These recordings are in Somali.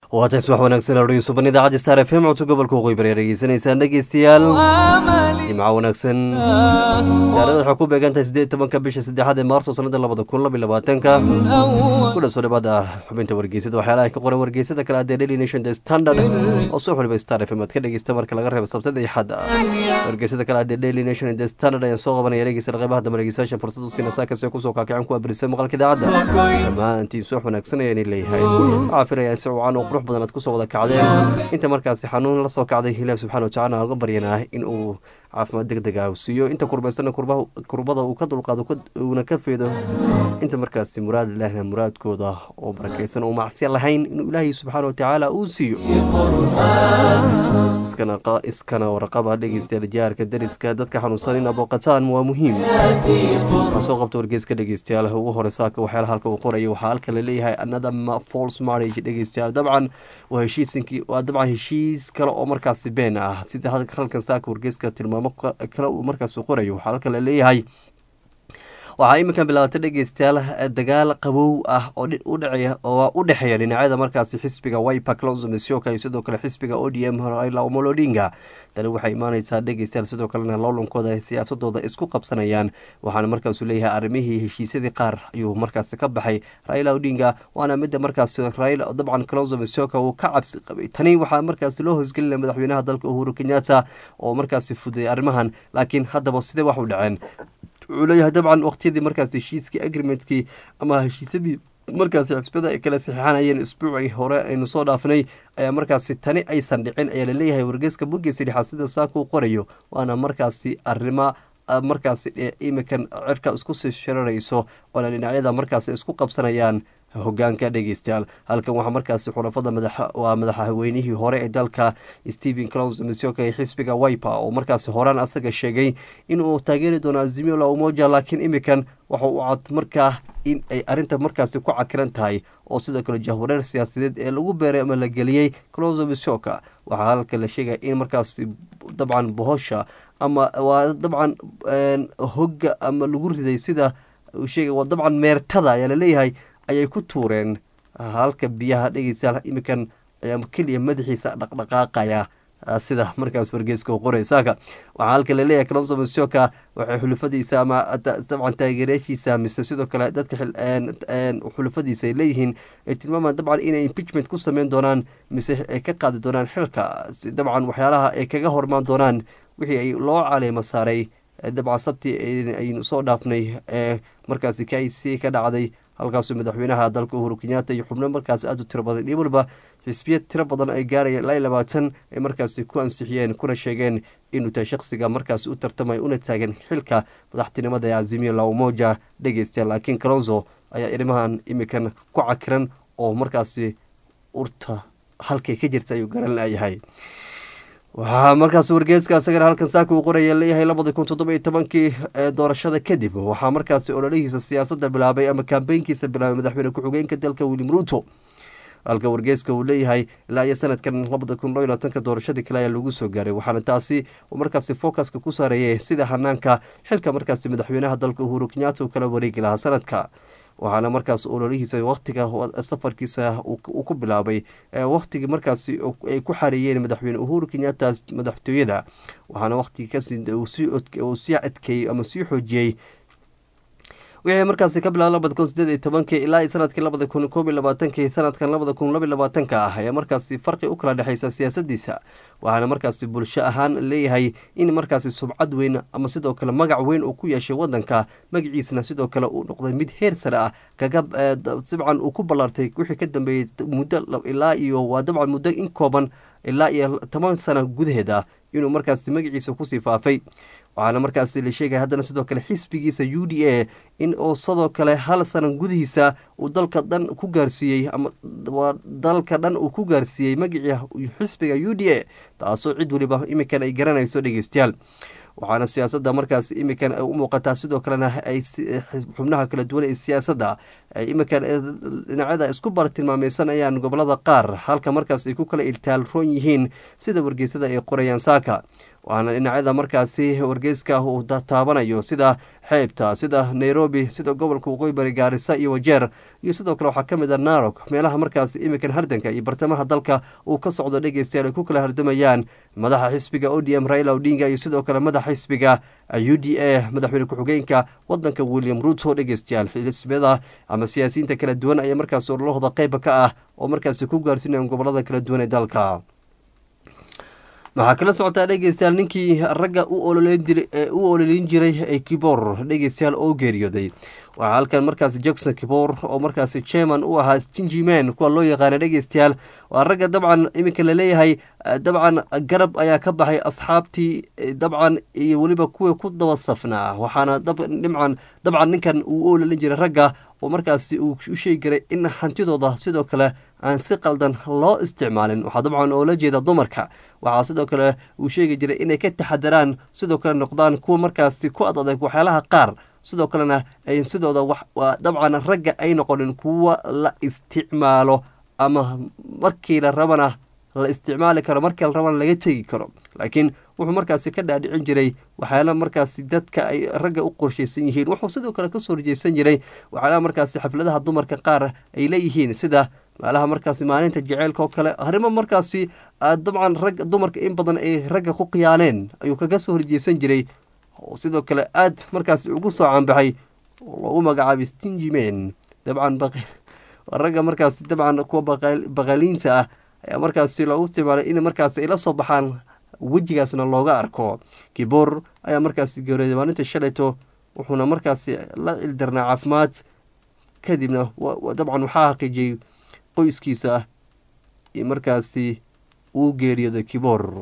waatan subax wanaagsan hordhiyo suban idaacadda star f m codso gobolka waqooyi bari dhegeysanaysaan dhegeystayaal jimco wanaagsan taarikhda waxay ku beegan tahay siddeed tobanka bisha saddexaad ee maarso sanada labada kun laba iyo labaatanka kula soo dhawaada xubinta wargeysada waxyaalaha ka qoran wargeysada kale adee daily nation the standard oo soo xulibay star f m aad ka dhegeysta marka laga reebo sabtada iyo xadda wargeysada kale adee daily nation the standard ayaan soo qabanaya dhegeysta qeybaha dambe dhegeystayaasha fursad u siina saakase kusoo kaakicin ku abrisa maqalka idaacadda dhammaantiin subax wanaagsan ayaan leeyahay waxaa filaya si wacan oo qurux badan aad kusoo wada kacdeen inta markaasi xanuun la soo kacday ilaah subxana watacala uga baryanaa in uu caafimaad deg deg ah siiyo inta kurbaysana kurbada uu ka dulqaado uuna ka feedo inta markaasi muraad ilaahna muraadkooda oo barakaysan oo macsiya lahayn inuu ilaahay subxaana watacaala uu siiyo iskana warqaba dhegeystayaal jaarka dariska dadka xanuunsan in abooqataan waa muhiim waxaa soo qabta wargeyska dhegeystayaal ugu hore saaka waxyaala halka uu qorayo waxaa halka la leeyahay another false marriage dhegeystayaal dabcan waa heshiisinkii waa dabcan heshiis kale oo markaasi been ah sida halkan saaka wargeyska tilmaamo kale uu markaasi qorayo waxaa halka la leeyahay waxaa iminkan bilaabatay dhegeystayaal dagaal qabow ah oo u dhexeeya dhinacyada markaasi xisbiga wiper clonso masioka iyo sidoo kale xisbiga o d m raila omolo odinga tani waxay imaaneysaa dhegeystayaal sidoo kalena loolankooda siyaasadooda isku qabsanayaan waxaana markaasu leeyahay arrimihii heshiisyadii qaar ayuu markaasi ka baxay raila odinga waana midda markaasi raila dabcan clonso masioka uu ka cabsi qabay tani waxaa markaasi loo hosgelinaya madaxweynaha dalka uhuru kenyatta oo markaasi fudayay arrimahan laakiin haddaba sidee wax u dhaceen wuxuu leeyahay dabcan waqtiyadii markaas heshiiskii agreementkii ama heshiisyadii markaasi xisbada ay kala saxiixanayeen isbuucii hore aynu soo dhaafnay ayaa markaasi tani aysan dhicin ayaa laleeyahay wargeyska bogeysa dhexaad sida saakuu qorayo waana markaasi arrima markaasi imikan cirka isku sii shirarayso oona dhinacyada markaasi isku qabsanayaan hogaanka dhegeystayaal halkan waxaa markaasi xulafada waa madaxweynihii hore ee dalka stephen clons misioka ee xisbiga wiper oo markaasi horaan asaga sheegay inuu taageeri doono azimio la umoja laakiin imikan waxa uu cad markaa in ay arrinta markaasi ku cakiran tahay oo sidoo kale jahwareer siyaasadeed ee lagu beeray ama la geliyey clonso misioka waxaa halka la sheegaya in markaasi dabcan bohosha ama waa dabcan hogga ama lagu riday sida uu sheegay waa dabcan meertada ayaa laleeyahay ayay ku tuureen halka biyaha dhegeystayaal iminkan ayaa keliya madaxiisa dhaqdhaqaaqaya sida markaas wargeeska u qoray saaka waxaa halka laleeyahay clonso masioka waxay xulufadiisa ama dabcan taageerayaashiisa mise sidoo kale dadka xulufadiisa ay leeyihiin ay tilmaamaan dabcan inay impeachment ku sameyn doonaan mise ay ka qaadi doonaan xilka dabcan waxyaalaha ay kaga hormaan doonaan wixii ay loo caleemo saaray dabcan sabti aynu soo dhaafnay ee markaasi k c ka dhacday halkaasuu madaxweynaha dalka uhuru kenyatta iyo xubno markaas aada u tiro badan iyo waliba xisbiya tiro badan ay gaaraya ilaa labaatan ay markaasi ku ansixiyeen kuna sheegeen inuu tahay shaqsiga markaasi u tartamaya una taagan xilka madaxtinimada ee azimio la umoja dhegeystayaal laakiin calonzo ayaa arrimahan imikan ku cakiran oo markaasi urta halkay ka jirta ayuu garan layahay waxaa markaas wargeeska isagana halkan saaka uu qoraya leeyahay labadii kun toddoba iyo tobankii doorashada kadib waxaa markaasi ololihiisa siyaasadda bilaabay ama kambeynkiisa bilaabay madaxweyne ku-xigeenka dalka william ruuto halka wargeeska uu leeyahay ilaa iyo sanadkan labada kun loo iyo labaatanka doorashadii kale ayaa lagu soo gaaray waxaana taasi uu markaasi focuska ku saareeyay sida hanaanka xilka markaasi madaxweynaha dalka uhuru kenyatta uu kala wareegi lahaa sanadka waxaana markaas ololihiisa waktiga safarkiisa uu ku bilaabay waktigii markaasi ay ku xareeyeen madaxweyne uhuru kenyatta madaxtooyada waxaana waktigii uu sii adkeeyey ama sii xoojiyey wixii markaasi ka bilaaba labada kun sideed iyo tobankii ilaa sanadkii labada kun koob iyo labaatankii sanadkan labada kun laba iyo labaatanka ah ayaa markaasi farqi u kala dhexeysa siyaasadiisa waxaana markaasi bulsho ahaan leeyahay in markaasi subcad weyn ama sidoo kale magac weyn uu ku yeeshay wadanka magaciisana sidoo kale uu noqday mid heer sare ah kaga dabcan uu ku ballaartay wixii ka dambeeyey muddo ilaa iyo waa dabcan muddo in kooban ilaa iyo toban sana gudaheeda inuu markaasi magaciisa kusii faafay waxaana markaasi la sheegaya haddana sidoo kale xisbigiisa u d a in uu sidoo kale hal sana gudihiisa uu dalka dhan ku gaarsiiyey ama dalka dhan uu ku gaarsiiyey magacii xisbiga u d a taasoo cid weliba iminkan ay garanayso dhegeystayaal waxaana siyaasadda markaas iminkan u muuqataa sidoo kalena ay xubnaha kala duwan ee siyaasadda iminkan dhinacyada isku bartilmaameysanayaan gobolada qaar halka markaas ay ku kala iltaalroon yihiin sida wargeysada ay qorayaan saaka waana dhinacyada markaasi wargeyska uu taabanayo sida xeebta sida nairobi sida gobolka waqooyi bari gaarisa iyo wajeer iyo sidoo kale waxaa ka mid a narog meelaha markaasi iminkan hardanka iyo bartamaha dalka uu ka socdo dhegeystayaal ay ku kala hardamayaan madaxa xisbiga o d m raila odinga iyo sidoo kale madaxa xisbiga u d a madaxweyne ku-xigeenka wadanka william ruto dhegeystayaal xisbiyada ama siyaasiyiinta kala duwan ayaa markaasi ololahooda qeyba ka ah oo markaasi ku gaarsiinayan gobolada kala duwan ee dalka waxaa kala socotaa dhegeystayaal ninkii ragga u ololeyn jiray ee kibor dhegeystayaal oo geeriyooday waxaa halkan markaasi jackson kibor oo markaasi chairman u ahaa stingyman kuwa loo yaqaana dhegeystayaal waa ragga dabcan iminka laleeyahay dabcan garab ayaa ka baxay asxaabtii dabcan iyo weliba kuwii ku daba safnaa waxaana dhimcan dabcan ninkan uu u ololeyn jiray ragga oo markaasi uu u sheegi jiray in hantidooda sidoo kale aan si qaldan loo isticmaalin waxaa dabcan oola jeeda dumarka waxaa sidoo kale uu sheegi jiray inay ka taxadaraan sidoo kale noqdaan kuwa markaasi ku ad adeeg waxyaalaha qaar sidoo kalena ay sidooda dabcan ragga ay noqonin kuwa la isticmaalo ama markii la rabana la isticmaali karo markii la rabana laga tegi karo laakiin wuxuu markaasi ka dhaadhicin jiray waxyaala markaasi dadka ay ragga u qorshaysan yihiin wuxuu sidoo kale kasoo horjeysan jiray waxyaalaha markaasi xafladaha dumarka qaar ay leeyihiin sida meelaha markaasi maalinta jeceylka oo kale arrimo markaasi dabcan rag dumarka in badan ay ragga ku khiyaaneen ayuu kaga soo horjeysan jiray oo sidoo kale aad markaasi ugu soo caanbaxay oo loogu magacaabay stingyman dabcan ragga markaasi dabcan kuwa baqaliinta ah ayaa markaasi loogu isticmaalay in markaasi ay la soo baxaan wejigaasna looga arko kibor ayaa markaasi geeriyooday maalinta shalayto wuxuuna markaasi la cildarnaa caafimaad kadibna dabcan waxaa xaqiijiyey qoyskiisa markaasi uu geeriyooday kibor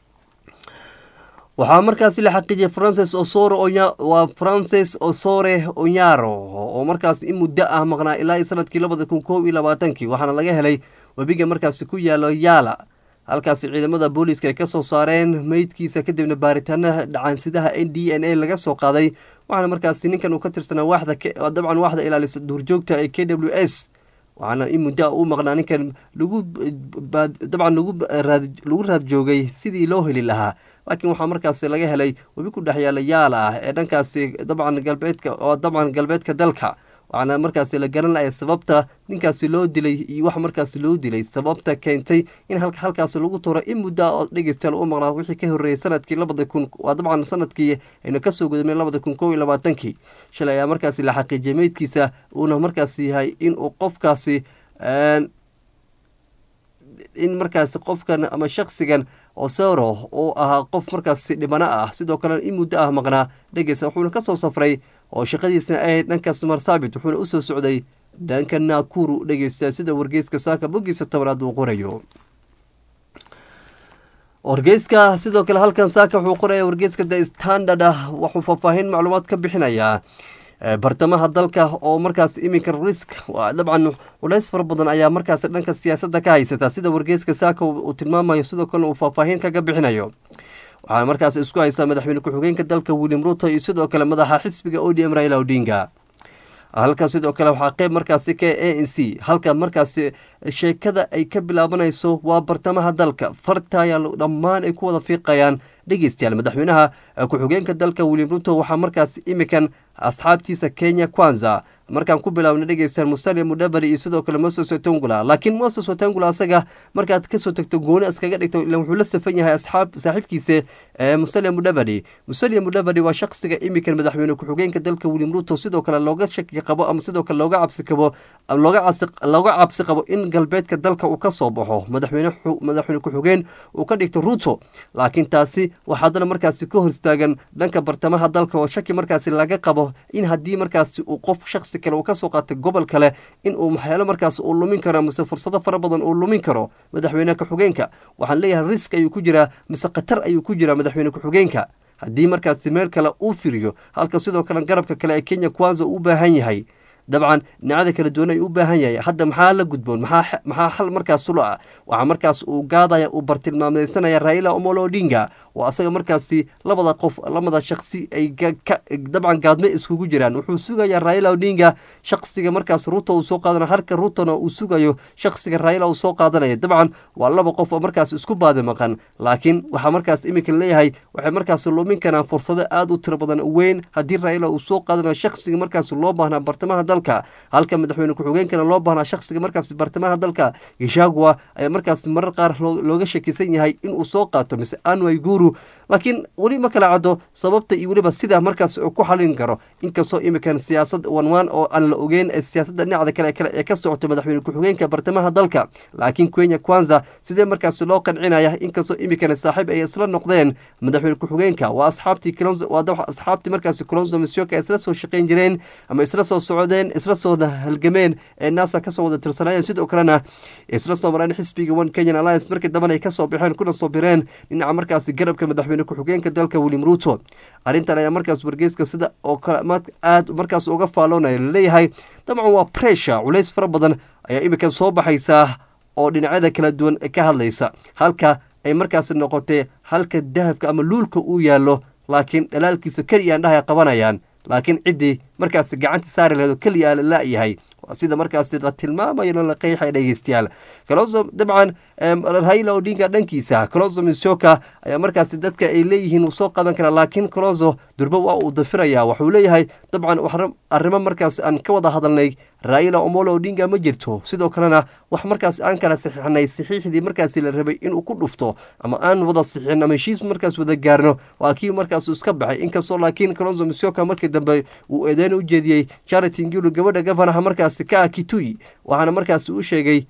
waxaa markaasi la xaqiijiyay francis osore waa francis osore onyaro oo markaas in muddo ah maqnaa ilaa iyo sanadkii labada kun koob iyo labaatankii waxaana laga helay webiga markaasi ku yaalo yaala halkaasi ciidamada booliiska ay ka soo saareen meydkiisa kadibna baaritaanaha dhacaansidaha n d n a laga soo qaaday waxaana markaasi ninkan uu ka tirsanaa waaxda dabcan waaxda ilaalisa duurjoogta ee k w s waxaana in muddo u maqnaa ninkan lagu dabcan lagu raad joogay sidii loo heli lahaa laakiin waxaa markaasi laga helay webi ku dhex yaala yaala ah ee dhankaasi dabcan galbeedka oo dabcan galbeedka dalka waxaana markaasi la garan lahay sababta ninkaasi loo dilay iyo wax markaasi loo dilay sababta keentay in halkaas lagu turo in muddoa oo dhegeystayaal u maqnaa wixii ka horreeyey sanadkii labada kun waa dabcan sanadkii aynu kasoo gudubnay labada kun kow iyo labaatankii shalay ayaa markaasi la xaqiijiyay meydkiisa uuna markaasi yahay inuu qofkaasi in markaasi qofkan ama shaksigan osero uu ahaa qof markaasi dhibano ah sidoo kalena in muddo ah maqnaa dhegeysa wuxuuna kasoo safray oo shaqadiisna ahayd dhankaas marsaabit wuxuuna usoo socday dhanka naakuru dhegeysta sida wargeyska saaka boggiisa tobanaad uu qorayo wargeyska sidoo kale halkan saaka wuxuu qoraya wargeyska the standard ah wuxuu faahfaahin macluumaad ka bixinayaa bartamaha dalka oo markaas iminka risk dabcan culays fara badan ayaa markaas dhanka siyaasadda ka haysata sida wargeyska saaka uu tilmaamayo sidoo kalena uu faahfaahin kaga bixinayo waxaana markaas isku haysaa madaxweyne ku-xigeenka dalka william ruto iyo sidoo kale madaxa xisbiga o d m raila odinga halka sidoo kale waxaa qeyb markaasi ka a n c halka markaasi sheekada ay ka bilaabanayso waa bartamaha dalka farta ayaa dhammaan ay ku wada fiiqayaan dhegeystayaal madaxweynaha ku-xigeenka dalka william ruto waxaa markaasi imikan asxaabtiisa kenya kwanza markaan ku bilaabna dhegeystayaal musalia mudhabari iyo sidoo kale moses watangula laakiin moses watangula asaga markaad kasoo tagto gooni iskaga dhigto ila wuxuu la safan yahay asxaab saaxiibkiisa musalia mudhabari musalia mudhabari waa shaqsiga imikan madaxweyne ku-xigeenka dalka william ruto sidoo kale looga shaki qabo ama sidoo kale looga cabsi qabo looga cabsi qabo in galbeedka dalka uu ka soo baxo madaxweyne madaxweyne ku-xigeen uu ka dhigto ruto laakiin taasi waxaa haddana markaasi ka hor istaagan dhanka bartamaha dalka oo shaki markaasi laga qabo in haddii markaasi uu qof shaqsi kale uu kasoo qaatay gobol kale in uu maxyaalo markaas uu lumin karo mise fursado fara badan uu lumin karo madaxweyne ku-xigeenka waxaan leeyahay risk ayuu ku jiraa mise khatar ayuu ku jiraa madaxweyne ku-xigeenka haddii markaasi meel kale uu firiyo halka sidoo kale garabka kale ee kenya kwanza uu baahan yahay dabcan dhinacada kala duwan ay u baahan yahay hadda maxaa la gudboon maxaa xal markaas sulo ah waxaa markaas uu gaadaya uu bartilmaameysanaya raila omolo odinga oo asaga markaasi labada qof lamada shaksi ay dabcan gaadme iskugu jiraan wuxuu sugayaa raila odinga shaksiga markaas ruto uu soo qaadanayo halka rutona uu sugayo shaksiga raila uu soo qaadanaya dabcan waa laba qof oo markaas isku baadi maqan laakiin waxaa markaas iminka leeyahay waxay markaasi lumin karaan fursado aada u tiro badan weyn haddii raila uu soo qaadanayo shakhsiga markaasi loo baahnaa bartamaha dalka halka madaxweyne ku-xigeenkana loo baahnaa shakhsiga markaasi bartamaha dalka gishagua ayaa markaasi marar qaar looga shakisan yahay inuu soo qaato mise anway guru laakiin weli ma kala caddo sababta iyo weliba sidaa markaas uu ku xalin karo inkastoo imikan siyaasad wanwaan oo aan la ogeyn ee siyaasadda dhinacda kale kale ee ka socoto madaxweyne ku-xigeenka bartamaha dalka laakiin kenya kwanza sidee markaasi loo qancinaya inkastoo imikan saaxiib ay isla noqdeen madaxweyne ku-xigeenka waa asxaabtii waa asxaabtii markaasi colonzo misyoka ay isla soo shaqeyn jireen ama isla soo socdeen isla soo halgameen ee naasa kasoo wada tirsanayeen sidoo kalena isla soo mareen xisbiga one kenyan alliance markii dambana ay kasoo baxeen kuna soo bireen dhinaca markaasi garabka madaxweyne ku-xigeenka dalka william ruto arrintan ayaa markaas wargeyska sida oo kale aad markaas uga faaloonaya laleeyahay dabcan waa pressure culays fara badan ayaa iminkan soo baxaysaa oo dhinacyada kala duwan ka hadlaysa halka ay markaasi noqotay halka dahabka ama luulka uu yaallo laakiin dhalaalkiisa keliya aan dhahay qabanayaan laakiin ciddii markaasi gacanta saari laheed oo keliya la la-yahay waa sida markaasi la tilmaamayo la qeexay dhegeystayaal kalonso dabcan raila odinga dhankiisa colonzo misoka ayaa markaasi dadka ay leeyihiin uu soo qaban karaa laakiin colonzo durba waa uu dafiraya waxuu leeyahay dabcan arrimo markaas aan ka wada hadalnay raila omolo odinga ma jirto sidoo kalena wax markaas aan kala saxiixnay saxiixdii markaasi la rabay inuu ku dhufto ama aan wada saxiixin ama heshiis markaas wada gaarno waa kii markaas iska baxay inkastoo laakiin colonzo misoka markii dambe uu eedeyn u jeediyey charity ngulu gabadha gafanaha markaasi ka ah kitui waxaana markaasi u sheegay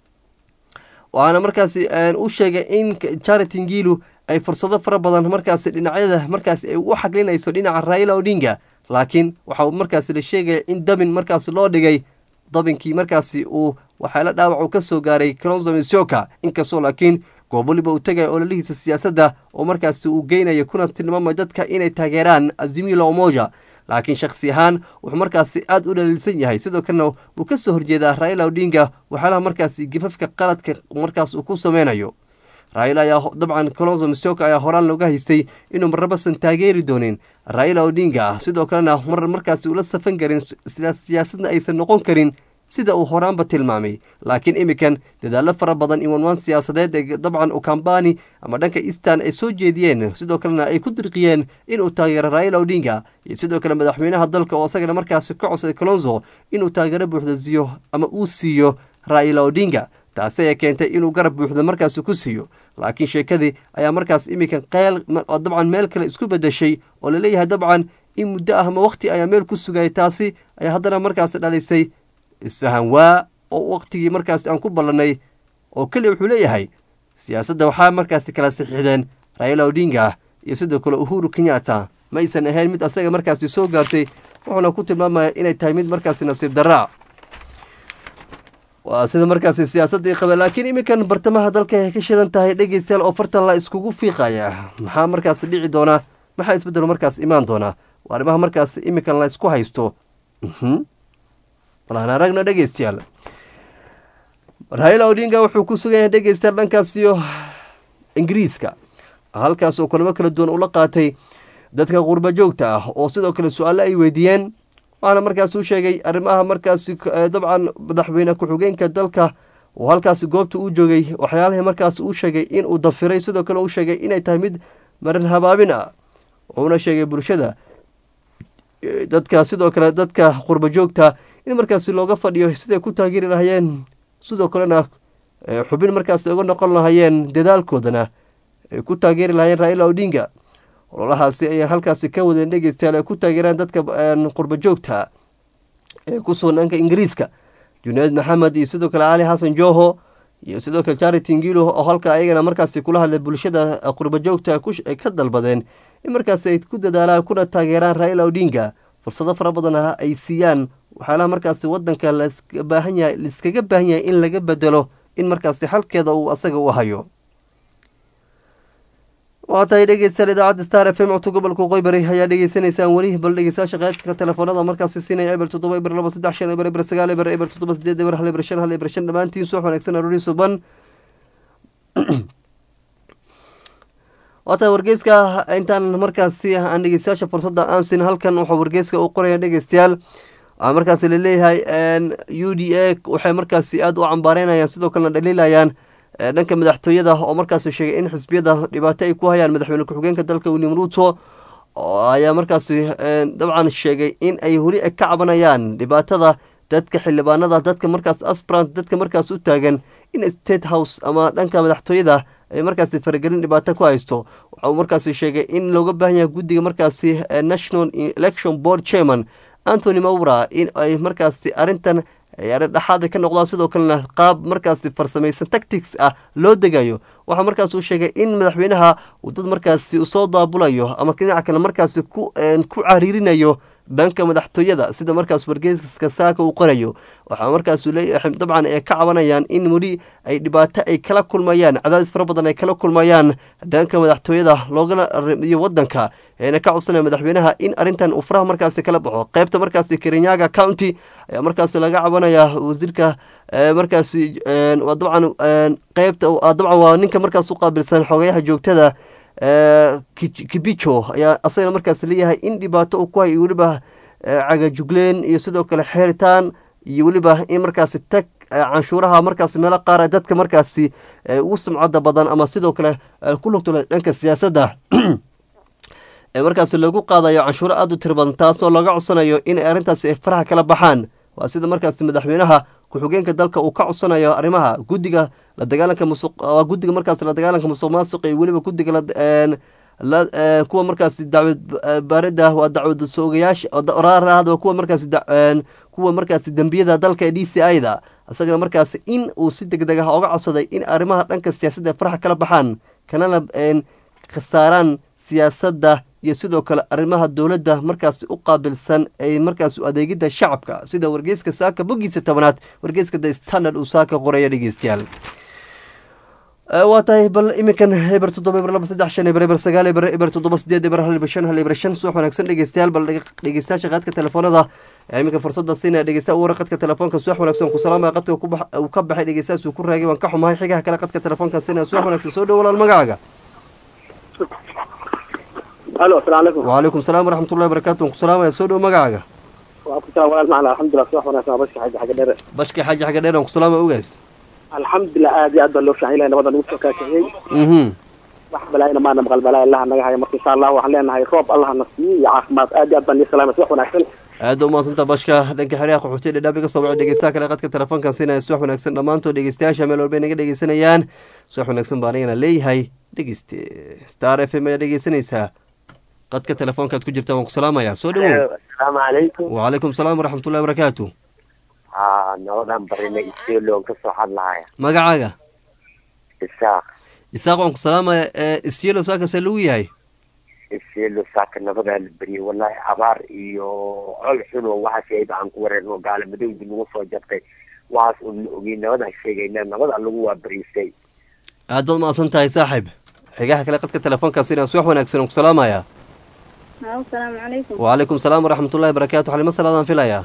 waxaana markaasi u sheegay in charity ngilu ay fursado fara badan markaasi dhinacyada markaasi ay u xaglinayso dhinaca raila odinga laakiin waxa markaasi la sheegaya in dabin markaasi loo dhigay dabinkii markaasi uu waxaala dhaawac uu ka soo gaaray colonzo misoka inkastoo laakiin goob waliba uu tegaya ololihiisa siyaasadda oo markaasi uu geynayo kuna tilmaamay dadka inay taageeraan azimila omoja laakiin shakhsi ahaan wuxuu markaasi aada u dhaliilsan yahay sidoo kalena uu ka soo horjeedaa raila odinga waxyaalaha markaasi gifafka qaladka markaas uu ku sameynayo raila ayaa dabcan colonzo misoka ayaa horaan looga haystay inuu marnabasan taageeri doonin raila odinga sidoo kalena mar markaasi ula safan karin siyaasadna aysan noqon karin sida uu horaanba tilmaamay laakiin iminkan dadaallo fara badan iyo wanwaan siyaasadeed ee dabcan ukambani ama dhanka eastan ay soo jeediyeen sidoo kalena ay ku dirqiyeen inuu taageero raila odinga iyo sidoo kale madaxweynaha dalka oo isagana markaasi ka codsaday colonzo inuu taageero buuxda siiyo ama uu siiyo raila odinga taasi ayaa keentay inuu garab buuxda markaasi ku siiyo laakiin sheekadii ayaa markaas iminkan qeyl dabcan meel kale isku bedeshay oo laleeyahay dabcan in muddo ah ama waqti ayaa meel ku sugayay taasi ayaa haddana markaasi dhalisay isfahan waa oo waqtigii markaasi aan ku ballanay oo keliya wuxuu leeyahay siyaasadda waxaa markaasi kala saxiixdeen raila odinga iyo sidoo kale uhuru kenyatta ma aysan ahayn mid asaga markaasi soo gaartay wuxuuna ku tilmaamaya inay tahay mid markaasi nasiib daraa waa sida markaasi siyaasaddii qaba laakiin iminkan bartamaha dalka ay ka shidan tahay dhegeystayaal oo fartan la iskugu fiiqaya maxaa markaasi dhici doonaa maxaa isbeddelo markaas imaan doonaa waa arrimaha markaasi iminkan la isku haysto balaan aragna dhegeystayaal raila odinga wuxuu ku sugan yahay dhegeystayaal dhankaas iyo ingiriiska halkaas oo kulamo kala duwan ula qaatay dadka qurba joogta ah oo sidoo kale su-aale ay weydiiyeen waxaana markaas u sheegay arrimaha markaasi dabcan madaxweyne ku-xigeenka dalka oo halkaasi goobta uu joogay waxyaalihii markaas uu sheegay inuu dafiray sidoo kale uu sheegay inay tahay mid marin habaabin ah wuxuuna sheegay bulshada dadka sidoo kale dadka qurba joogta in markaasi looga fadhiyo siday ku taageeri lahayeen sidoo kalena xubin markaasi uga noqon lahayeen dadaalkoodana ay ku taageeri lahayeen raila odinga ololahaasi ayaa halkaasi ka wadeen dhegeystayaal ay ku taageeraan dadka qurba joogta ee ku sugan dhanka ingiriiska junayd maxamed iyo sidoo kale cali xasan joho iyo sidoo kale charity ngilo oo halka ayagana markaasi kula hadlay bulshada qurba joogta ay ka dalbadeen in markaasi ay ku dadaalaan kuna taageeraan raila odinga fursado fara badan ay siiyaan waxyaalaha markaasi wadanka labaahan yahay laiskaga baahan yahay in laga bedelo in markaasi xalkeeda uu asaga u hayo waa tahay dhegeystayaal idaacadda star f m codka gobolka qoybari ayaa dhegeysanaysaan weli bal dhegeystayaasha qaadka telefoonada markaasi siinaya eber toddoba eber laba saddex shan eber eber sagaal eber eber toddoba sideed eber hal eber shan hal eber shan dhammaantiin suux wanaagsan aroori suban waa tahay wargeyska intaan markaasi aan dhegeystayaasha fursadda aan siin halkan waxaa wargeyska uu qoraya dhegeystayaal waxaa markaasi laleeyahay u d a waxay markaasi aada u cambaareynayaan sidoo kalena dhaliilayaan dhanka madaxtooyada oo markaasi sheegay in xisbiyada dhibaato ay ku hayaan madaxweyne ku-xigeenka dalka william ruuto ayaa markaasi dabcan sheegay in ay weli ka cabanayaan dhibaatada dadka xildhibaanada dadka markaas asbrant dadka markaas u taagan in state house ama dhanka madaxtooyada ay markaasi faragelin dhibaato ku haysto waxa uu markaasi sheegay in looga baahan yahay guddiga markaasi national election board chairman anthony mawra in ay markaasi arrintan ciyaare dhexaada ka noqdaan sidoo kalena qaab markaasi farsamaysan tactics ah loo degayo waxaa markaas uu sheegay in madaxweynaha uu dad markaasi soo daabulayo ama dhinaca kale markaasi ku ku cariirinayo dhanka madaxtooyada sida markaas wargeyska saaka uu qorayo waxaa markaas leeyahay dabcan ay ka cabanayaan in weli ay dhibaato ay kala kulmayaan cadaadis fara badan ay kala kulmayaan dhanka madaxtooyada loogala iyo wadanka eena ka codsanaya madaxweynaha in arrintan uu faraha markaasi kala baxo qeybta markaasi kirinyaga county ayaa markaasi laga cabanaya wasiirka markaasi dabcan qeybta dabcan waa ninka markaas u qaabilsan xogayaha joogtada kibijo ayaa asagana markaas leeyahay in dhibaato uu ku hay weliba cagajugleen iyo sidoo kale xeeritaan iyo weliba in markaasi tag canshuuraha markaasi meelo qaar dadka markaasi ugu sumcada badan ama sidoo kale ku lugtula dhanka siyaasadda ee markaasi lagu qaadayo canshuuro aada u tiro badan taasoo laga codsanayo in arrintaasi ay faraha kala baxaan waa sida markaasi madaxweynaha ku-xigeenka dalka uu ka codsanayo arrimaha guddiga la dagaalanka musuq waa guddiga markaasi la dagaalanka musuq maasuq iyo weliba guddiga la kuwa markaasi dacwad baarida waa dacwad soogayaasha raarahda kuwa markaasi kuwa markaasi dembiyada dalka ee d c i da isagana markaasi in uu si deg deg ah oga codsaday in arrimaha dhanka siyaasadda faraxa kala baxaan kanana khasaaraan siyaasadda iyo sidoo kale arrimaha dowladda markaasi u qaabilsan ay markaas adeegidda shacabka sida wargeyska saaka boggiisa tobanaad wargeyska the standard uu saaka qoraya dhegeystayaal waa tahay bal iminkan eber toddoba eber laba saddex shan eber eber sagaal eber eber toddoba sideed eber hal eber shan hal eber shan subax wanaagsan dhegeystayaal bal dhegeystayaasha qaadka telefoonada iminka fursada siinaya dhegeysta u wara qadka telefoonka subax wanaagsan ku salaamaya qadka uu ka baxay dhegeystayaas uu ku raagay waan ka xumahay xigaha kale qadka telefoonka siinaya subax wanaagsan soo dhow walaal magacaaga alo asalamu calaykum wacalaykum salaam waraxmatullahi barakatu waan ku salaamaya soo dhow magacaaga waa ku salaam walaal macna alxamdulilah subax wanaagsan waa bashka xaji xagga dheere bashka xaaji xagga dheer waan ku salaamaya ogaas alxamdulilah aad iyo aad baa loo fiican ilahay nabada nagu soo kaashiyey mhm wax balaayana maana maqal balaaya allaha naga haya marka insha allah waxaan leenahay roob allaha na siiyo iyo caafimaad aad iyo aad baan nii salaamay subax wanaagsan aada u mahadsanta bashka dhanka xeryaha qaxootiya dhadhaab iga soo baco dhegeystaha kale qadka telefoonkan siinaya subax wanaagsan dhammaantood dhegeystayaasha meel walba naga dhegeysanayaan subax wanaagsan baa anigana leeyahay dhegeyste star f m ayaa dhegeysanaysaa qadka telefoonkaad ku jirta waan ku salaamaya soo dhawow asalaamu calaykum wacalaykum salaam waraxmatullahi barakaatu haa nabadan barina iseeloon ka soo hadlahaya magacaaga isaaq isaaq waan ku salaamaya isyelo saakase lagu yahay iseelo saaka nabadaa la beriyay wallaahi abaar iyo col xun oo waxaas ayba aan ku wareerno gaala madowdi nagu soo jabtay waxaas un la ogey nabadaan sheegayna nabada lagu waa beriisay aad baad mahadsan tahay saaxib xigaha kale qadka telefoonkaas inaan subax wanaagsan aan ku salaamaya asalaamu calaykum wacalaykum salaam waraxmatullahi barakaatu xalimo salaadaan filayaa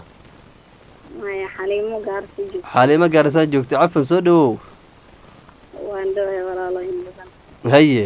maya xaliimo gaarsi joog xaalimo gaarisaa joogta cafan soo dhawow waan dhaway walaalooyin badan haye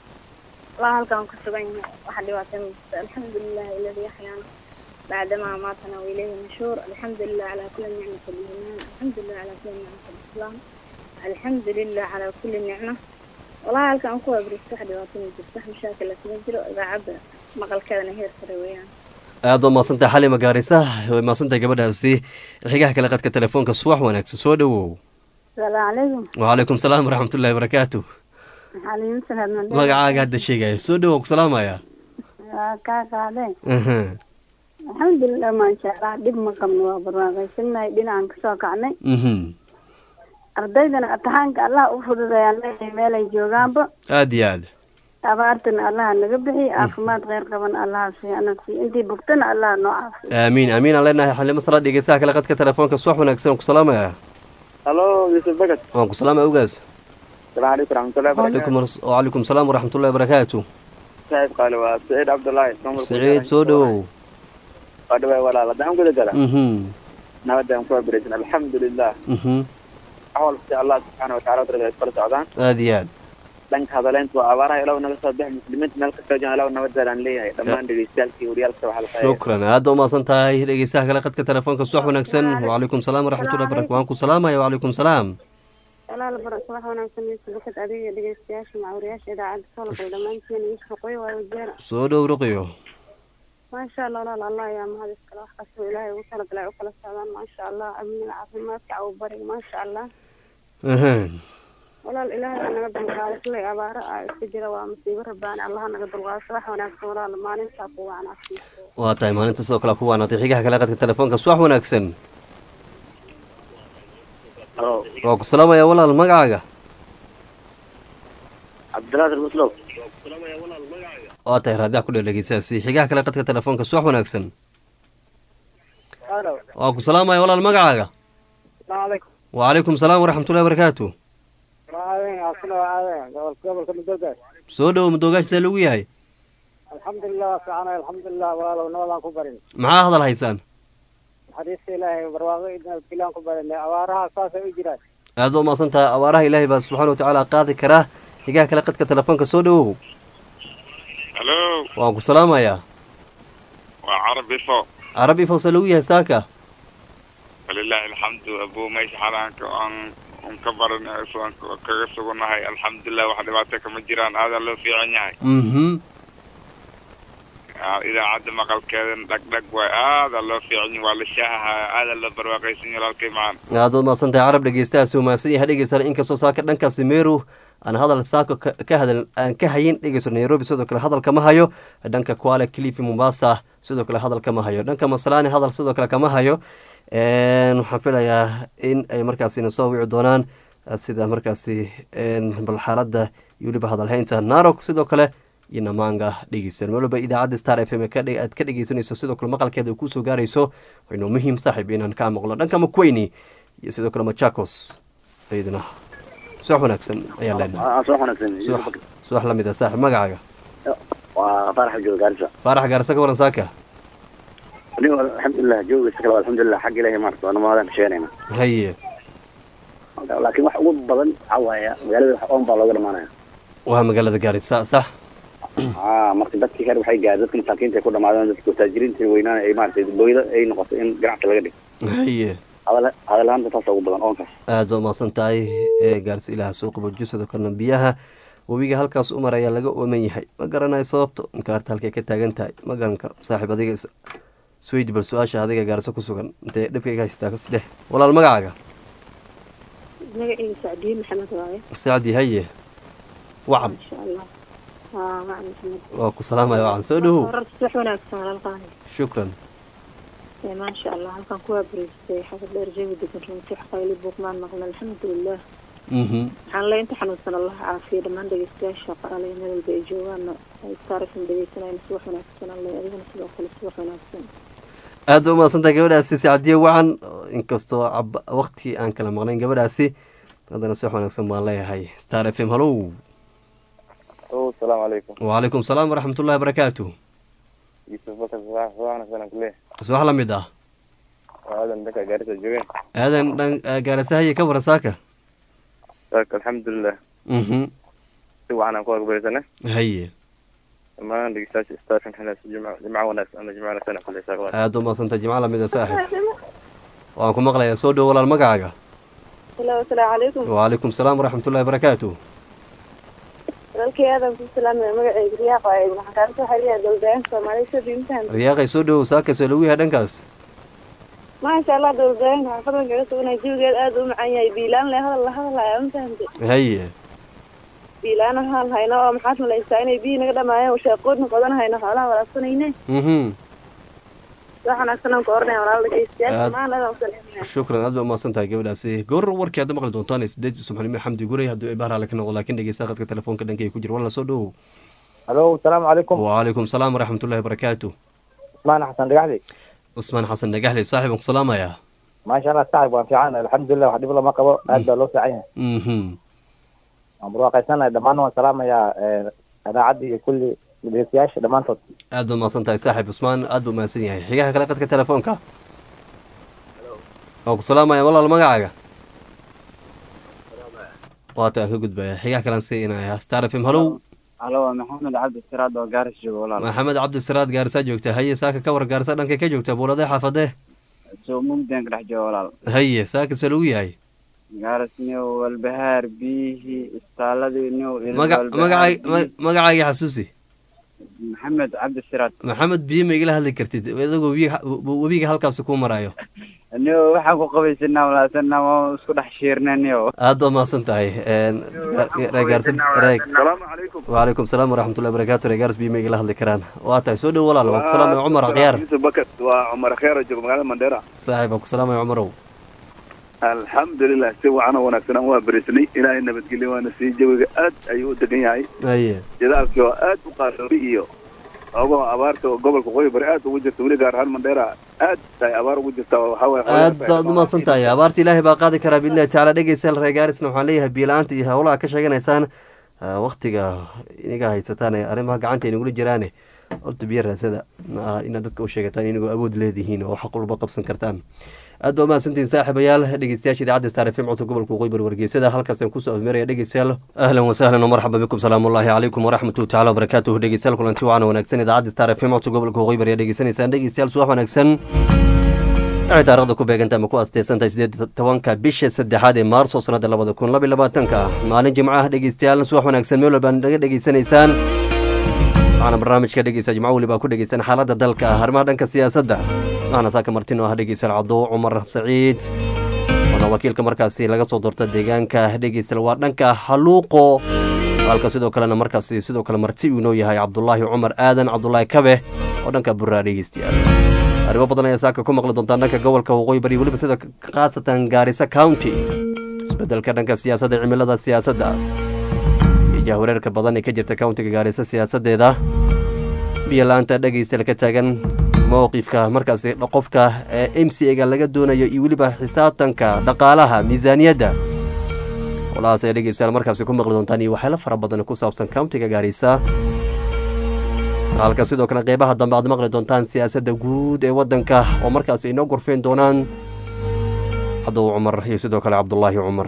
walaa halkaan ku sugan yahay waxa dhibaatay ma jirto alxamdulilah iladii axyaana bacdamaa maatana wailayhi nashuur alxamdulilah calaa kuli nicmati aliimaan alxamdulilah calaa kuli nicmati alislaam alxamdulilah calaa kuli nicma walaa halkaan ku abristo wax dhibaato ma jirto wax mashaakila kuma jiro idaacadda maqalkeedana heer sare weeyaan aad baad mahadsantahay xalima gaarisa way mahadsantahay gabadhaasi xigaha kale qadka telefoonka subax wanaagsan soo dhawow salaamu calaykum wacalaykum salaam waraxmatullahi barakaatu xaliimo salaadman magacaaga hadda sheegaya soo dhawow ku salaamaya waa kaa qaadeen aha alxamdulilah maasha allah dhib ma qabno waa barwaaqaysanahay dhinacan kasoo kacnay mhm ardaydana imtixaanka allah u fududayaan leeyahay meelay joogaanba aad iyo aad abaartana allaha naga bixiy caafimaad kheyr qaban allaha siiyo ana siiyo intii bogtana allaha noo caafiyo aamiin aamiin aan leenahay xalimo salaad dhegeystaha kale qadka telefoonka subax wanaagsan waan ku salaamaya halo yuusuf bagat waan ku salaamaya ogaas salaamu calaykum raxmatullahi wacalaykum wacalaykum salaam waraxmatullahi barakaatu saaxiib qaale waa saciid cabdullaahi saciid soo dhawow waa dhaway walaal haddaan guda gala mhm nabadaan ku abreysan alxamdulilah mhm wax walba si allah subxaana wataala darada iskala socdaan aad iyo aad dhanka hadaleynta waa abaaraha ilaw naga soo bixi muslimiinta meel kastoo joogan ilaw nabadaan leeyahay dhammaan dhegeystayaalkii waryaalka waxaa la qaaya shukran aada u mahadsan tahay dhegeystaha kale qadka telefoonka subax wanaagsan wacalaykum salaam waraxmatullahi barakatu waan ku salaamaya wacalaykum salaam walaal bar subax wanaagsan iyo subakad adiga iyo dhegeystayaasha macawriyaasha idaacadda solokal dhammaantiin iyo shaqooyo waa wajeera soo dhow ruqiyo maasha allah walaal allah ayaa mahad iskale wax kastoo ilaahay ugu talagalay u kala socdaan maasha allah amniga caafimaadka cawbariga maasha allah ahaan walaal ilaahay aa naga dulqaaday silay abaaro ah iska jira waa masiibo rabbaani allaha naga dulqaado subax wanaagsan walaal maalintaa ku wanaagsan waa tahay maalinta sidoo kale ku waanaatay xigaha kale qadka telefoonka subax wanaagsan halo waa ku salaamaya walaal magacaaga cabdinaasir muslow waa tahay raadiyaha ku dheerdhegeysaasi xigaha kale qadka telefoonka subax wanaagsan halo waa ku salaamaya walaal magacaaga salaamu calaykum wacalaykum salaam waraxmatullahi wabarakaatu waaden asna waaden gobol gobolka midooda soo dhow madoogaashisa lagu yahay alxamdulilah waa fiicanahay alxamdulilah walaalow nabadaan ku barin maxaa hadal haysaan naxariista ilaahay barwaaqo nabadgelyan ku barinay abaaraha saasay u jiraan aada u maasan tahay abaaraha ilaahay baa subxaana watacaala qaadi karaa xigaha kale qadka telefoonka soo dhowow halo waan ku salaamayaa waa carab ifo carabi fawse lagu yahay saaka walilaahi alxamdu abuu meesha xalaanka aan un ka baran aan kaga sugannahay alxamdulilah wax dhibaato kama jiraan aadaa loo fiican yahay mhm Aa, idaacadda maqalkeedan dhagdhag waay aadaa loo fiican yahay waa la shaahaha aadaa loo barwaaqaysan yahay walaalkay macaan aada u maasan tahay carab dhegeystahaasi umahadsan yahay dhegeysana inkastoo saaka dhankaasi meru aan hadal saako ka ka hadal aan ka hayin dhegeyso nairobi sidoo kale hadal kama hayo dhanka kuala clifi mombasa sidoo kale hadal kama hayo dhanka masalani hadal sidoo kale kama hayo Een, waxaan filayaa in ay markaasi na soo wici doonaan eh, sida markaasi een, bal xaaladda iyo weliba hadalhaynta narok sidoo kale iyo namaanga dhegeysan waliba idaacadda star f m ka dhe- aad ka dhegeysanayso sidoo kale maqalkeeda ay kusoo gaarayso waynoo muhiim saaxiib inaan kaa maqlo dhanka makweyni iyo sidoo kale machakos iyadana subax wanaagsan ayaan leenahay soo wanaagsan subax subax la mid ah saaxiib magacaaga waa faarax jooga gaarisa faarax gaarsa ka waran saaka anigo alxamdulilah joogaysa kale alxamdulilah xagga ilaahay maarata waa namaadaan kasheenayna haye laakiin wax ugu badan waxaa waaya magaalada wax oon baa looga dhamaanaya waa magaalada gaarisa sax aa marka dadkii reer waxay gaadeen dadka masaakiinta ay ku dhamaadeen dadka taajiriinta weynaan ay maaragtay booyada ay noqoto in ganacsi laga dhigo haye hadal hadalaanta taasa ugu badan oonkaas aada baa umaasan tahay ee gaarsi ilaha soo qabojiyo sidoo kalena biyaha webiga halkaas u maraya laga ooman yahay ma garanayo sababto inkaarta halkay ka taagan tahay ma garan karo saaxiib adiga is- isweydi bal su-aasha adiga gaarso ku sugan intee dhibkayga haystaa isdheh walaal magacaaga magaciisa sacdiye maxamed waaye sacdi haye wacan maasha allah waa wacan maxamed waa ku salaamaya wacan soo dhowow Horta subax wanaagsan walaalkaani shukran ee maasha allah halkan kuwaa bariistay xagga dheer jawi degan runtii xaqayli buuqmaan maqla alxamdulilah mhm waxaan le inta xanuunsan allah caafiya dhammaan dhegeystayaasha qaraalaya meel walba ay joogaana ay taarifan dhegeysanayna subax wanaagsan alle adigana sidoo kale subax wanaagsan aada u mahadsan tahay gabadhaasi sacdiye wacan inkastoo cab waqti aan kala maqnayn gabadhaasi haddana si wanaagsan baan leeyahay star f m hallow asalaamu calaykum wacalaykum salaam waraxmatullahi wabarakaatu yusuf bakar subax wanaagsan kule subax la mid ah aadan dhanka gaarisa joogeen aadan dhan gaarasahaye ka waran saaka saaka alxamdulilah mhm si wacan aan ku agbarisana haye dhammaan dhegeystayaasha staafin xilaa jimco jimco wanaagsan ama jimco wanaagsan kule saaka aada u mahadsantay jimco lamid a saaxib waan ku maqlayaa soo dhow walaal magacaaga halo asalaamu calaykum wacalaykum salaam waraxmatullahi wabarakaatu walaalkay aadan ku salaamaya magaceyga riyaaq waaye waxaan kaala soo xiriyaa dowladayaanka soomaaliya soo dhiintaan riyaaqay soo dhowow saakasoo lagu yahay dhankaas maasha allah dowladayaanka xaafaddan kaga suganaya jawigeed aada u macaan yahay biilaan le hadal la hadalaya ma fahamte haye biilaan ahaan hayno oo maxaad malaysaa inay biyi naga dhamaayeen washaaqoodna qodan hayno xoolaha walaabsanayne mhm wax wanaagsan aan ku oranaya walaal dhegeystayaal Aad- dhammaan aadaan u salaamaya shukran aad ba umahadsan tahay gabadhaasi goor warkii hadda maqli doontaan sideed subaxnimo xamdi guray hadduu ay bahraale ka noqdo laakiin dhegeysta qadka telefoonka dhankay ku jira wala soo dhowow halo asalaamu calaykum wacalaykum salaam waraxmatullahi wabarakaatu usmaan xasan dhagaxdi cusmaan xasan dhagaxley saaxib aan ku salaamayaa maasha allah saaxib waan fiican alxamdulilah wax dhib lama qabo aad baa loo fiican yahay mhm waan barwaaqaysanahay dhammaan waan salaamayaa idaacaddii iyo kulli dhegeystayaasha dhammaantood aad ba umahadsan tahay saaxib cusmaan aad buu umahadsan yahay xigaha kale qadka telefoonka waan ku salaamaya walaal magacaaga waata aan ka gudbaya xigaha kalean siinaya star f m hallow halo waa maxamed cabdi siraad oo gaaris jooga walaal maxamed cabdisiraad gaarsaa joogta haye saaka ka war gaarsa dhankay ka joogta buuladee xaafadee soo mugdeen ka dhex jooga walaal haye saaka soo lagu yahay gaaris niyow walbahaar biyihii istaaladii niyow maga magacay ma- magacaagii xasuusi maxamed cabdi siraad maxamed biyo ma igala hadli kartid adagoo webiga webiga halkaasi ku marayo niyow waxaan ku qabaysanaa walaasana waa isku dhex shiirnay niyow aad baa mahadsan tahay reegaarsan reeg salaamu calaykum wacalaykum salaam waraxmatullahi barakaatu reegaaris biyo ma igala hadli karaan waa tahay soo dhow walaal waan ku salaamaya cumar akhyaar yusuf bakar waa cumar kheer jooga magaalada mandheera saaxiib waan ku salaamaya cumarow alxamdulilah si wacan oo wanaagsan aan waa berisnay ilaahay nabadgelyo waana sii jawiga aad ayuu u degan yahay aye jadaalkii oo aad u qaasoobi iyo ogo abaarta oo gobolka qoyi bari aad ugu jirta weli gaar ahaan mandheera aad tahay abaar ugu jirta oo waxaa waye aad baad u mahadsan tahay abaarta ilaahay baa qaadi karaa biidnillahi tacaala dhegeystayaal reegaarisna waxaan leeyahay biyo-la-aanta iyo howlaha ka sheeganaysaan waktiga iniga haysataan ee arrimaha gacanta inagula jiraane horta biyo raasada ma aha inaad dadka u sheegataan inagoo awood leedihiin oo xaq walba qabsan kartaan aad baa umahadsantihiin saaxiibayaal dhegeystayaasha idaacadda star f m codka gobolka waqooyi bari wargeysada halkaasaan kusoo afmeeraya dhegeystayaal ahlan wasahlan wmarxaba bikum salaamullahi calaykum waraxmatuhu tacala wabarakaatuhu dhegeystayaal kulanti wacan wanaagsan idaacadda star f m codka gobolka waqooyi bari ayaa dhegeysanaysaan dhegeystayaal subax wanaagsan waxay taarikhda ku beeganta ama ku asteysantahay sideed tobanka bisha saddexaad ee maarso sanada labada kun laba iyo labaatanka maalin jimco ah dhegeystayaal subax wanaagsan meel walbaan naga dhegeysanaysaan waxaana barnaamijka dhegeysa jimco weliba ku dhegeysan xaaladda dalka arrimaha dhanka siyaasadda waxaana saaka martino ah dhegeystayaal cabdo cumar saciid waana wakiilka markaasi laga soo doorta deegaanka dhegeystayaal waa dhanka haluuqo halka sidoo kalena markaasi sidoo kale marti uu inoo yahay cabdulaahi cumar aadan cabdulaahi kabe oo dhanka buraa dhegeystayaal arrimo badan ayaa saaka ku maqli doontaan dhanka gobolka waqooyi bari weliba sida khaasatan gaarisa county isbedelka dhanka siyaasadda cimilada siyaasadda iyo jahwareerka badan ee ka jirta countiga gaarisa siyaasadeeda biyo la-aanta dhegeystayaal ka taagan mowqifka markaasi qofka ee m c a ga laga doonayo iyo weliba xisaabtanka dhaqaalaha miisaaniyadda walahaas ay dhegeystayaal markaasi ku maqli doontaan iyo waxyaalo fara badan ku saabsan countiga gaarisa halka sidoo kale qeybaha dambe aad maqli doontaan siyaasadda guud ee waddanka oo markaasi inoo gorfeyn doonaan cadow cumar iyo sidoo kale cabdulaahi cumar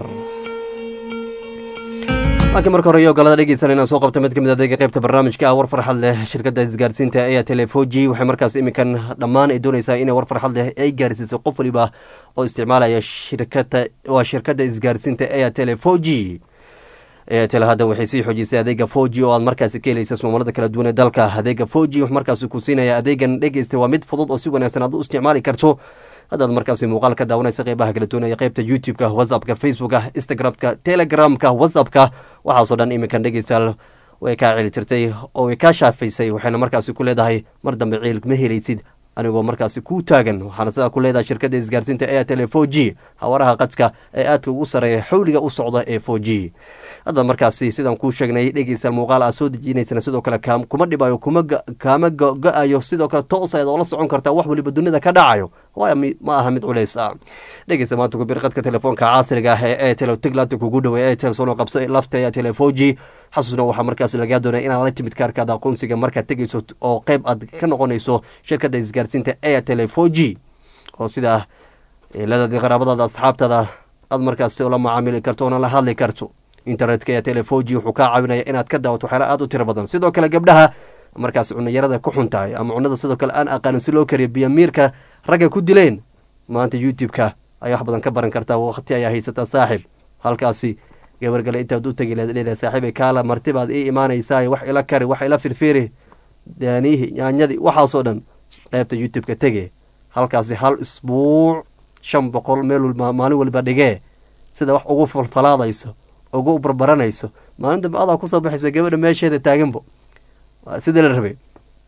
laakiin marka hore iyo ogolada dhegeysan inaan soo qabto mid ka mid adeega qeybta barnaamijka ah war farxad leh shirkadda isgaarsiinta ee telefoji waxay markaas iminkan dhammaan ay doonaysaa inay war farxad leh ay gaarsiisay qof waliba oo isticmaalaya shirkada waa shirkadda isgaarsiinta ee telefoji eetel hadda waxay sii xoojisay adeega foji oo aad markaasi ka helaysa ismaamalada kala duwan ee dalka adeega foji wax markaasi ku siinaya adeegan dhegeysta waa mid fudud oo si wanaagsan aad u isticmaali karto haddaad markaasi muuqaal ka daawanaysa qeybaha kala duwanaya qeybta youtube-ka whatsappka facebooka instagramka telegramka whatsappka waxaasoo dhan iminkan dhegeystayaal way kaa celi jirtay oo way kaa shaafaysay waxayna markaasi ku leedahay mar dambe ciil ma helaysid anigoo markaasi kuu taagan waxaana sidaa ku leedahay shirkadda isgaarsiinta airtel four g hawaraha qadka ee aadka ugu sareeya xawliga u socda ee four g hadda markaasi sidaan kuu sheegnay dhegeystayaal muuqaal aad soo dejinaysana sidoo kale kuma dhibayo kuma kaama go-ayo sidoo kale toos ayaad oola socon kartaa wax waliba dunida ka dhacayo waayo ma aha mid culays ah dhegeysta maanta ku bir qadka telefoonka casriga ah ee airtel tiglaanta kugu dhaway airtel soona qabso lafta airtel four g xasuusna waxaa markaasi lagaa doonaya inaad la timid kaarkaada aqoonsiga markaad tegeyso oo qeyb aad ka noqonayso shirkadda isgaarsiinta airtel four g oo sidaa eeladaadii qaraabadaada asxaabtada aad markaasi ula macaamili karto oona la hadli karto internetka ee telefoji wuxuu kaa caawinaya inaad ka daawato waxyaala aad u tiro badan sidoo kale gabdhaha markaas cunayarada ku xun tahay ama cunada sidoo kale aan aqaanin si loo kariyo biyamiirka ragga ku dileen maanta youtube-ka ayaa wax badan ka baran kartaa waqti ayaa haysataa saaxib halkaasi gabargale intaad u tegi leedahay saaxiibay kaala martibaad ii imaanaysaa wax ila kari wax ila firfiri daaniihi yaanyadii waxaasoo dhan qeybta youtube-ka tege halkaasi hal isbuuc shan boqol meel maalin waliba dhigee sida wax ugu falfalaadayso ugu barbaranayso maalin dambe adaa kusoo baxayso gabadha meesheeda taaganbo sida la rabay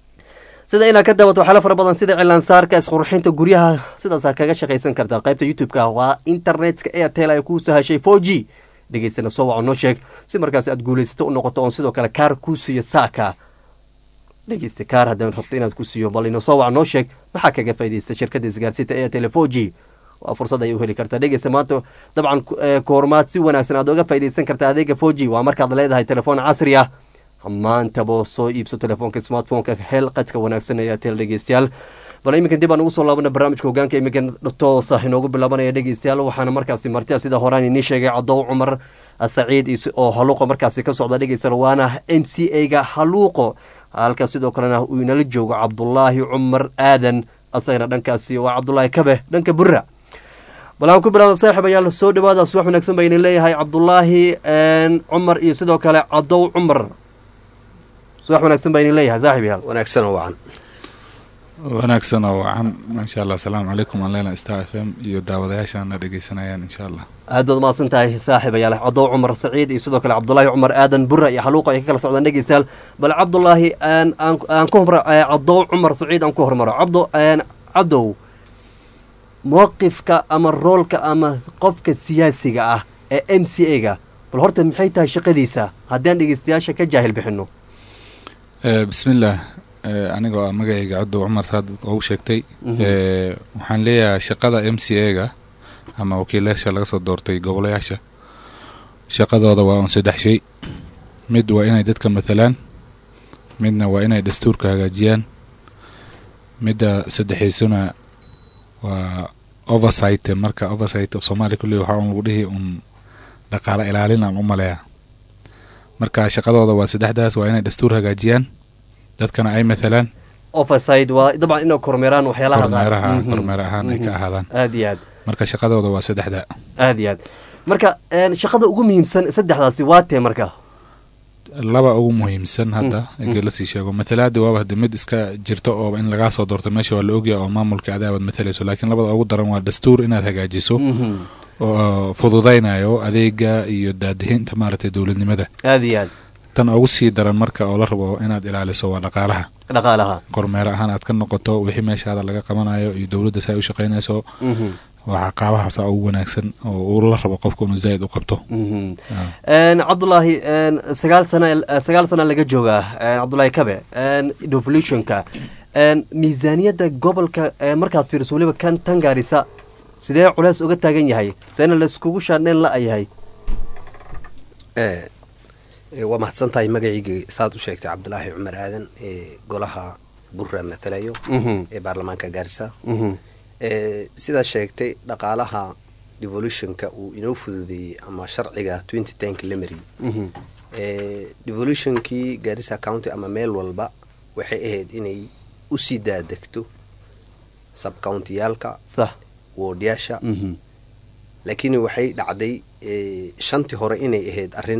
sida inaad ka daawato waxyaala fara badan sida cilaansaarka isqurxinta guryaha sidaasaa kaga shaqaysan kartaa qaybta youtube-ka waa internetka airtel ay kuu sahashay four g dhegeystana soo waco noo sheeg si markaas aad guulaysato u noqoto oon sidoo kale kaar kuu siiyo saaka dhegeysta kaar haddaan rabto inaad ku siiyo bal ina soo waco noo sheeg maxaa kaga faaidaysta shirkadda isgaarsiinta airtel four g waa fursad ay u heli kartaa dhegeysta maanta dabcan koormaad si wanaagsan aad oga faa'idaysan kartaa adeega four g waa markaad leedahay telefoon casri ah maantaba soo iibso telefoonka smartphoneka hel qadka wanaagsan ee atel dhegeystayaal bal iminkan dib aan ugu soo laabana barnaamijka hogaanka iminkan toosa inoogu bilaabanaya dhegeystayaal waxaana markaasi martia sida horaan inii sheegay cadow cumar saciid oo haluuqo markaasi ka socda dhegeystayaal waana m c a ga haluuqo halka sidoo kalena uu inala joogo cabdulaahi cumar aadan asagana dhankaasi waa cabdulaahi kabe dhanka bura bal aan ku bilaabno saaxib ayaa soo dhawaada subax wanaagsan baa idin leeyahay cabdulaahi cumar iyo sidoo kale cadow cumar subax wanaagsan baa idin leeyahay saaxib yaal wanaagsan oo wacan wanaagsan oo wacan insha allah asalaamu calaykum aan leena star f m iyo daawadayaashaana dhegeysanayaan insha allah aad baad mahadsan tahay saaxib ayaa leh cadow cumar saciid iyo sidoo kale cabdulaahi cumar aadan bura iyo xaluuqa ay ka kala socdaan dhegeystayaal bal cabdulaahi aan aan ku hormaro cadow cumar saciid aan ku hormaro cabdo cadow mowqifka ama roolka ama qofka siyaasiga ah ee m c a ga bal horta maxay tahay shaqadiisa haddii aan dhegeystayaasha ka jaahil bixino bismillaah anigoo ah magacayga cabdo cumar saad ugu sheegtay waxaan leeyahay shaqada m c a ga ama wakiilayaasha laga soo doortay gobolayaasha shaqadooda waa un saddex shay mid waa inay dadka matalaan midna waa inay dastuurka hagaajiyaan midda saddexaysuna waa oversight marka oversight of soomaaliya kulli waxaa un lagu dhihi un dhaqaalo ilaalin aan u maleeya marka shaqadooda waa saddexdaas waa inay dastuur hagaajiyaan dadkana ay matalaan oversight waa dabcan inay kormeeraan waxyaalaha kormeeraha kormeer ahaan ay ka ahaadaan aad iyo aad marka shaqadooda waa saddexda aad iyo aad marka shaqada ugu muhiimsan saddexdaasi waa tee marka laba ugu muhiimsan hadda ege lasii sheego matalaada waaba hade mid iska jirto oo in lagaa soo doorto meesha waa la ogyaha oo maamulka adaabaad matalayso laakiin labada ugu daran waa dastuur inaad hagaajiso oo fududaynayo adeega iyo daadihinta maaragtay dowladnimada aad iyo aad tan ugu sii daran marka oo la rabo inaad ilaaliso waa dhaqaalaha dhaqaalaha kormeer ahaan aad ka noqoto wixii meeshaada laga qabanayo iyo dowladda si ay u shaqaynayso waa caqaabahaasa ugu wanaagsan oo uu la rabo qofka inuu zaaid u qabto cabdulaahi sagaal sana sagaal sana laga joogaa cabdulaahi kabe devolutionka miisaaniyadda gobolka markaad fiiriso weliba kan tan gaarisa sidee culeys uga taagan yahay seena laiskugu shaadheen la yahay waa mahadsan tahay magacayga saad u sheegtay cabdulaahi cumar aadan ee golaha burra matalayo ee baarlamaanka gaarisa sidaa sheegtay dhaqaalaha devolutionka uu inoo fududeeyey ama sharciga twenty tenka la mariyey devolutionkii gaarisa county ama meel walba waxay ahayd inay usii daadegto subcountiyaalka woodyaasha laakiin waxay dhacday shantii hore inay ahayd arrin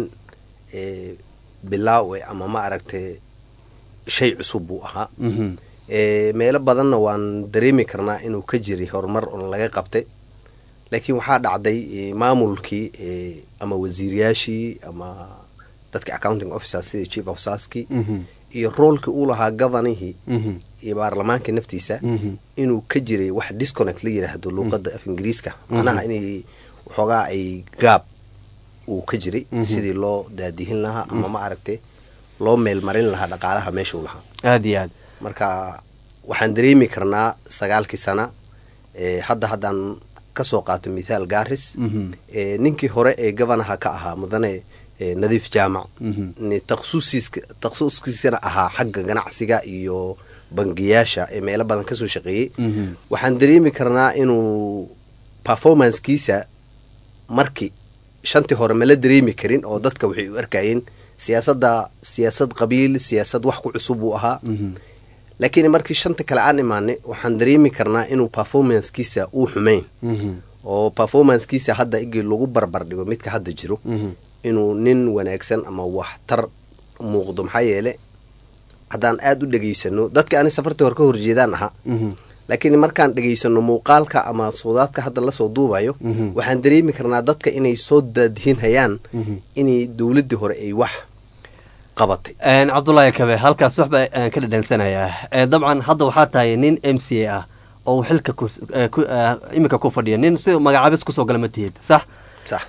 bilaawe ama ma aragtay shay cusub buu ahaa meelo badanna waan dareemi karnaa inuu ka jiray horumar oon laga qabtay laakiin waxaa dhacday maamulkii ama wasiiriyaashii ama dadka accounting officers sida chief officerskii iyo roolkii uu lahaa govanihii iyo baarlamaanka naftiisa inuu ka jiray wax disconnect la yiraahdo luuqada af ingiriiska macnaha inay waxoogaa ay gaab uu ka jiray sidii loo daadihin lahaa ama ma aragtay loo meelmarin lahaa dhaqaalaha meeshuu lahaa aad iyo aad marka waxaan dareemi karnaa sagaalkii sana hadda haddaan kasoo qaato mithaal garis ninkii hore ee governaha ka ahaa mudane nadiif jaamac takhasuskiisana ahaa xagga ganacsiga iyo bangiyaasha ee meelo badan kasoo shaqeeyey waxaan dareemi karnaa inuu performancekiisa markii shantii hore mala dareemi karin oo dadka waxay u arkayeen siyaasadda siyaasad qabiil siyaasad wax ku cusub uu ahaa laakiin markii shanta kale aan imaanay waxaan dareemi karnaa inuu performancekiisa uu xumayn oo performancekiisa hadda igii lagu barbar dhigo midka hadda jiro inuu nin wanaagsan ama waxtar muuqdo maxaa yeele haddaan aada u dhegaysano dadka ani safartii hore ka horjeedaan ahaa laakiin markaan dhegaysano muuqaalka ama soodaadka hadda lasoo duubayo waxaan dareemi karnaa dadka inay soo daadihinhayaan inay dowladdii hore ay wax qabatay cabdulaahi kabe halkaas waxba aan ka dhadhansanayaa dabcan hadda waxaa tahay nin m c a ah oo xilka iminka ku fadhiya nin si magacaabis kusoo gala ma tihid sax sax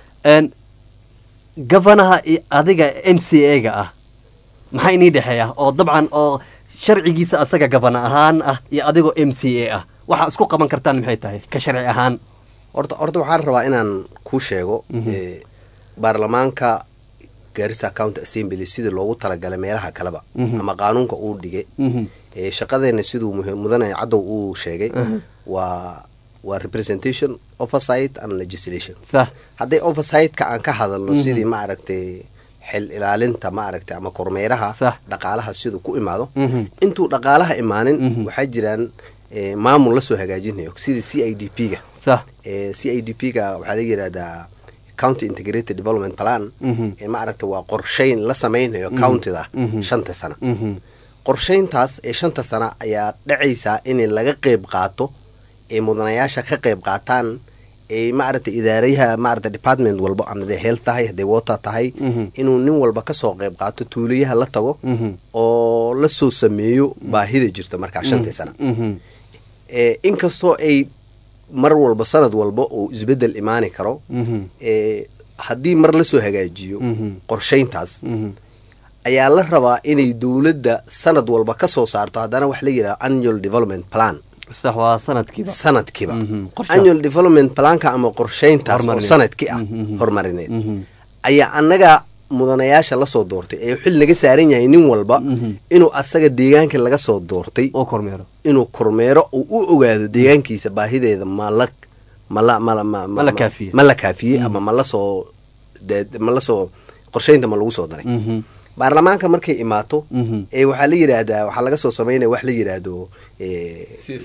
gofanaha adiga m c a ga ah maxaa inii dhexeeya oo dabcan oo sharcigiisa asaga gabana ahaan ah iyo adigoo m c a ah waxaa isku qaban kartaan maxay tahay ka sharci ahaan horta horta waxaan rabaa inaan kuu sheego baarlamaanka gaarisa county assembly sidii loogu talagalay meelaha kaleba ama qaanuunka uu dhigay shaqadeena siduu mudane cadow uu sheegay waa waa representation oversight and legislation hadday oversight-ka aan ka hadalno sidii ma aragtay xil ilaalinta ma aragtay ama kormeeraha dhaqaalaha siduu ku imaado intuu dhaqaalaha imaanin waxaa jiraan maamul lasoo hagaajinayo sidii c i d p ga sax Eh, c i d p ga waxaa la yidhahdaa county integrated development plan Mhm. ee maaragta waa qorshayn la sameynayo Mhm. countida Mhm. shanta sana Mhm. qorshayntaas ee shanta sana ayaa dhacaysaa in laga qeyb qaato ee mudanayaasha ka qeyb qaataan ee maaragta idaarayaha maaragta department walbo ama hadday health tahay hadday water tahay Mhm. inuu nin walba kasoo qeyb qaato tuulayaha la tago Mhm. oo la soo sameeyo baahida jirta markaa shantii sana Mhm. Eh, inkastoo ay mar walba sanad walba uu isbedel imaani karo Mhm. eh, haddii mar lasoo hagaajiyo Mhm. qorshayntaas Mhm. ayaa la rabaa inay dowladda sanad walba ka soo saarto haddana wax la yidhaha annual development plan sax waa sanadkiiba sanadkiiba Mhm. Qorshe. annual development planka ama qorshayntaas oo Horumarineed. sanadkii ah Mhm. horumarineed Mhm. ayaa annaga mudanayaasha lasoo doortay ee xil naga saaran yahay nin walba Mhm. inuu asaga deegaanka laga soo doortay oo kormeero inuu kormeero uu u ogaado deegaankiisa baahideeda ma la ma la ma la ma Ma la kaafiyey. ma la kaafiyey ama ma la soo de- ma la soo qorshaynta ma lagu soo daray Mhm. baarlamaanka markay imaato Mhm. ee waxaa la yidhaahdaa waxaa laga soo sameynaya wax la yidhaahdo eh,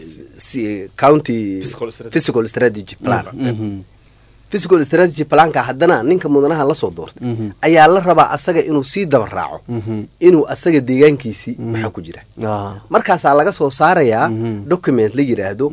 si- county physical strategy plan Mhm. physical strategy planka haddana ninka mudanaha lasoo doortay Mhm. ayaa la rabaa asaga inuu sii daba raaco Mhm. inuu asaga deegaankiisii maxaa ku jira Ah. markaasaa laga soo saarayaa Mhm. document la yidhaahdo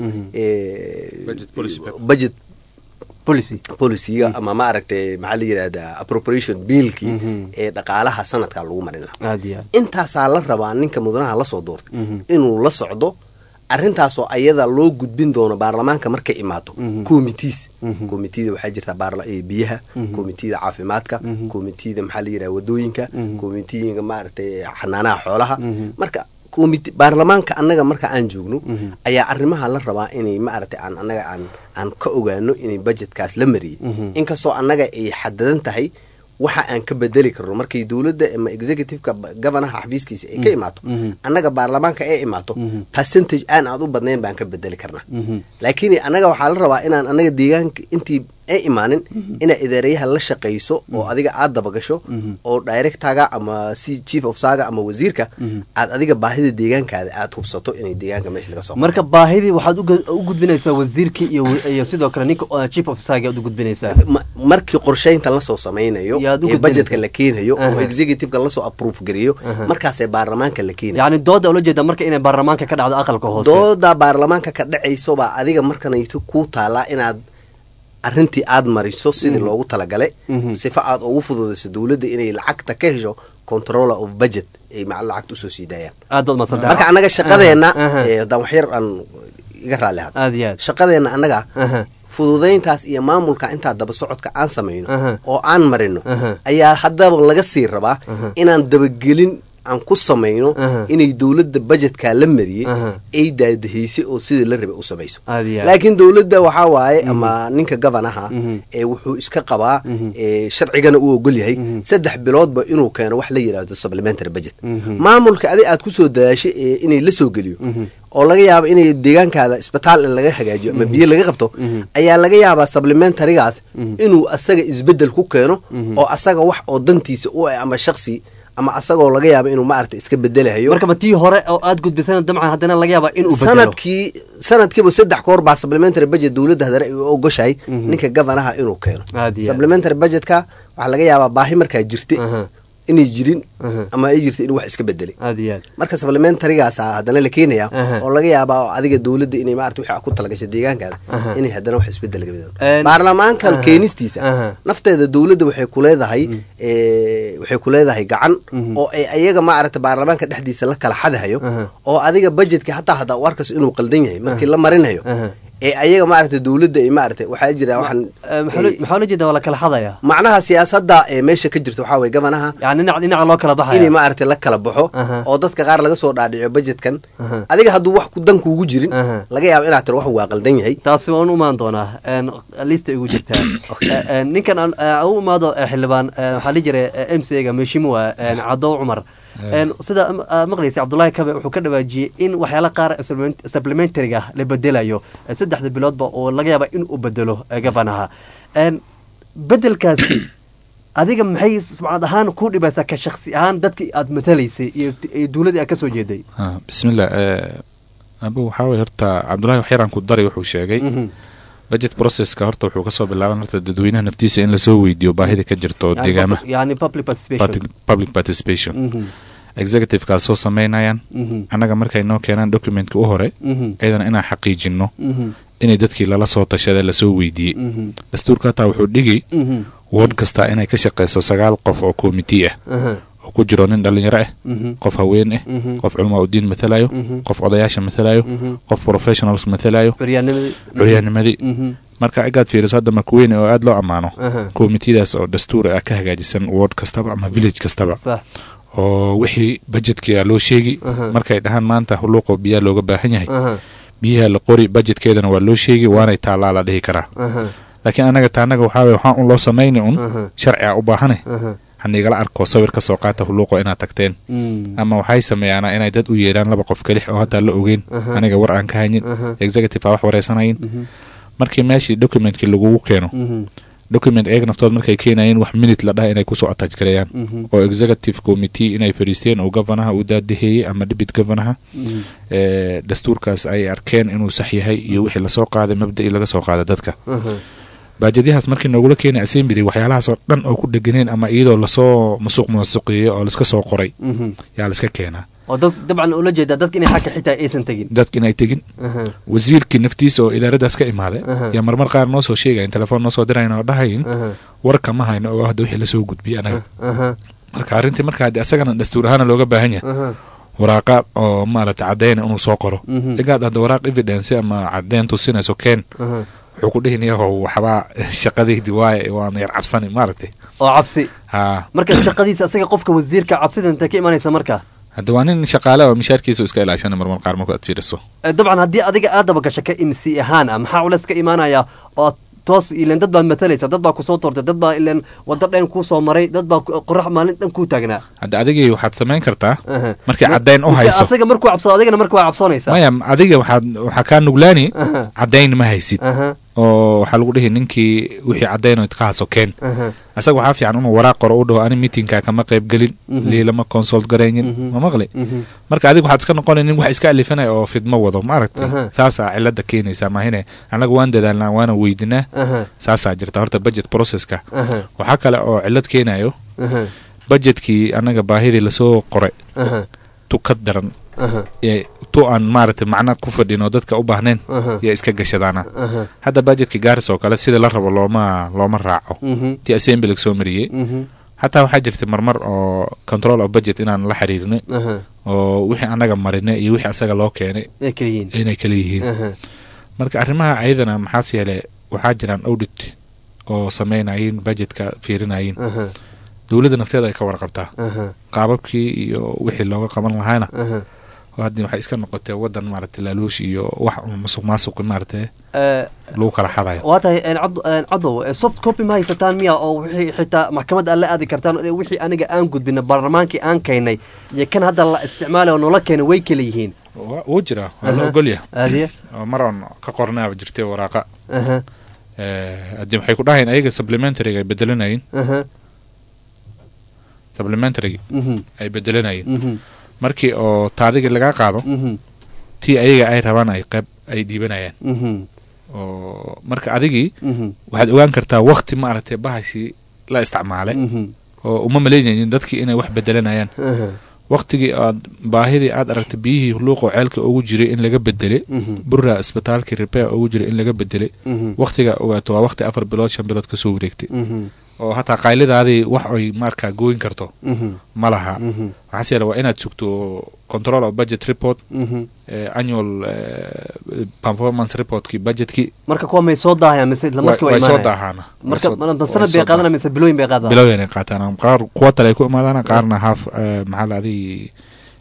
eh, budget policy policyga ama maaragtay maxaa la yidhahdaa appropriation billkii Mhm. ee dhaqaalaha sanadka lagu marin lahaa aad iyo aad intaasaa la rabaa ninka mudanaha lasoo doortay Mhm. inuu la socdo arrintaasoo ayada loo gudbin doono baarlamaanka markay imaato Mhm. committees Mhm. committeeda waxaa jirta baarla- eh, biyaha Mhm. committeeda caafimaadka Mhm. committeeda maxaa la yidhaha wadooyinka Mhm. committeega maaragtay xanaanaha xoolaha Mhm. marka committee baarlamaanka annaga marka aan joogno Mhm. ayaa arrimaha la rabaa inay maaragtay aan annaga aan aan ka ogaano inay budgetkaas la mariyey Mhm. inkastoo annaga ay xadadan tahay waxa aan ka bedeli karno markay dowladda ama executiveka ba- governaha xafiiskiisa ay ka imaato Mhm. annaga baarlamaanka ay imaato Mhm. percentage aan aad u badnayn baan ka bedeli karnaa Mhm. laakiin annaga waxaa la rabaa inaan annaga deegaanka intii ay imaanin inaa idaarayaha la shaqayso oo adiga aad dabagasho Mhm. oo directaga ama si chief of saga ama wasiirka Mhm. aad adiga baahida deegaankaada aad hubsato inay deegaanka meesha laga soo marka baahidii waxaad uga- u gudbinaysaa wasiirkii iyo iyo sidoo kale ninka uh, chief of sagi aad u gudbinaysaa Ma- markii qorshaynta lasoo samaynayo Yaad u ee gudbinaysaa. budgetka la keenayo oo Aha. executiveka lasoo approve gareeyo Aha. markaasee baarlamaanka la keenayo yacni dooda ula jeeda marka inay baarlamaanka ka dhacdo aqalka hoose dooda baarlamaanka ka dhacayso baa adiga markanayto kuu taalaa inaad arrintii aad mariso sidii Mhm. loogu talagalay Mhm. sifa aad ugu fududayso dowladda inay lacagta ka hesho controller of budget ay maca lacagta usoo sii daayaan aad baad masan marka annaga shaqadeenna Aha. eh, haddaan waxyar aan iga raalli hado aad iyo aad shaqadeenna annaga Aha. fududayntaas iyo maamulka intaa daba socodka aan samayno Aha. oo aan marino Aha. ayaa haddaba laga sii rabaa Aha. inaan dabagelin aan ku samayno Aha. inay dowladda budgetkaa la mariyey Aha. ay daadahaysay oo sidii la rabay u samayso aad iyo aad laakiin dowladda waxaa waaye ama ninka gabanaha Mhm. ee wuxuu iska qabaa Mhm. ee sharcigana uu ogol yahay Mhm. saddex biloodba inuu keeno wax la yidhaahdo supplementary budget Mhm. maamulka adi aad kusoo dadaashay ee inay la soo geliyo Mhm. oo laga yaabo inay deegaankaada isbitaal in laga hagaajiyo ama biyo laga qabto Mhm. ayaa laga yaabaa supplementarygaas Mhm. inuu asaga isbedel ku keeno Mhm. oo asaga wax oo dantiisa u ah ama shaksi ama asagoo laga yaabo inuu maaragta iska bedelahayo marka ma tii hore oo aad gudbisan dabcan haddana laga yaabaa inuu bedelo sanadkii sanadkiiba saddex koor baa supplementary budget dowladda hadana ay u ogoshahay Mhm. ninka gavanaha inuu keeno Aad iyo aad. supplementary budgetka waxaa laga yaabaa baahi markaa jirta Aha. inay jirin Aha. ama ay jirta inuu wax iska bedelay aad iyo aad marka supplementarygaasa haddana la keenaya Aha. oo laga yaabaa adiga dowladda inay maarata wixii ku talagashay deegaankaada Aha. inay haddana wax isbedel ka bedelo En- baarlamaankan Aha. keenistiisa Aha. nafteeda dowladda waxay ku leedahay eh, waxay ku leedahay gacan Mhm. oo ay ayaga maarata baarlamaanka dhexdiisa la kala xadahayo Aha. oo adiga budgetka hataa haddaa u arkayso inuu qaldan yahay markii la marinayo Aha. ee ayaga maarata dowladda ay maarata waxaa jira waxaan Eh, maxaa loo- maxaa loo jeeda waa la kala xadaya macnaha siyaasadda ee meesha ka jirta waxaa weye gabanaha yani dhinac dhinaca loo kala baxaya inay maaragtay la kala baxo Aha. oo dadka qaar laga soo dhaadhiciyo budgetkan Aha. adiga hadduu wax ku- dan kuugu jirin Aha. laga yaabo inaad tiro wax waa qaldan yahay taasi waan u imaan doonaa een, lista igu jirtaa Eh, eh, ninkan aan eh, u imaado eh, xildhibaan eh, waxaa la jiray m c ga meshimua cadow cumar Een, sida am- aad maqlaysay cabdullaahi kabe wuxuu ka dhawaajiyey in waxyaala qaar supplement- supplementariga la bedelayo eh, saddexda biloodba oo laga yaaba in uu bedelo eh, gavanaha Een, bedelkaasi adiga maxay sumcad ahaan ku dhibaysaa ka shaksi ahaan dadkii aad matalaysay iyo iyo dowladdii aad ka soo jeeday Ah, bismillah eh, abu waxaa weye horta cabdullahi waxyaraan ku dari wuxuu sheegay Mhm. budget processka horta wuxuu kasoo bilaaban horta dadweynaha naftiisa in lasoo weydiiyo baahida ka jirto Yani deegaamaha public- yani public participation Public- public participation Mhm. executivekaas soo sameynayaan Mhm. annaga markay noo keenaan documentka u hore Mhm. iyadana inaan xaqiijino Mhm. inay dadkii lala soo tashada lasoo weydiiyey Mhm. dastuurka hataa wuxuu dhigi Mhm. ward kasta inay ka shaqeyso sagaal qof oo committee ah Aha. oo ku jiro nin dhalinyaro ah Mhm. qof haween ah Mhm. qof culamaa udiin matalayo Mhm. qof odayaasha matalayo Mhm. qof professionals matalayo Curyaanimadii. curyaanimadii Mhm. marka agaad fiiriso hadda makuweyne oo aada loo ammaano Aha. committeedaas oo dastuur ah ka hagaajisan ward kastaba ama village kastaba Sax. oo wixii budgetkia loo sheegi Aha. markay dhahaan maanta huluuqoo biyaa looga baahan yahay Aha. biyaha la qori budgetkeedana waa loo sheegi waanay taallaa la dhihi karaa Aha. laakiin anaga taanaga waxaa weye waxaan un loo samayni un Aha. sharci a u baahane Aha. hanigala arko sawir ka soo qaata huluuqo inaad tagteen Mm. ama waxay sameeyaana inay dad u yeedhaan laba qof kelix oo hataa la ogeyn Aha. aniga war aan ka haynin Aha. executive aa wax wareysanayin Mhm. markii meeshii documentkii lagugu keeno Mhm. document eeg naftood markay keenayeen wax minute la dhaha inay kusoo attach gareeyaan Mhm. oo executive committee inay fadhiisteen oo governaha uu daadaheeyey ama deputy governaha Mhm. ee dastuurkaas ay arkeen inuu sax yahay iyo wixii lasoo qaaday mabda'ii laga soo qaaday dadka Aha. baajadyahaas markii noogula keenay assembly waxyaalahaasoo dhan oo ku dheganeen ama iyadoo lasoo masuq masuqeeyey oo laska soo qoray Mhm. yaa laska keenaa oo dad dabcan ula jeedaa dadka inay xagga xitaa aysan tegin dadka inay tegin Aha. wasiirkii naftiisa oo idaaradaas ka imaaday Aha. yaa marmar qaar noo soo sheegayin telefoon noo soo dirayn oo dhahayin Aha. warka ma hayno oo hadda wixii lasoo gudbiyey anaga Aha. marka arrintii marka haddii asagana dastuur ahaana looga baahan yahay Aha. waraaqa oo maaragtay cadeyna inuu soo qoro Mhm. igaad hadda waraaq evidence ama cadeyn tusinayso keen Aha. wuxuu ku dhihin yahow waxbaa shaqadaydi waaye waan yar cabsani maaragtay oo cabsi haa marka shaqadiisa asaga qofka wasiirka cabsida intay ka imanaysa marka hadda waa nin shaqaale oo mishaarkiisu iska ilaashana marmar qaar marku aad fiiriso Eh, dabcan haddii adiga aad dabagasho ka imsi ahaan ah maxaa culeys ka imaanaya oo aad toos ilen dad baad matalaysa dad baa kusoo toortay dad baa ilen wado dhan kuu soo maray dad baa ku- qorax maalin dhan kuu taagnaa hadda adigii waxaad samayn kartaa Aha. markii Ma- caddeyn u mise hayso asaga markuu cabsado adigana marka waa cabsoonaysaa maya adiga waxaad waxaa kaa nuglaani Aha. caddayn ma haysid Aha. oo waxaa lagu dhihi ninkii wixii caddayn ka haso keen Aha. asaga waxaa fiican inuu waraaq qoro u dhaho ani meetingka kama qayb gelin Mhm. liilama consult garaynin ma maqli Mhm. marka adiga waxaad iska noqonay nin wax iska alifanaya oo fidmo wado maaragtay Aha. saasaa cilada keenaysaa maahine annaga waan dadaalnaa waana weydinaa Aha. saasaa jirta horta budget processka Aha. waxaa kale oo cilad keenayo Aha. budgetkii annaga baahidii lasoo qoray Aha. tu ka daran Aha. ee tu aan maaragtay macna ku fadhin oo dadka u baahnayn Aha. yaa iska gashadaana Aha. hadda budgetka gaaris oo kale sida la rabo looma looma raaco Mhm. ti assembly soo mariyey Mhm. hataa waxaa jirtay marmar oo control of budget inaan la xiriirnay Aha. oo wixii annaga marinay iyo wixii asaga loo keenay Ay kala yihiin. inay kala yihiin Aha. marka arrimaha ayadana maxaas yeele waxaa jiraan audit oo sameynayin budgetka fiirinayin Aha. dowladda nafteeda ay ka warqabtaa Aha. qaababkii iyo wixii looga qaban lahaana Aha. oo haddii waxay iska noqotee wadan maaragtay laaluush iyo wax un masuq maasuqi maaragtay Eh, lagu kala xadayo waa tahay een, cabd- een, cadow eh, soft copy ma haysataan miya oo wixii xitaa maxkamadda aad la aadi kartaan eh, wixii aniga aan gudbina baarlamaankii aan keynay iyo kan hadda la isticmaalay oo noola keenay way kala yihiin Wa- wuu jiraa waa la Aha. ogolyahay Aadiya. oo mar oon ka qornaaba jirtay waraaqa Aha. Eh, haddii waxay ku dhahayn ayaga supplementaryga ay bedelanayin Aha. supplementary Mhm. ay bedelanayeen Mhm. markii oo taadigi lagaa qaado Mhm. tii ayaga ay rabaan ay qayb ay dhiibanayaan Mhm. oo marka adigii Mhm. waxaad ogaan kartaa wakti maaragtay bahashii la isticmaalay Mhm. oo uma malaynaynin dadkii inay wax bedelanayaan Aha. waktigii aad baahidii aad aragtay biyihii luuqoo ceelka ugu jiray in laga bedelay Mhm. burra isbitaalkii repair ugu jiray in laga bedelay Mhm. waktiga ogaato waa wakti afar bilood shan bilood kasoo wareegtay Mhm. oo hataa qaylidaadii wax ay markaa gooyin karto Mhm. ma laha Mhm. waxaase yeele waa inaad sugto control of budget report Mhm. eh, annual eh, performance reportkii budgetkii marka kuwa may soo daahayaan mise isla markii way waa soo imaanayaan? daahaana marka Way soo- ma- ma way sanad soo bay qaadana mise bilooyin bay qaadaan bilowyan ay qaataan qaar kuwatale ay ku imaadaan qaarna half eh, maxaa la adii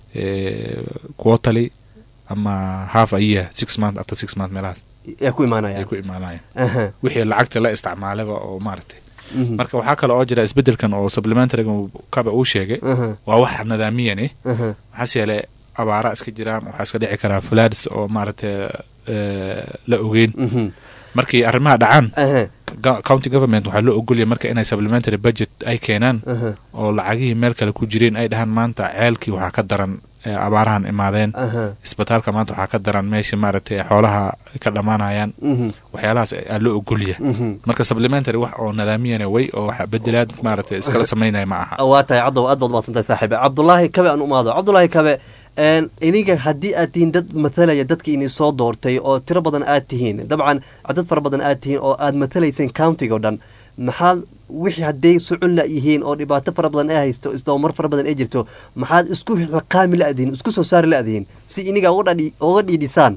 quarterly ama half a year six month after six month meelahaas yaa ku imaanayaan ay ku imaanayaan Aha. wixii lacagta la isticmaalayba oo maaragtay Mhm. marka waxaa kale oo jira isbedelkan oo supplementaryga uu- kaba uu sheegay Aha. waa wax nadaamiyan eh Aha. maxaase yeele abaara iska jiraan waxaa iska dhici karaa floods oo maaragtay eh, la ogeyn Mhm. markii arrimaha dhacaan Aha. go- county government waxaa loo ogolya marka inay supplementary budget ay keenaan Aha. oo lacagihii meel kale ku jireen ay dhahaan maanta ceelkii waxaa ka daran ee abaarahan imaadeen Aha. isbitaalka maanta waxaa ka daran meesha maaragtay xoolaha ka dhammaanayaan Mhm. waxyaalahaas aa loo ogolya Mhm. marka supplementary wax oo nadaamiyana way oo wax bedelaad maaragtay iskala samaynaya ma aha waa tahay cadow aad baad umahadsantahay saaxiibe cabdulaahi kabe aan umaado cabdulaahi kabe een, iniga haddii aad tihiin dad mathalaya dadka ini soo doortay oo tiro badan aad tihiin dabcan dad fara badan aad tihiin oo aad mathalayseen countiga oo dhan maxaad wixii hadday socon la yihiin oo dhibaato fara badan ay haysto isdabamar fara badan ay jirto maxaad isku laqaami la-dihiin isku soo saari la-dihiin si iniga uga dhadhi- uga dhiidhisaan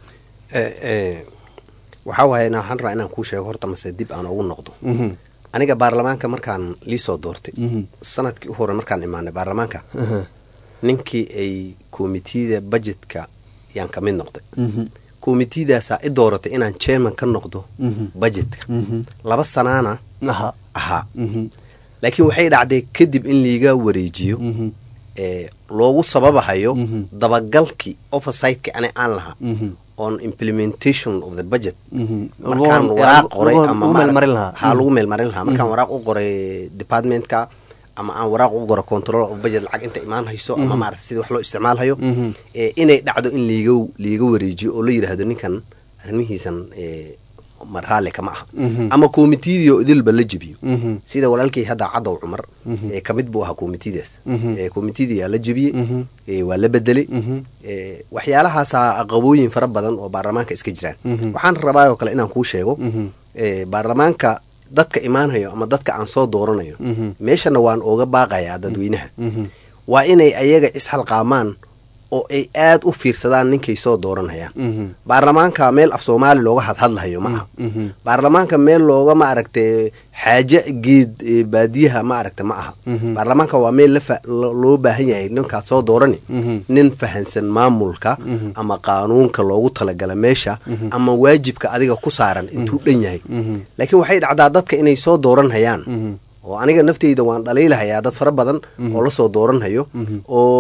Eh, eh, waxaa waaye na- waxaan rabaa inaan kuu sheego horta mase dib aan ugu noqdo Mhm. aniga baarlamaanka markaan liisoo doortay Mhm. sanadkii u hore markaan imaanay baarlamaanka Aha. ninkii ay komitiyada budgetka yaan ka mid noqday Mhm. komitiyadaasaa i dooratay inaan chairman ka noqdo Mhm. budgetka Mhm. laba sanaana Aha. ahaa Mhm. laakiin waxay dhacday kadib in liiga wareejiyo Mhm. ee loogu sababahayo Mhm. dabagalkii oversightka ani aan lahaa Mhm. on implementation of the budget Mhm. markaan Lagu- waraaq lagu- qoray lagu- ama lagu meelmarin lahaa. ha lagu meelmarin lahaa markaan Mhm. waraaq u qoray departmentka ama aan waraaq u qoro control of budget lacag inta imaan hayso ama Mhm. maarata sidii wax loo isticmaalhayo Mhm. ee inay dhacdo in liiga liiga wareejiyo oo la yidhaahdo ninkan arrimihiisan ee ma raalli kama aha Mhm. ama komitiyadii oo idilba la jebiyo Mhm. sida walaalkay hadda cadow cumar Mhm. ee kamid buu ahaa komitiyadaas Mhm. ee komitiyadii yaa la jebiyey Mhm. ee waa la bedelay Mhm. ee waxyaalahaasaa aqabooyin fara badan oo baarlamaanka iska jiraan Mhm. waxaan rabaa oo kale inaan kuu sheego Mhm. ee baarlamaanka dadka imaanayo ama dadka aan soo dooranayo Mhm. meeshana waan ooga baaqayaa dadweynaha Mhm. waa inay ayaga isxalqaamaan oo ay aad u fiirsadaan ninkay soo dooranayaan Mhm. baarlamaanka meel af soomaali looga hadhadlahayo ma aha Mhm. baarlamaanka meel looga ma aragta xaaje geed ee baadiyaha ma aragta ma aha Mhm. baarlamaanka waa meel la fa- lo- loo baahan yahay ninkaad soo doorani Mhm. nin fahansan maamulka Mhm. ama qaanuunka loogu talagala meesha Mhm. ama waajibka adiga ku saaran intuu dhan yahay Mhm. laakiin waxay dhacdaa dadka inay soo dooranhayaan Mhm. oo aniga nafteyda waan dhaliilahayaa dad fara badan Mhm. oo lasoo dooranhayo Mhm.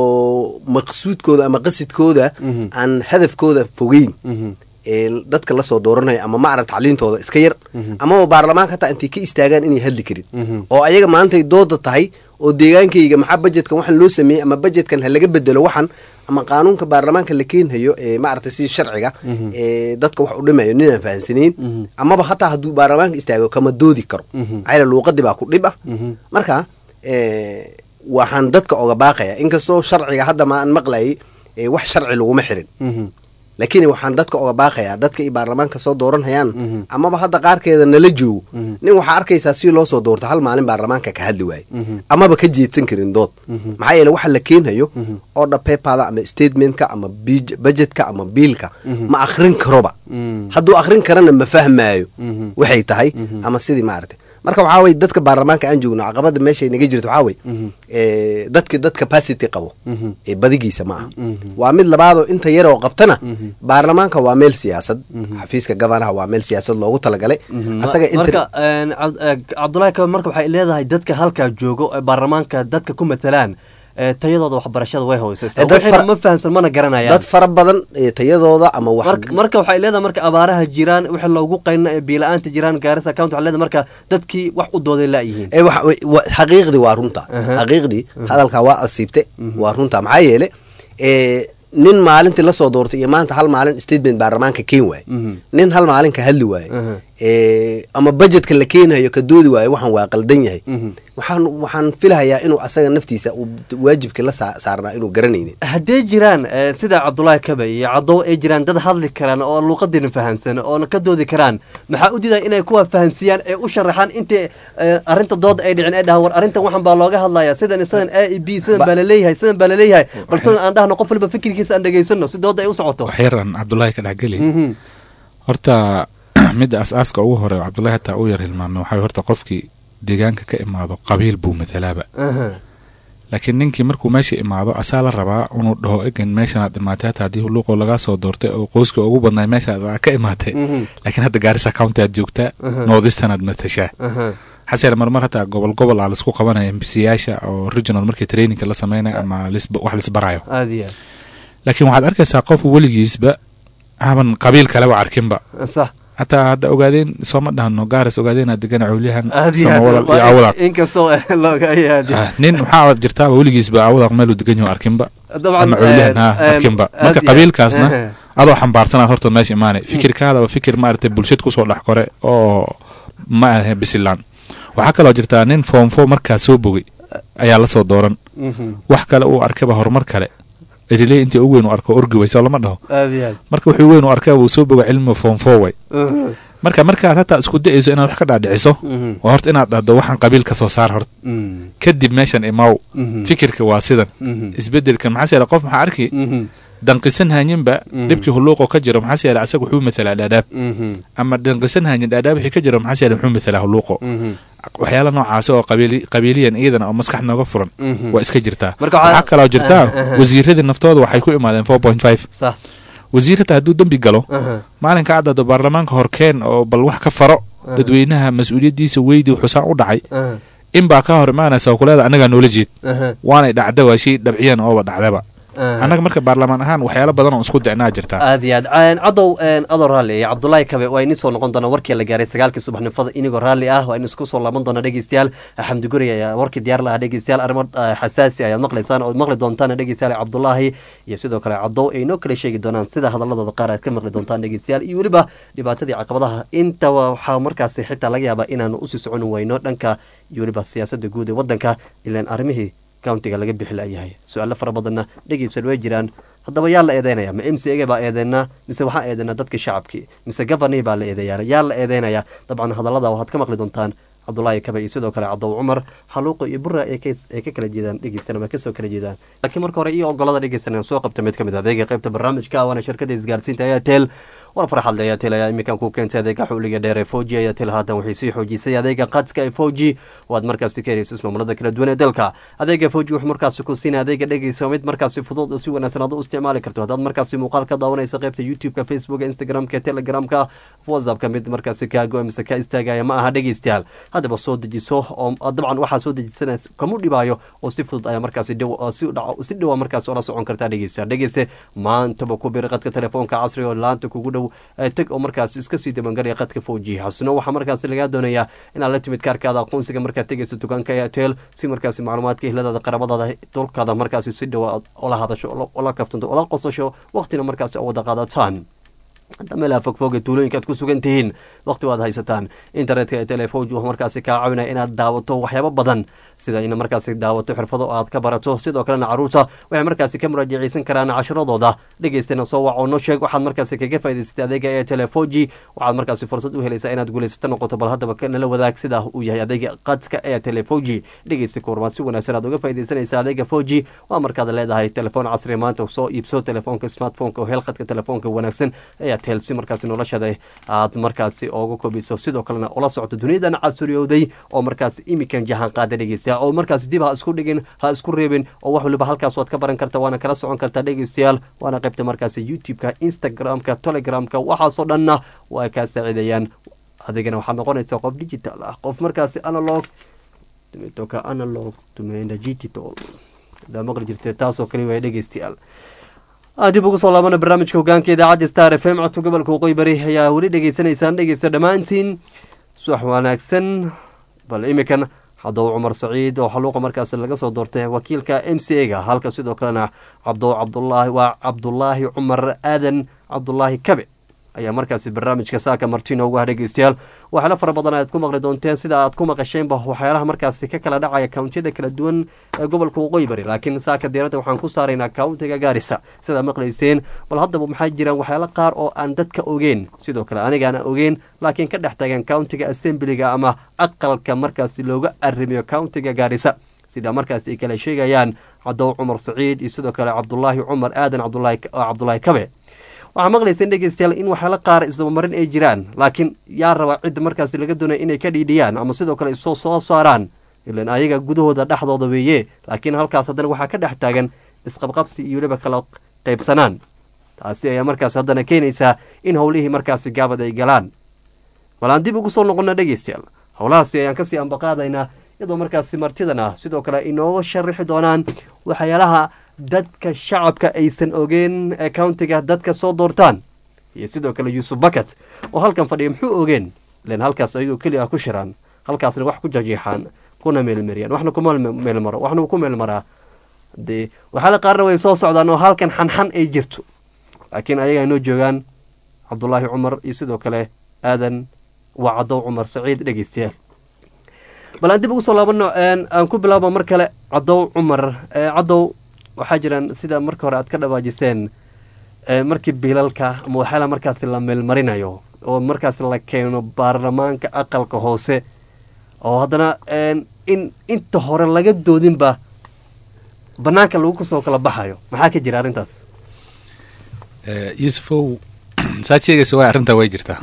oo maqsuudkooda ama qasidkooda Mhm. aan hadafkooda fogeyn Mhm. ee dadka lasoo dooranaya ama ma arag tacliintooda iska yar Mhm. amaba baarlamaanka hataa intay ka istaagaan inay hadli karin Mhm. oo ayaga maantay dooda tahay oo deegaankayga maxaa bajetkan waxaan loo sameeyey ama bajetkan ha laga bedelo waxan ama qaanuunka baarlamaanka la keenhayo ee maaragtay sidii sharciga Mhm. ee dadka wax u dhimayo ninaan fahansanayn Mhm. amaba hataa hadduu baarlamaanka istaago kama doodi karo Mhm. maxaa yeele luuqadii baa ku dhib ah Mhm. marka ee, waxaan dadka oga baaqaya inkastoo sharciga hadda ma aan maqlayay ee, wax sharci laguma xirin Mhm. laakiin waxaan dadka oga baaqayaa dadka ay baarlamaanka soo dooranhayaan Mhm. amaba hadda qaarkeeda nala joogo Mhm. nin waxaa arkaysaa si loo soo doorto hal maalin baarlamaanka ka hadli waaye Mhm. amaba ka jeedsan karin dood Mhm. maxaa yeele waxa la keenhayo Mhm. order paperda ama statementka ama bij- budgetka ama biilka Mhm. ma akhrin karoba Mhm. hadduu akhrin karana ma fahmaayo Mhm. waxay tahay Mhm. ama sidii maaragtay marka waxaa weye dadka baarlamaanka aan joogno caqabada meeshay naga jirto waxaa weye Mhm. ee, dadki dad capacity qabo Mhm. ee badigiisa ma aha Mhm. waa mid labaadoo inta yaroo qabtana Mhm. baarlamaanka waa meel siyaasad Mhm. xafiiska gabanaha waa meel siyaasad loogu talagalay Mhm. asaga marka inta een, Cabd- eh, cabdulaahi kabe marka waxay leedahay dadka halkaa joogo ee baarlamaanka dadka ku matalaan ee tayadooda waxbarashada way hooseysaa Eh, dad waxayna fara- ma fahamsan mana garanayaan dad fara badan ee tayadooda ama wax marka marka waxay leedahay marka abaaraha jiraan wixii loogu qayna ee biila-aanta jiraan gaarisa account waxay leedahay marka dadkii wax u dooday laayihiin ee wax- wa- wa- xaqiiqdii waa runta Aha. xaqiiqdii Mhm. hadalkaa waa asiibte Mhm. waa runta maxaa yeele ee, nin maalintii lasoo doortay iyo maanta hal maalin statement baarlamaanka keen waaye Mhm. nin hal maalin ka hadli waaye Aha. ee, ama budgetka la keenayo ka doodi waaye waxaan waa qaldan yahay Mhm. waxaan waxaan filahayaa inuu asaga naftiisa uu waajibka la saa- saarnaa inuu garanaynin haddee jiraan eh, sida cabdulaahi kabe iyo cadow ay jiraan dad hadli karaan oo luuqadiina fahansan oona ka doodi karaan maxaa u diidaa inay kuwa fahansiyaan ee u sharaxaan intii eh, arrinta dooda ay dhicin ay dhahaan war arrintan waxan baa looga hadlaya sidan sidan a e b sidan Ba- baa laleeyahay sidan baa laleeyahay bal sidan aan dhahno qof waliba fikirkiisa aan dhegaysano si dooda ay u socoto wax yar aan cabdulaahi ka dhexgeli Mhm. horta midda as-aaska ugu hore oo cabdulaahi hataa u yar hilmaamay waxaa horta qofkii deegaanka ka imaado qabiil buu matalaaba Aha. laakiin ninkii markuu meesha imaado asaa la rabaa inuu dhaho egan meeshanaad imaatay hata haddii luuqoo lagaa soo doortay oo qoyska ugu badnay meeshaad aa ka imaatay Mhm. laakiin hadda gaarisa county aad joogtaa Aha. northeastern aad matashaa Aha. xaseel marmar hataa gobol gobol aa laisku qabanaya mbcyaasha oo regional markii trainingka la sameynayo ama lis- wax lisbarayo aad iyo laakiin waxaad arkaysaa qof weligiisba haban qabiil kaleba arkinba aad sax hataa hadda ogaadeen sooma dhahno gaaris ogaadeen degan cawliyahan aad iyo samawalal iyo aad cawdaq inkastoo looga yaadi Ah, nin maxaa jirtaaba weligiisba cawdaq meeluu degan yaho arkinba Dabcan, ama cawliyahan eh, ha eh, arkinba aad marka iyo- qabiilkaasna ehe. adoo xambaarsanaad horta meesha imaanay fikirkaada waa fikir maaragtay bulshad kusoo dhex kore oo ma ahe bisilaan waxaa kaloo jirtaa nin foom foom markaa soo bogay ayaa lasoo dooran Mhm. wax kale uu arkaba horumar kale eriley intii ugu weyn u arko orgi wayso lama dhaho aad iyo aad marka wuxuu weyn u arkaa wuu soo boga cilmi foom four way Mhm. marka markaad hataa isku dayayso inaad wax ka dhaadhiciso Mhm. oo horta inaad dhahdo waxaan qabiil ka soo saar horta Mm. kadib meeshan imaw Mhm. fikirka waa sidan Mhm. isbedelkan maxaa yeele qof maxaa arki Mhm. danqisan hanyinba Mhm. dhibkii huluuqoo ka jiro maxaa yeele asaga wuxuu mathalaa dhaadhaab Mhm. ama danqisan hanyin dhaadhaab wixii ka jiro maxaa yeele wuxuu mathalaa huluuqo Mhm. waxyaala noocaasi oo qabiili- qabiiliyan iyadana oo maskax nooga furan Mhm. waa iska jirtaa Marka waxaa- waxaa kaloo jirtaa Aha, aha. wasiiradii naftooda waxay ku imaadeen four point five Sax. wasiir hataa hadduu dembi galo Aha. maalinka cadado baarlamaanka horkeen oo bal wax ka faro Aha. dadweynaha mas-uuliyaddiisa weydi xusaan u dhacay Aha. in baa ka hor imaanaysa oo kuleeda annagaa noola jeed Aha. waanay dhacda waa shay dhabciyan ooba dhacdaba Aha. annaga marka baarlamaan ahaan waxyaalo badan oo isku dicnaa jirtaa aad iyo aad Een, cadow een, adoo raalli iyo cabdulaahi kabe waa ini soo noqon doona warkii la gaaray sagaalkii subaxnimada inigoo raalli ah waa in isku soo laaban doona dhegeystayaal xamdi guri ayaa warkii diyaar lahaa dhegeystayaal arrimo eh, xasaasi ayaad maqlaysaan oo maqli doontaan dhegeystayaal cabdulaahi iyo sidoo kale cadow ay inoo kala sheegi doonaan sida hadaladooda qaar aad ka maqli doontaan dhegeystayaal iyo weliba dhibaatadii caqabadaha intaba waxaa markaasi xitaa laga yaabaa inaanu usii socon weyno dhanka iyo weliba siyaasada guud ee wadanka ilaan arrimihii countiga laga bixi layahay su-aalo fara badanna dhegeysan way jiraan haddaba yaa la eedeynaya ma m c a baa eedeynaa mise waxaa eedeynaa dadka shacabkii mise governi baa la eedeeya yaa la eedeynaya dabcan hadallada waxaad ka maqli doontaan cabdulaahi kabe iyo sidoo kale cadow cumar xaluuqo iyo bura ay ka ay ka kala jeedaan dhegeystan ama kasoo kala jeedaan laakiin marka hore iyo ogolada dhegeysan aan soo qabta mid ka mid ah adeega qaybta barnaamijka waana shirkada isgaarsiinta airtel war farxad airtel ayaa iminkan ku keentay adeega xuliga dheer ee foji airtel haatan waxay sii xoojisay adeega qadka ee foji oo aad markaasi ka helayso ismaamulada kala duwan ee dalka adeega foji wuxuu markaasi ku siinaya adeega dhegeysa mid markaasi fudud oo si wanaagsan aad u isticmaali karto haddaad markaasi muuqaal ka daawanaysa qaybta youtube-ka facebooka instagram-ka telegramka whatsappka mid markaasi kaago mise ka istaagaya ma aha dhegeystayaal haddaba soo dejiso oo dabcan waxaa soo dejisanaysa kamu dhibaayo oo si fudud ayaa markaasi dhow oo si dhaco si dhowa markaasi ola socon kartaa dhegeystayaal dhegeyste maantaba ku biri qadka telefoonka casriga oo laanta kugu dhow ee tag oo markaasi iska sii dabangaraya qadka foji xasno waxaa markaasi lagaa doonayaa inaad la timid kaarkaada aqoonsiga markaad tegeyso dukaanka airtel si markaasi macluumaadka ehladaada qarabadaada tolkaada markaasi si dhow ola hadasho ola kaftanto ola qosasho waqtina markaasi oo wada qaadataan hadda meelaha fogfoge tuulooyinka aad ku sugan tihiin waqti waad haysataan internetka ee telefoji wuxuu markaasi kaa caawinaya inaad daawato waxyaabo badan sida in markaasi daawato xirfado aad ka barato sidoo kalena caruurta waxay markaasi ka muraajaceysan karaan casharadooda dhegeystana soo wac oo no sheeg waxaad markaasi kaga faa'idaysatay adeega ee telefoji waxaad markaasi fursad u helaysaa inaad guulaysato noqoto bal haddaba nala wadaag sida uu yahay adeega qadka ee telefoji dhegeysta kuwarmaad si wanaagsan aad uga faa'iidaysanaysa adeega foji waa markaad leedahay telefoon casri maanta soo iibso telefoonka smartphoneka oo hel qadka telefoonka wanaagsan ayaa si markaasi noloshada aad markaasi ooga kobiso sidoo kalena ula socoto duniyadan casuriyowday oo markaasi imikan jahan qaada dhegeystayaal oo markaasi dib ha isku dhigin ha isku reebin oo wax waliba halkaas waad ka baran karta waana kala socon kartaa dhegeystayaal waana qaybta markaasi youtube-ka instagram-ka telegramka waxaasoo dhanna waa kaa saaciidayaan adigana waxaad noqonaysaa qof digital ah qof markaasi analog tumetoka analog tumeenda digital hadaa maqli jirtee taasoo kale waaya dhegeystayaal dib ugu soo laabana barnaamijka hogaanka idaacadda star f m codka gobolka waqooyi bari ayaa weli dhegeysanaysaan dhegeysta dhammaantiin subax wanaagsan bal imikan cadow cumar saciid oo xaluuqa markaasi laga soo doortay wakiilka m c a ga halka sidoo kalena cabdo cabdulaahi waa cabdulaahi cumar aadan cabdulaahi kabe ayaa markaasi barnaamijka saaka martino ugu ah dhegeystayaal waxyaala fara badan ayaad ku maqli doonteen sida aad ku maqasheenba waxyaalaha markaasi ka kala dhacaya kawntiyada kala duwan ee gobolka waqooyi bari laakiin saaka diiradda waxaan ku saaraynaa kawntiga gaarisa sidaa maqlayseen bal haddaba maxaa jiraan waxyaalo qaar oo aan dadka ogeen sidoo kale anigaana ogeen laakiin ka dhex tagan countiga assemblyga ama aqalka markaasi looga arrimiyo countiga gaarisa sida markaasi ay kala sheegayaan cadow cumar saciid iyo sidoo kale cabdulaahi cumar aadan cabdulaahi kabe waxaa maqlayseen dhegeystayaal in waxyaalo qaar isdabamarin ay jiraan laakiin yaa rabaa cidda markaasi laga doonaya inay ka dhiidhiyaan ama sidoo kale isoo soo saaraan ilan ayaga gudahooda dhexdooda weeye laakiin halkaas haddana waxaa ka dhex taagan isqabqabsi iyo weliba kala qaybsanaan taasi ayaa markaas haddana keenaysaa in howlihii markaasi gaabad ay galaan bal aan dib ugu soo noqona dhegeystayaal howlahaasi ayaan kasii ambaqaadaynaa iyadoo markaasi martidan ah sidoo kale inooga sharaxi doonaan waxyaalaha dadka shacabka aysan ogeen ee countiga dadka soo doortaan iyo sidoo kale yuusuf bakat oo halkan fadhiya muxuu ogeen len halkaas ayagoo keliya ku shiraan halkaasna wax ku jajiixaan kuna meelmariyaan waxna kuma meelmaro waxna ku meelmaraa dee waxaala qaarna way soo socdaan oo halkan xanxan ay jirto laakiin ayagaa noo joogaan cabdulaahi cumar iyo sidoo kale aadan waa cadow cumar saciid dhegeystayaal bal aan dib ugu soo laabano aan ku bilaabo mar kale cadow cumar cadow waxaa jiraan sida marka hore aad ka dhawaajiseen markii biilalka ama waxyaala markaasi la meelmarinayo oo markaasi la keeno baarlamaanka aqalka hoose oo haddana in inta hore laga doodinba banaanka lagu kasoo kala baxayo maxaa ka jira arrintaas yuusufow saad sheegaysa waa arrintaa way jirtaa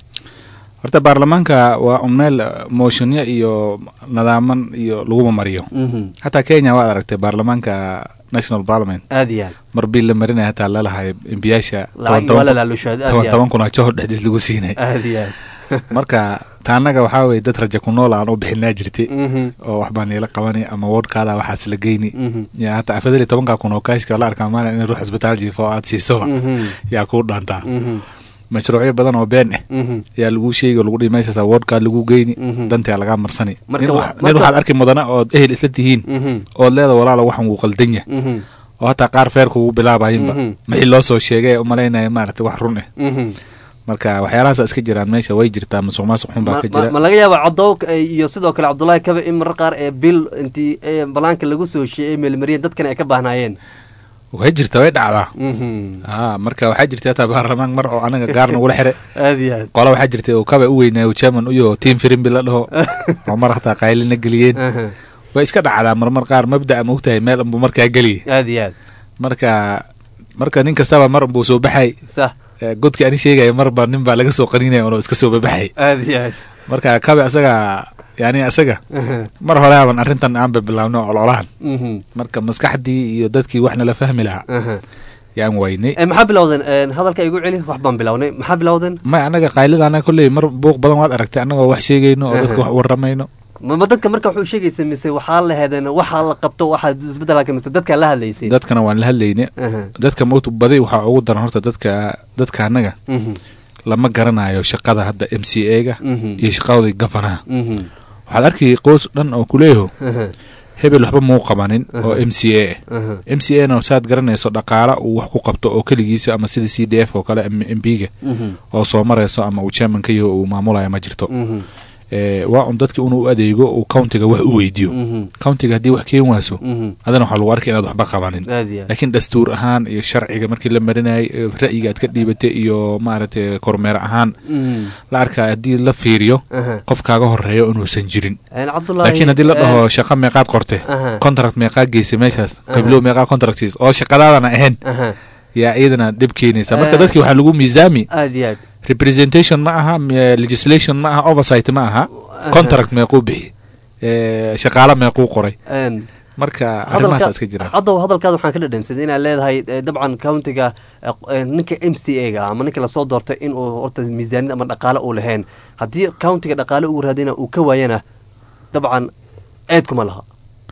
horta baarlamaanka waa un meel mooshinyo iyo nadaaman iyo laguma mariyo hataa kenya waad aragtay baarlamaanka national parliament aad iyo aad mar biil la marinaya hataa lalahay embiyaasha Lacag waa la laalushaad, aad iyo toban aad. toban kun oo johor dhexdiis lagu siinay aad iyo aad marka taanaga waxaa weye dad raja ku nool aan u bixinaa jirtay Mhm. oo waxbaa niila qabani ama wardkaada waxaas la geyni Mhm. ya hata afadal iyo tobanka kun oo kaashka la arkaa maalin in ruux isbitaal jiifo oo aad siisoba Mhm. yaa kuu dhaantaa Mhm. mashruucyo badan oo been ah Mhm. yaa lagu sheegi oo lagu dhihi meeshaas wardkaa lagu geyni Mhm. dantaa lagaa marsani Marka nin wa- wax- nin marka- waxaad arki mudana ood ehel isla tihiin Mhm. ood leeda walaala waxan wuu qaldan yahay Mhm. oo hataa qaar feerka ugu bilaabayinba Mhm. maxii loo soo sheegay umalaynaya maaragtay wax run ah Mhm. marka waxyaalahaas iska jiraan meesha way jirtaa musuq maasuq xun baa ma ka ma- jira ma laga yaaba cadow iyo sidoo kale cabdullaahi kabe in marar qaar ee bil intii ee banaanka lagu soo sheeyay meelmariyeen dadkan ay ka baahnaayeen way jirta way dhacdaa Mhm. a marka waxaa jirta hataa baarlamaan mar oo anaga gaar nagula xire aad iyo aad qola waxaa jirta oo kaba u weynaayo chairman uyo team firimbi la dhaho oo mar hataa qaylina geliyeen Aha. way iska dhacdaa marmar qaar mabda ma ogtahay meel unbuu markaa geliye aad iyo aad marka marka nin kastaba mar unbuu soo baxay sax Eh, godkii ani sheegaya marba nin baa laga soo qaninaya unoo iska soo babaxay aad iyo aad marka kabe asaga yani asaga Aha. mar hore aban arrintan aanba bilaabno ololahan Mhm. marka maskaxdii iyo dadkii waxna la fahmi lahaa Aha. yaan waynay Eh, maxaa bilowdeen Eh, hadalka igu celi wax baan bilownay maxaa bilowdeen may anaga qaylida anaga kolley mar buuq badan waad aragtay annagoo wax sheegayno oo dadka Aha. wax waramayno ma ma dadka marka wuxuu sheegaysa mise waxaa la hedeen waxaa la qabto waxaa isbedelaka mise dadkaa la hadlaysay dadkana waan la hadlayne Aha. dadka mowt badi waxaa ugu daran horta dadka dadka annaga Mhm. lama garanayo shaqada hadda m c a ga Mhm. iyo shaqadooda gafanaha Mhm. waxaad arkay qoys dhan oo kuleeyaho Aha. hebel waxba muu qabanin oo Aha. m c a ah Aha. m c a na saad garanayso dhaqaala uu wax ku qabto oo keligiisa ama sida c d f oo kale m b ga Mhm. oo soo marayso ama uu chairman ka yaho uu maamulaya ma jirto Mhm. Eh, waa un dadki inuu u adeego uu countiga wax u weydiiyo Mhm. countiga haddii wax keen waaso Mhm. adana waxaa lagu arkay inaad waxba qabanin aad iyo aad laakiin dastuur ahaan iyo sharciga markii la marinayay eh, ra'yiga aad ka dhiibatay iyo maaragtay kormeer ahaan Mhm. la arkaa haddii la fiiriyo Aha. qof kaaga horeeyo inuusan jirin Eh, cabdullaahi laakiin haddii la eh, dhaho shaqa meeqaad qorte Aha. contract meeqaa geysay meeshaas Aha. qiblow meeqaa contract siis oo shaqadaadana ahayn Aha. yaa iyadana dhib keenaysa marka Eh. dadkii waxaa lagu miisaami aad iyo aad representation ma aha m- legislation ma aha oversight ma aha contract meequu bixi Eh, shaqaale meequu qoray Een, marka hadalka- arrimahaas iska jiraan haddaw hadalkaada waxaan ka dhadhansaday inaad leedahay eh, dabcan countiga eh, q- eh, ninka m c a ga ama ninka lasoo doortay inuu horta miisaaniyad ama dhaqaale uu lahayn haddii countiga dhaqaale uu raadina uu ka waayana dabcan eed kuma laha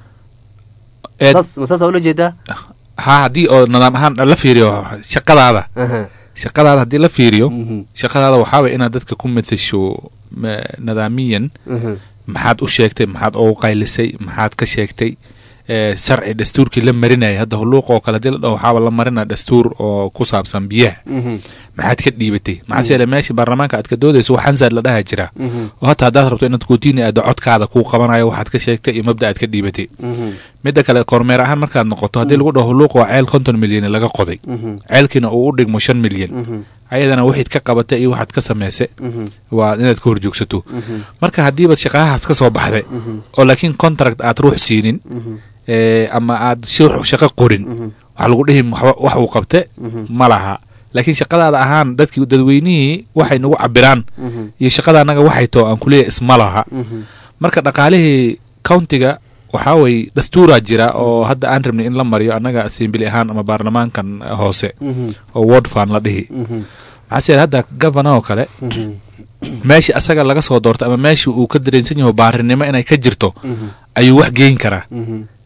Eed- saas ma saasaa ula jeedaa ha haddii oo nidaam ahaan la fiiriyo shaqadaada Aha. shaqadaada haddii la fiiriyo Mhm. shaqadaada waxaa way inaad dadka ku matasho ma- nidaamiyan Mhm. maxaad u sheegtay maxaad ugu qaylisay maxaad ka sheegtay Eh, sharci dastuurkii la marinayay hadda hulluuq oo kale hadii la dhaho waxaaba la marina dastuur oo ku saabsan biyaha Mhm. maxaad ka dhiibatay maxaa yeele meesha baarlamaanka aad ka doodayso wax hansaad la dhaha jira Mhm. oo hataa haddaad rabto inaad kootini aado codkaada kuu qabanayo waxaad ka sheegtay iyo mabda aad ka dhiibatay Mhm. midda kale kormeer ahaan markaad noqoto haddii lagu dhaho hulluuq waa ceel konton milyan laga qoday Mhm. ceelkiina uu u dhigmo shan milyan Mhm. ayadana waxayd ka qabatay iyo waxaad ka samaysay Mhm. waa inaad ka horjoogsato Mhm. marka haddiiba shaqahaas ka soo baxday Mhm. oo laakiin contract aad ruux siinin Mhm. eh, ama aad si ruux shaqo qorin Mhm. waxaa lagu dhihi waxba- wax uu qabte Mhm. ma laha laakiin shaqadaada ahaan dadkii dadweynihii waxay nagu cabiraan Mhm. iyo shaqada annaga waxay too aan kuleeyahay isma laha Mhm. marka dhaqaalihii countiga waxaa way dastuuraa jira oo hadda aan rabnay in la mariyo annaga assembly ahaan ama baarlamaankan hoose Mhm. oo ward fan la dhihi Mhm. maxaa yeele hadda governor oo kale Mhm. meeshii asaga laga soo doortay ama meeshii uu ka dareensan yaho baarinimo inay ka jirto Mhm. ayuu wax geyn karaa Mhm.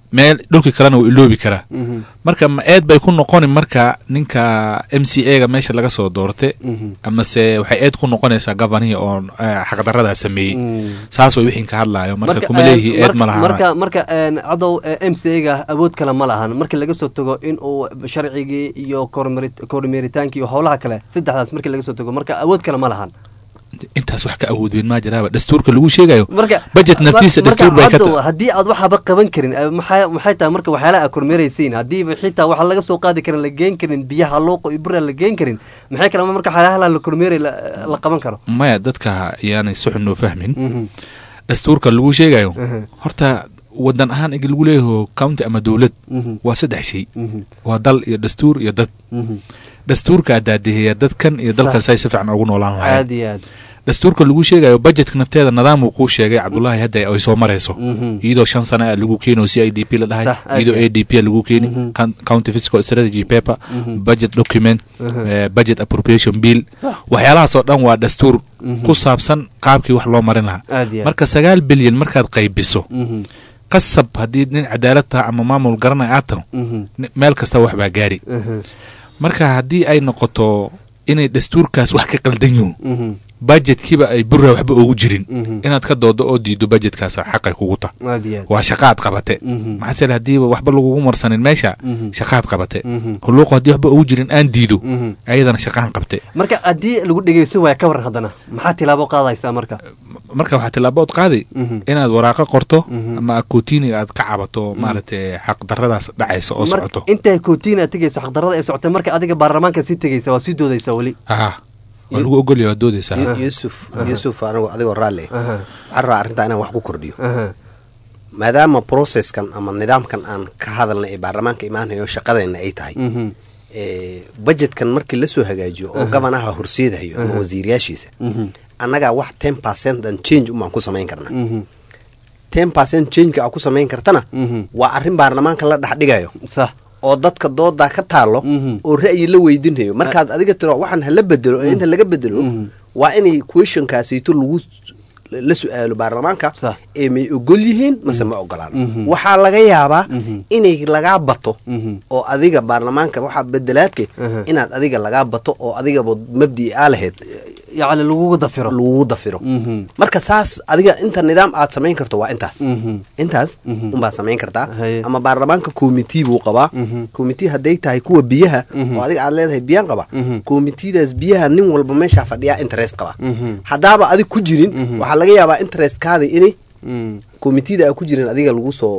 meel dhulkii kalena wuu iloobi karaa marka ma eed bay ku noqoni marka ninka m c a ga meesha laga soo doorte amase waxay eed ku noqonaysaa govanihii oo eh, xaqdaradaa sameeyey saas way wixii ka hadlaayo marka kuma leeyihi eed ma laha marka marka een, cadow m c a ga awood kale ma lahan markii laga soo tago in uu sharcigii iyo kormari- kormeeritaankii iyo howlaha kale saddexdaas markii laga soo tago marka awood kale ma lahan intaas wax ka awood weyn maa jiraaba dastuurka lagu sheegayo marka budget naftiisa marka dastuur bay ka cadow ta- haddii aad waxaba qaban karin eh, maxay maxay tahay marka waxyaalaha aad kormeeraysiin haddiiba xitaa waxa laga soo qaadi karin la geen karin biyaha looqo iyo bura la geen karin maxay kale marka waxyaalaha la kormeeray la la qaban karo maya dadka ayaanay si xun noo fahmin dastuurka lagu sheegayo horta wadan ahaan igi lagu leeyaho county ama dowlad Mhm. waa saddex shay waa dal iyo dastuur iyo dad dastuurkaa daadiheeya dadkan iyo dalkan say si fiican ugu noolaan aad lahayn iyo aad dastuurka lagu sheegayo budgetka nafteeda nidaamuu kuu sheegay cabdullaahi hadda ay soo marayso Mhm. iyadoo shan sana lagu keeno c i d p la dhahay Sax, aad iyadoo iyo a d p lagu keeni Coun- county fiscal strategy paper Mhm. budget document Mhm. eh, budget appropriation bill Sax. waxyaalahaasoo dhan waa dastuur Mhm. ku saabsan qaabkii wax loo marin lahaa Aad iyo aad. marka sagaal bilyan markaad qaybiso Mhm. qasab haddii nin cadaalad taha ama maamul garanay aad taho Mhm. ni- meel kasta wax baa gaari Mhm. marka haddii ay noqoto inay dastuurkaas wax ka qaldan yihiin Mhm. budgetkiiba ay burra waxba ugu jirin Mhm. inaad ka doodo oo diido budgetkaas xaqay kugu ta aad iyo aad. waa shaqaad qabate Mhm. maxaa sele haddiiba waxba lagugu marsanin meesha Mhm. shaqaad qabate Mhm. huluuqo haddii waxba ugu jirin aan diido Mhm. ayadana shaqaan qabte marka haddii lagu dhegeysto waaya ka waran haddana maxaa tilaabo qaadaysaa marka marka waxaa tilaabood qaadi Mhm. inaad waraaqo qorto Mhm. ama akootiiniga aad ka cabato maaragtay xaq daradaas dhacaysa oo Mar- socoto intay kootiin aad tegeyso xaqdarada ay socotay marka adiga baarlamaanka sii tegeysa waa sii doodaysaa weli ha waa lagu ogolya waa doodeysaa Yu- yuusuf yuusuf anigu adigoo raalli Aha. waxaan rabaa arrintaa inaan wax ku kordhiyo Aha. maadaama processkan ama nidaamkan aan ka hadalnay ee baarlamaanka imaanayo shaqadeenna ay tahay Mhm. ee, budgetkan markii lasoo hagaajiyo oo gabanaha horseedayo ama Aha. wasiirayaashiisa Mhm. annagaa wax ten percent an change umaan ku samayn karnaa Mhm. ten percent changeka aa ku samayn kartana Mhm. waa arrin baarlamaanka la dhexdhigayo sax oo dadka doodaa ka taalo oo ra'yi la weydinayo markaad adiga tiro waxaan hala bedelo ee inta laga bedelo waa inay questionkaasayto lagu la su-aalo baarlamaanka ee may ogol yihiin mase ma ogolaan waxaa laga yaabaa inay lagaa bato oo adiga baarlamaanka waxaa bedelaadke inaad adiga lagaa bato oo adigaba mabdii aa lahayd yacni lagugu dafiro lagugu dafiro marka saas adiga inta nidaam aad samayn karto waa intaas intaas unbaad samayn kartaa ama baarlamaanka committee buu qabaa committee hadday tahay kuwa biyaha oo adiga aad leedahay biyaan qaba committeedaas biyaha nin walba meeshaa fadhiyaa interest qaba haddaaba adig ku jirin waxaa laga yaabaa interestkaada inay committeeda aa ku jirin adiga lagu soo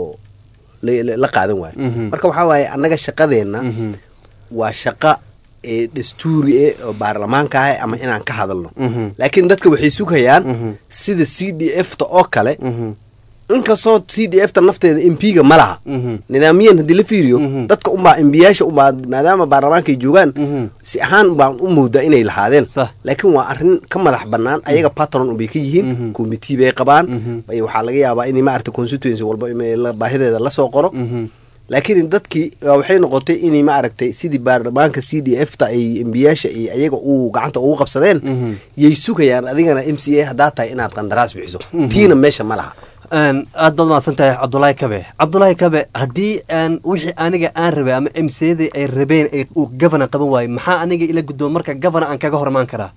la qaadan waayo marka waxaa waaye annaga shaqadeenna waa shaqa ee dastuuri e oo baarlamaanka ah ama inaan ka hadalno laakiin dadka waxay sugayaan sida c d f ta oo kale inkastoo c d f ta nafteeda mp-ga ma laha nidaamiyan haddii la fiiriyo dadka unbaa embiyaasha unbaa maadaama baarlamaanka ay joogaan si ahaan baan u moodaa inay lahaadeen laakiin waa arrin ka madax banaan ayaga patron unbay ka yihiin committee bay qabaan waxaa laga yaabaa in maarata constituency walba baahideeda lasoo qoro laakiin dadkii waxay noqotay inay maaragtay sidii baarlamaanka c d f ta ay embiyaasha iyo ayaga uu gacanta ugu qabsadeen yay sugayaan adigana m c a haddaa tahay inaad qandaraas bixiso tiina meesha ma laha aad baad mahadsan tahay cabdulaahi kabe cabdulaahi kabe haddii aan wixii aniga aan rabay ama m c da ay rabeen uu gavana qaban waayo maxaa aniga ila gudboon marka gavana aan kaga hormaan karaa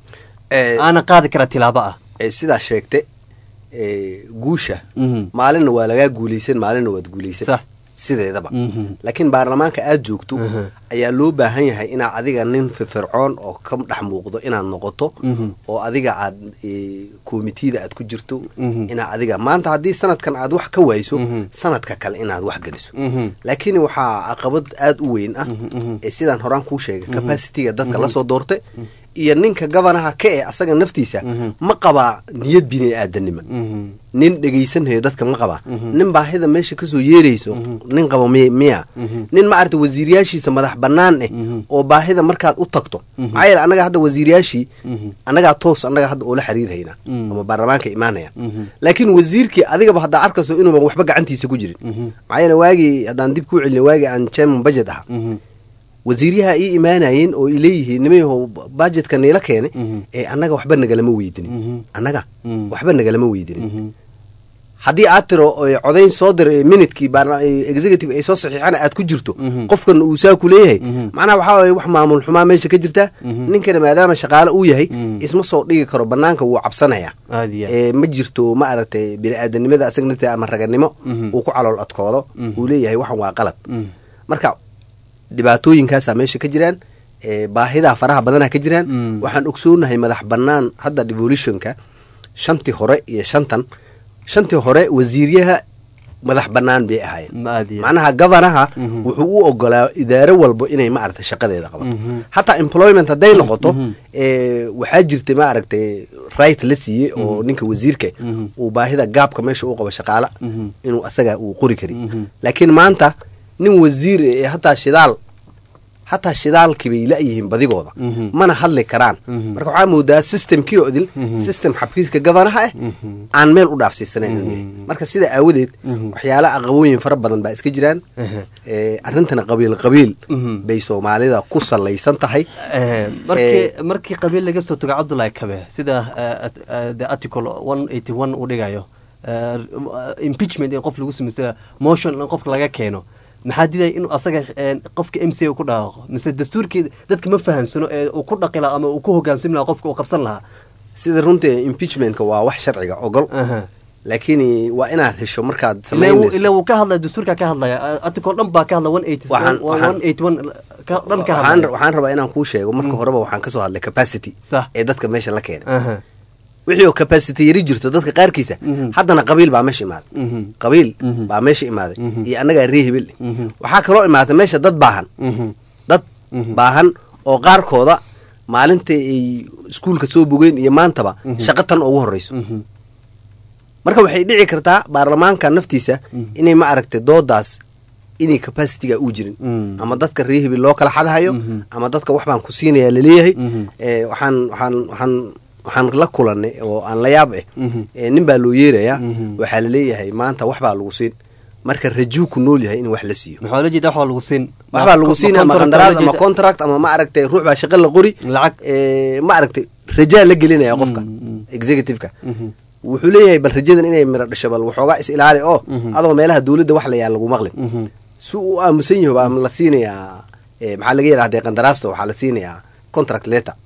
aana qaadi karaa tilaabo ah sidaa sheegte guusha maalinna waa lagaa guulaysan maalinna waad guulaysan sideedaba laakiin baarlamaanka aada joogto ayaa loo baahan yahay inaad adiga nin firfircoon oo ka dhex muuqdo inaad noqoto oo adiga aad komitida aad ku jirto inaad adiga maanta haddii sanadkan aad wax ka wayso sanadka kale inaad wax geliso laakiin waxaa caqabad aada u weyn ah ee sidaan horaan kuu sheegay capacitiga dadka lasoo doortay iyo ninka gabanaha ka e asaga naftiisa ma qabaa niyad bini aadanima nin dhegaysanhayo dadka ma qabaa nin baahida meesha kasoo yeerayso nin qaba miya nin ma aragta wasiiryaashiisa madax banaan eh oo baahida markaad u tagto maxaa yeele annaga hadda wasiiryaashii annagaa toos annaga hadda oola xiriirhaynaa ama baarlamaanka imaanaya laakiin wasiirkii adigaba haddaa arkayso inuuban waxba gacantiisa ku jirin maxaa yeele waagii haddaan dib kuu celina waagii aan chairman budget aha wasiiryaha ii imaanayeen oo ileeyihiin nimayahow budgetka niila keene ee annaga waxba nagalama weydinin annaga waxba nagalama weydinin haddii aad tiro oy codayn soo dir minutkii baarla- eh, executive ay soo saxiixana aad ku jirto qofkan uu saa ku leeyahay macnaha waxaa waye wax maamul xumaa meesha ka jirta ninkana maadaama shaqaale uu yahay isma soo dhigi karo banaanka wuu cabsanaya aad iyo aad. ee ma jirto ma aragtay bini-aadanimada asaga nafteeda ama raganimo uu ku calool adkoodo uu leeyahay waxan waa qalad marka dhibaatooyinkaasaa meesha ka jiraan ee baahidaa faraha badana ka jiraan waxaan ogsoonahay madax banaan hadda devolutionka shantii hore iyo shantan shantii hore wasiiryaha madax banaan bay ahaayeen ma aad iyo aad. macnaha gavanaha wuxuu u ogolaa idaaro walbo inay ma aragtay shaqadeeda qabato hataa employment hadday noqoto ee, waxaa jirtay ma aragtay right la siiyey oo ninka wasiirka uu baahida gaabka meesha u qabo shaqaala inuu asaga uu qori kari laakiin maanta nin wasiir ee hataa shidaal hataa shidaalkii bay la-yihiin badigooda mana hadli karaan marka waxaa moodaa systemkii oo idil system xabkiiska gavanaha ah aan meel u dhaafsiisanayn inuu yahay marka sidaa aawadeed waxyaala aqabooyin fara badan baa iska jiraan ee, arrintana qabiil qabiil bay soomaalida ku salaysan tahay Eh, markii markii qabiil laga soo tago cabdullaahi kabe sida eh, at- eh, the article one eighty one uu dhigayo eh, impeachment in qof lagu samaysto motion in qofka laga keeno maxaa didaya inuu asaga eh, qofka m c a ku dhawaaqo mise dastuurkii dadka ma fahansano ee uu ku dhaqi lahaa ama uu ku hogaansami lahaa qofka uu qabsan lahaa sida runtii impeachmentka waa wax sharciga ogol laakiin waa inaad hesho markaad ilaa samaynayso ilaa wuu ka hadlaya dastuurka ka hadlaya eh, article dhan baa ka hadla one eighty Waxaan- waxaan- one eighty one dhan ka waxaan hadlaya waxaan rabaa inaan kuu sheego marka horeba waxaan kasoo hadlay capacity Sax. ee dadka meesha la keenay Aha. wixii oo capacity yari jirto dadka qaarkiisa haddana qabiil baa meesha imaaday qabiil baa meesha imaaday iyo annagaa ree hebel waxaa kaloo imaatay meesha dad baahan dad baahan oo qaarkooda maalintai ay iskuulka soo bogeen iyo maantaba shaqo tan ugu horeyso marka waxay dhici kartaa baarlamaanka naftiisa inay ma aragtay doodaas inay capacitiga uu jirin ama dadka ree hebel loo kala xadhayo ama dadka wax baan ku siinaya laleeyahay ee, waxaan waxaan waxaan waxaan la kulanay oo aan la yaab eh ee, nin baa loo yeerayaa waxaa laleeyahay maanta wax baa lagu siin marka rajuu ku nool yahay in wax la siiyo maxaa la jeeda waxbaa lagu siin waxbaa lagu siin ama contract qandaraas la ama jeeda- contract ama ma aragtay ruux baa shaqo la qori lacag ee, ma aragtay rajaa la gelinaya qofka executive-ka wuxuu leeyahay bal rajadan inay miro dhasho bal waxoogaa is ilaali oo adoo meelaha dowladda wax la yaa lagu maqlin si uu aamusan yaho baa la siinayaa ee, maxaa laga yidhahdee qandaraasta waxaa la siinayaa contract letter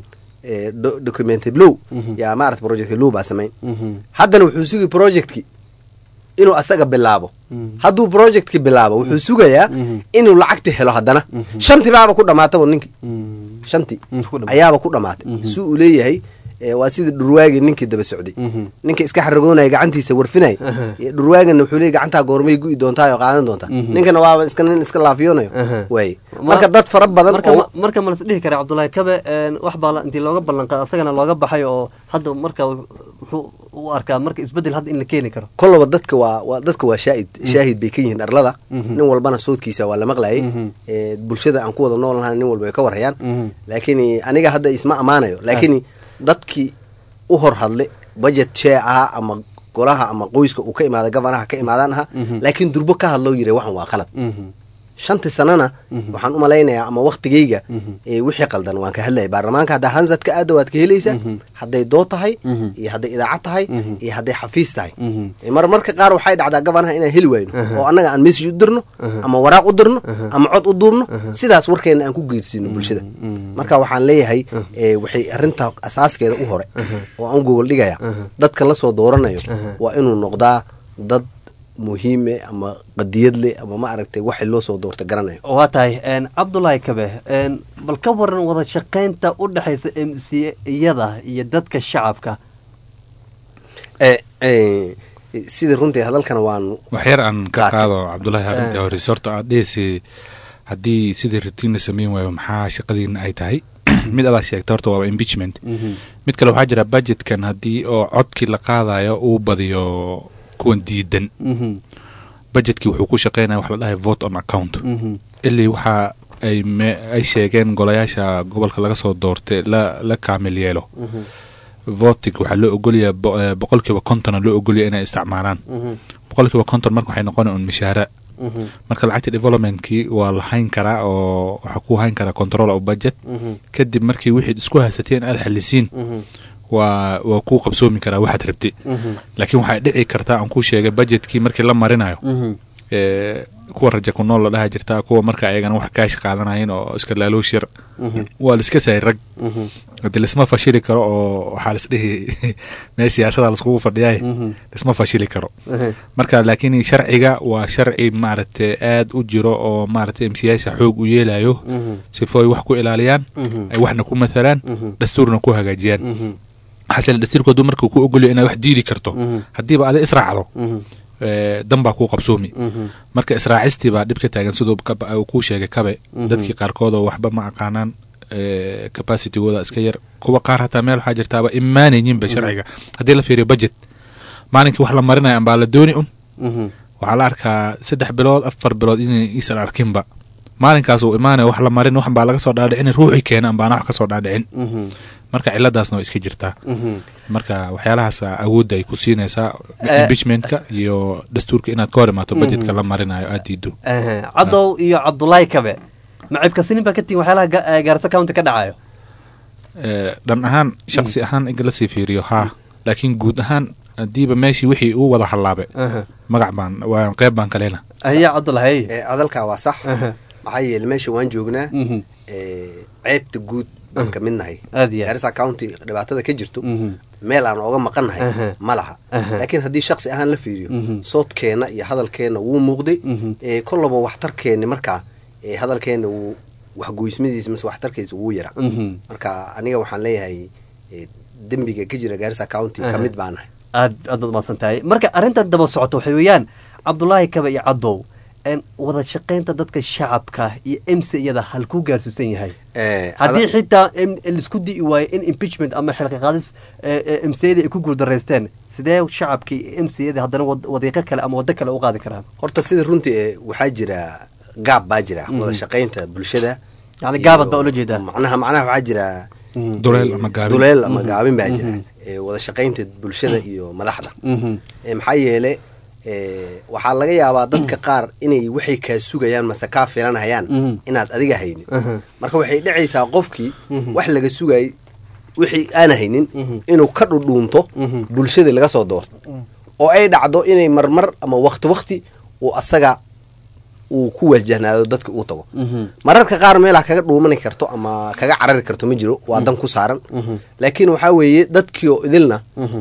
ee, do- document blow yaa maarata project blow baa samayn haddana wuxuu sugi projectki inuu asaga bilaabo hadduu projectki bilaabo wuxuu sugayaa inuu lacagti helo haddana shanti baaba ku dhamaataba ninki shanti ayaaba ku dhamaatay si uu leeyahay ee, waa sida dhurwaagi ninkii daba socday ninka iska xaragoonaya gacantiisa warfinay dhurwaagana wuxuu leeyahy gacantaa goormay gu'i doontaa oo qaadan doontaa ninkana waaba iska nin iska laafiyoonayo waay marka dad fara badan marka oo ma- marka ma las dhihi kara cabdullaahi kabe een, wax baa la- intii looga ballan qaada asagana looga baxay oo hadda marka wuxuu u arkaa marka isbedel hadda in la keeni karo kollaba dadka waa waa dadka waa shaahid shaahid bay ka yihiin dharlada nin walbana soodkiisa waa la maqlayay ee, bulshada aan ku wada nool nahay nin walba way ka warhayaan laakiin aniga hadda isma ammaanayo laakiin dadkii u hor hadle budget share ahaa ama golaha ama qoyska uu ka imaada gavanaha ka imaadaan aha laakiin durbo ka hadloo yiri waxan waa qalad shantii sanana waxaan u malaynayaa ama waktigayga ee wixii qaldan waan ka hadlayay baarlamaanka haddaa hansad ka aada waad ka helaysaa hadday dood tahay iyo hadday idaacad tahay iyo hadday xafiis tahay Ee, mar marka qaar waxay dhacdaa gabanaha inaan heli wayno oo annaga aan message u dirno ama waraaq u dirno ama cod u duubno sidaas warkeena aan ku geersiino bulshada marka waxaan leeyahay ee, waxay arrinta asaaskeeda u hore oo aan gogol dhigaya dadka la soo dooranayo waa inuu noqdaa dad muhiime ama qadiyad leh ama ma aragtay waxay loo soo doorta garanayo waa tahay een, cabdullaahi kabe een, bal ka waran wada shaqaynta u dhexaysa m c iyada iyo dadka shacabka ee ee, sidii runtii hadalkana waan wax yar aan ka qaatay. qaado cabdullaahi arrintii hore horta aad dhehaysa haddii sidii rutiin la samayn waayo maxaa shaqadiina ay tahay mid adaa sheegta horta waaba impeachment mid kale waxaa jira budgetkan haddii oo codkii la qaadayo uu badiyo kuwan diidan budgetkii wuxuu ku shaqeynaya wax la dhahay vote on account ilii waxa ay me- ay sheegeen golayaasha gobolka laga soo doortay la la kaamil yeelo votig waxaa loo ogolyaha bo- eh, boqolkiiba kontona loo ogolyaha inay isticmaalaan boqolkiiba konton marka waxay noqona un mishaara marka lacagta developmentkii waa la hayn karaa oo waxaa ku hayn karaa control of budget kadib markii wixii isku haysateen aad xalisiin waa waa kuu qabsoomi karaa waxaad rabtay laakiin waxay dhici kartaa aan kuu sheegay budgetkii markii la marinayo ee, kuwa raja ku nool la dhaha jirtaa kuwa marka ayagana wax kaash qaadanayeen oo iska laaloosh yar waa la iska sahay rag hadi lisma fashili karo oo waxaa lisdhihi meel siyaasada laiskugu fadhiyaay lisma fashili karo marka laakiin sharciga waa sharci maaragtay aad u jiro oo maaragtay emsiyaasha xoog u yeelayo sifo ay wax ku ilaaliyaan ay waxna ku matalaan dastuurna ku hagaajiyaan xasile dastuurku hadduu marka ku ogolyo inaad wax diidi karto haddiiba ada israacdo ee, dan baa kuu qabsoomi marka israacistii baa dhib ka taagan siduu kab- uu kuu sheegay kabe dadkii qaarkood oo waxba ma aqaanaan ee, capacitygooda iska yar kuwa qaar hataa meel waxaa jirtaaba imaanayinba sharciga haddii la fiiriyo budget maalinkii wax la marinaya ambaa la dooni un waxaa la arkaa saddex bilood afar bilood inay iisan arkinba maalinkaas uu imaanaya wax la marin wax baa laga soo dhaadhicin ruuxii keena ambaana wax ka soo dhaadhicin marka ciladaasna waa iska jirtaa marka waxyaalahaas awoodda ay ku siinaysaa Eh. impeachmentka iyo dastuurka inaad ka hor imaato budgetka la marinayo aad diido Ehe, cadow iyo cabdulaahi kabe macibka sinin baa ka tihin waxyaalaha ga- eh, gaarisa county ka dhacayo Eh, dhan ahaan shaqsi ahaan in lasii fiiriyo haa laakiin guud ahaan hadiiba meeshii wixii uu wada hallaabe magac baan waa qeyb baan kalena ayaa cabdulahi ee hadalkaa waa sax maxaa yeele meesha waan joognaa ee, ceebta guud baan ka mid nahay Aad iyo aad. garissa county dhibaatada ka jirto meel aan ooga maqan nahay Aha. ma laha Aha. laakiin haddii shaksi ahaan la fiiriyo Mhm. soodkeena iyo hadalkeena wuu muuqday ee, kollaba waxtarkeeni markaa ee, hadalkeena wuu waxgoysmadiisa mase waxtarkiisa wuu yara Mhm. marka aniga waxaan leeyahay ee, dembiga ka jira garissa county ka Aha. mid baa nahay aad aad baad mahadsan tahay marka arrintan daba socoto waxay weeyaan cabdulaahi kabe iyo cadow en wada shaqaynta dadka shacabka iyo mc iyada halkuu gaarsiisan yahay Ee, haddii hada- xitaa em- laisku di'i waayo in impeachment ama xilqi qaadis mcda ay ku guuldaraysteen sidee shacabkii mcda haddana wad- wadiiqo kale ama waddo kale u qaadi karaan horta sida runtii ee, waxaa jira gaab baa jira Mhm. wada shaqaynta bulshada yani iyo- gaabad baa ula jeedaa macnaha macnaha waxaa jira Duleel ee, ama gaabin. duleel ama Mhm. gaabin baa jira Mhm. ee, wada shaqaynta bulshada iyo madaxda Mhm. Ee, maxaa yeele ee, waxaa laga yaabaa dadka qaar inay waxay kaa sugayaan mase kaa filanhayaan Mhm. inaad adiga haynin Aha. marka waxay dhacaysaa qofkii Mhm. wax laga sugayay wixii aan haynin inuu ka dhudhuunto bulshada laga soo doorto oo ay dhacdo inay marmar ama wakti wakti uu asaga uu ku wajahnaado dadka uu tago mararka qaar meelaa kaga dhuumani karto ama kaga carari karto ma jiro waa dan ku saaran laakiin waxaa weeye dadkii oo idilna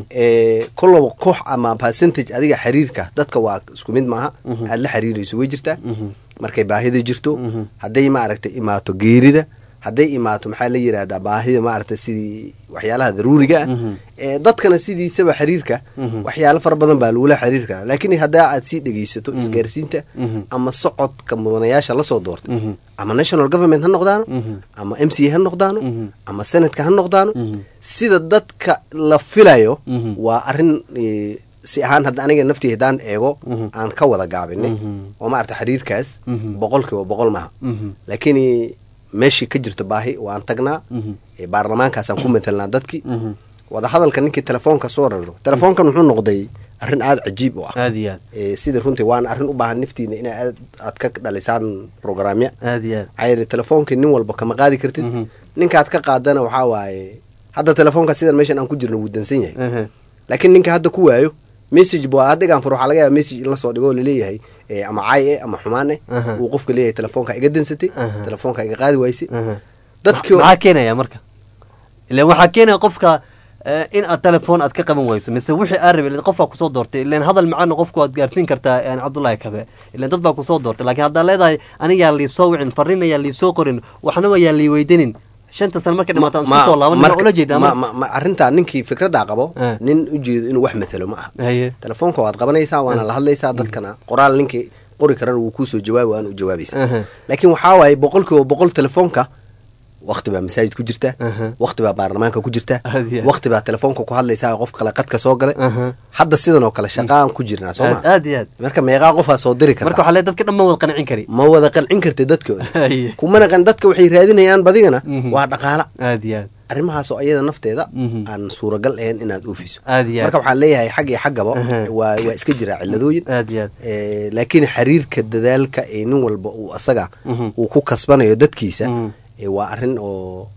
ee kollaba koox ama percentage adiga xiriirka dadka waa isku mid maaha aad la xiriirayso way jirtaa markay baahida jirto hadday maaragtay imaato geerida hadday imaato maxaa la yidhahdaa baahida maaragtay sidii waxyaalaha daruuriga ah ee dadkana sidiisaba xiriirka waxyaalo fara badan baa lagula xiriir karaa laakiin haddaa aad sii dhegeysato isgaarsiinta ama socodka mudanayaasha lasoo doortay ama national government ha noqdaano ama m c ha noqdaano ama senatka ha noqdaano sida dadka la filayo waa arrin eh, si ahaan hadda aniga naftii haddaan eego aan ka wada gaabinay oo maarata xiriirkaas boqolkiiba boqol maaha laakiin meeshii ka jirto baahi waan tagnaa ee baarlamaankaasaan ku matelnaa dadkii wadahadalka ninkii telefoonka soo raro telefoonkan wuxuu noqday arrin aada cajiib u ah aad iyo aad ee sida runtii waana arrin u baahan naftiina ina aad aad ka dhalisaan programya aad iyo aad maxaa yeele telefoonkii nin walba kama qaadi kartid ninkaad ka qaadana waxaa waaye hadda telefoonka sidan meeshan aan ku jirno wuu dansan yahay Aha. laakiin ninka hadda ku waayo message bu haddigaan fur waxaa laga yaaba message in lasoo dhigo oo laleeyahay ee, ama caay eh ama xumaan eh Aha. uu qofka leeyahay telefoonka iga dansatay Aha. telefoonka iga qaadi waysay Aha. dadkii oo- maxaa keenaya marka ilan waxaa keenaya qofka eh, in aad telefoon aad ka qaban weyso mise wixii aad rabay qofkaa kusoo doortay ilan hadal macana qofku waad gaarsiin kartaa eh, cabdullaahi kabe ilan dad baa kusoo doortay laakiin haddaad leedahay anigaa liisoo wicin farriin ayaa liisoo qorin waxna ayaa lii weydanin shanta sano markay dhimaato aan isku soo laaban marka- ula jeedaa ma- ma- ma- arrintaa ninkii fikraddaa qabo Eh. nin ujeedo inuu wax matalo ma aha haye telefoonka waad qabanaysaa waana la hadlaysaa dadkana qoraal ninkii qori karana wuu kuusoo jawaabi waana u jawaabaysaa Aha. laakiin waxaa waaye boqolkiiba boqol telefoonka wakti baa masaajid ku jirta Aha. wakti baa baarlamaanka ku jirta Aad iyo aad. wakti baa telefoonka ku hadlaysaa qof kale qadka soo galay Aha. hadda sidan oo kale shaqaan ku jirnaa soo aad ma aad iyo aad marka meeqaa qofaa soo diri marka karta waxaa leedahay dadka dhan ma wada qancin kari ma wada qancin kartid dadkooda haye kumana qan dadka waxay raadinayaan badigana Mhm. waa dhaqaala aad iyo aad arrimahaasoo ayada nafteeda Mhm. aan suuragal ahayn inaad oofiso aad iyo marka aad waxaan leeyahay xag iyo xaggaba Aha. waa waa iska jiraa ciladooyin aad iyo aad Eh, laakiin xiriirka dadaalka ee nin walba uu asaga Mhm. uu ku kasbanayo dadkiisa Mhm. eh, waa arrin oo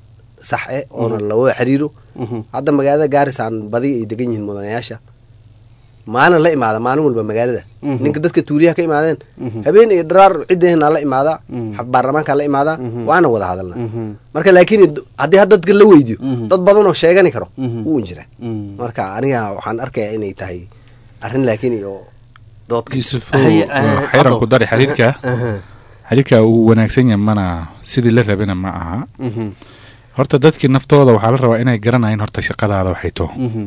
sax eh oona lawada xiriiro hadda magaalada gaaris aan badi ay degan yihiin mudanayaasha maalin la imaada maalin walba magaalada Mhm. ninka dadka tuuliyaha ka imaadeen Mhm. habeen iyo dharaar ciddeenaa la imaadaa Mhm. xab- baarlamaankaa la imaadaa waana wada hadalna Mhm. marka laakiin d- haddii had dadka la weydiyo Mhm. dad badan oo sheegani karo Mhm. wuu jira Mhm. marka aniga waxaan arkayaa inay tahay arrin laakiin iyo doodka yuusuf Haye, eh, xeeran Cado. ku dari xiriirka Aha. xiriirka uu wanaagsan yahay mana sidii la rabina ma aha Mhm. horta dadkii naftooda waxaa la rabaa inay garanayaan horta shaqadaada waxay taho Mhm.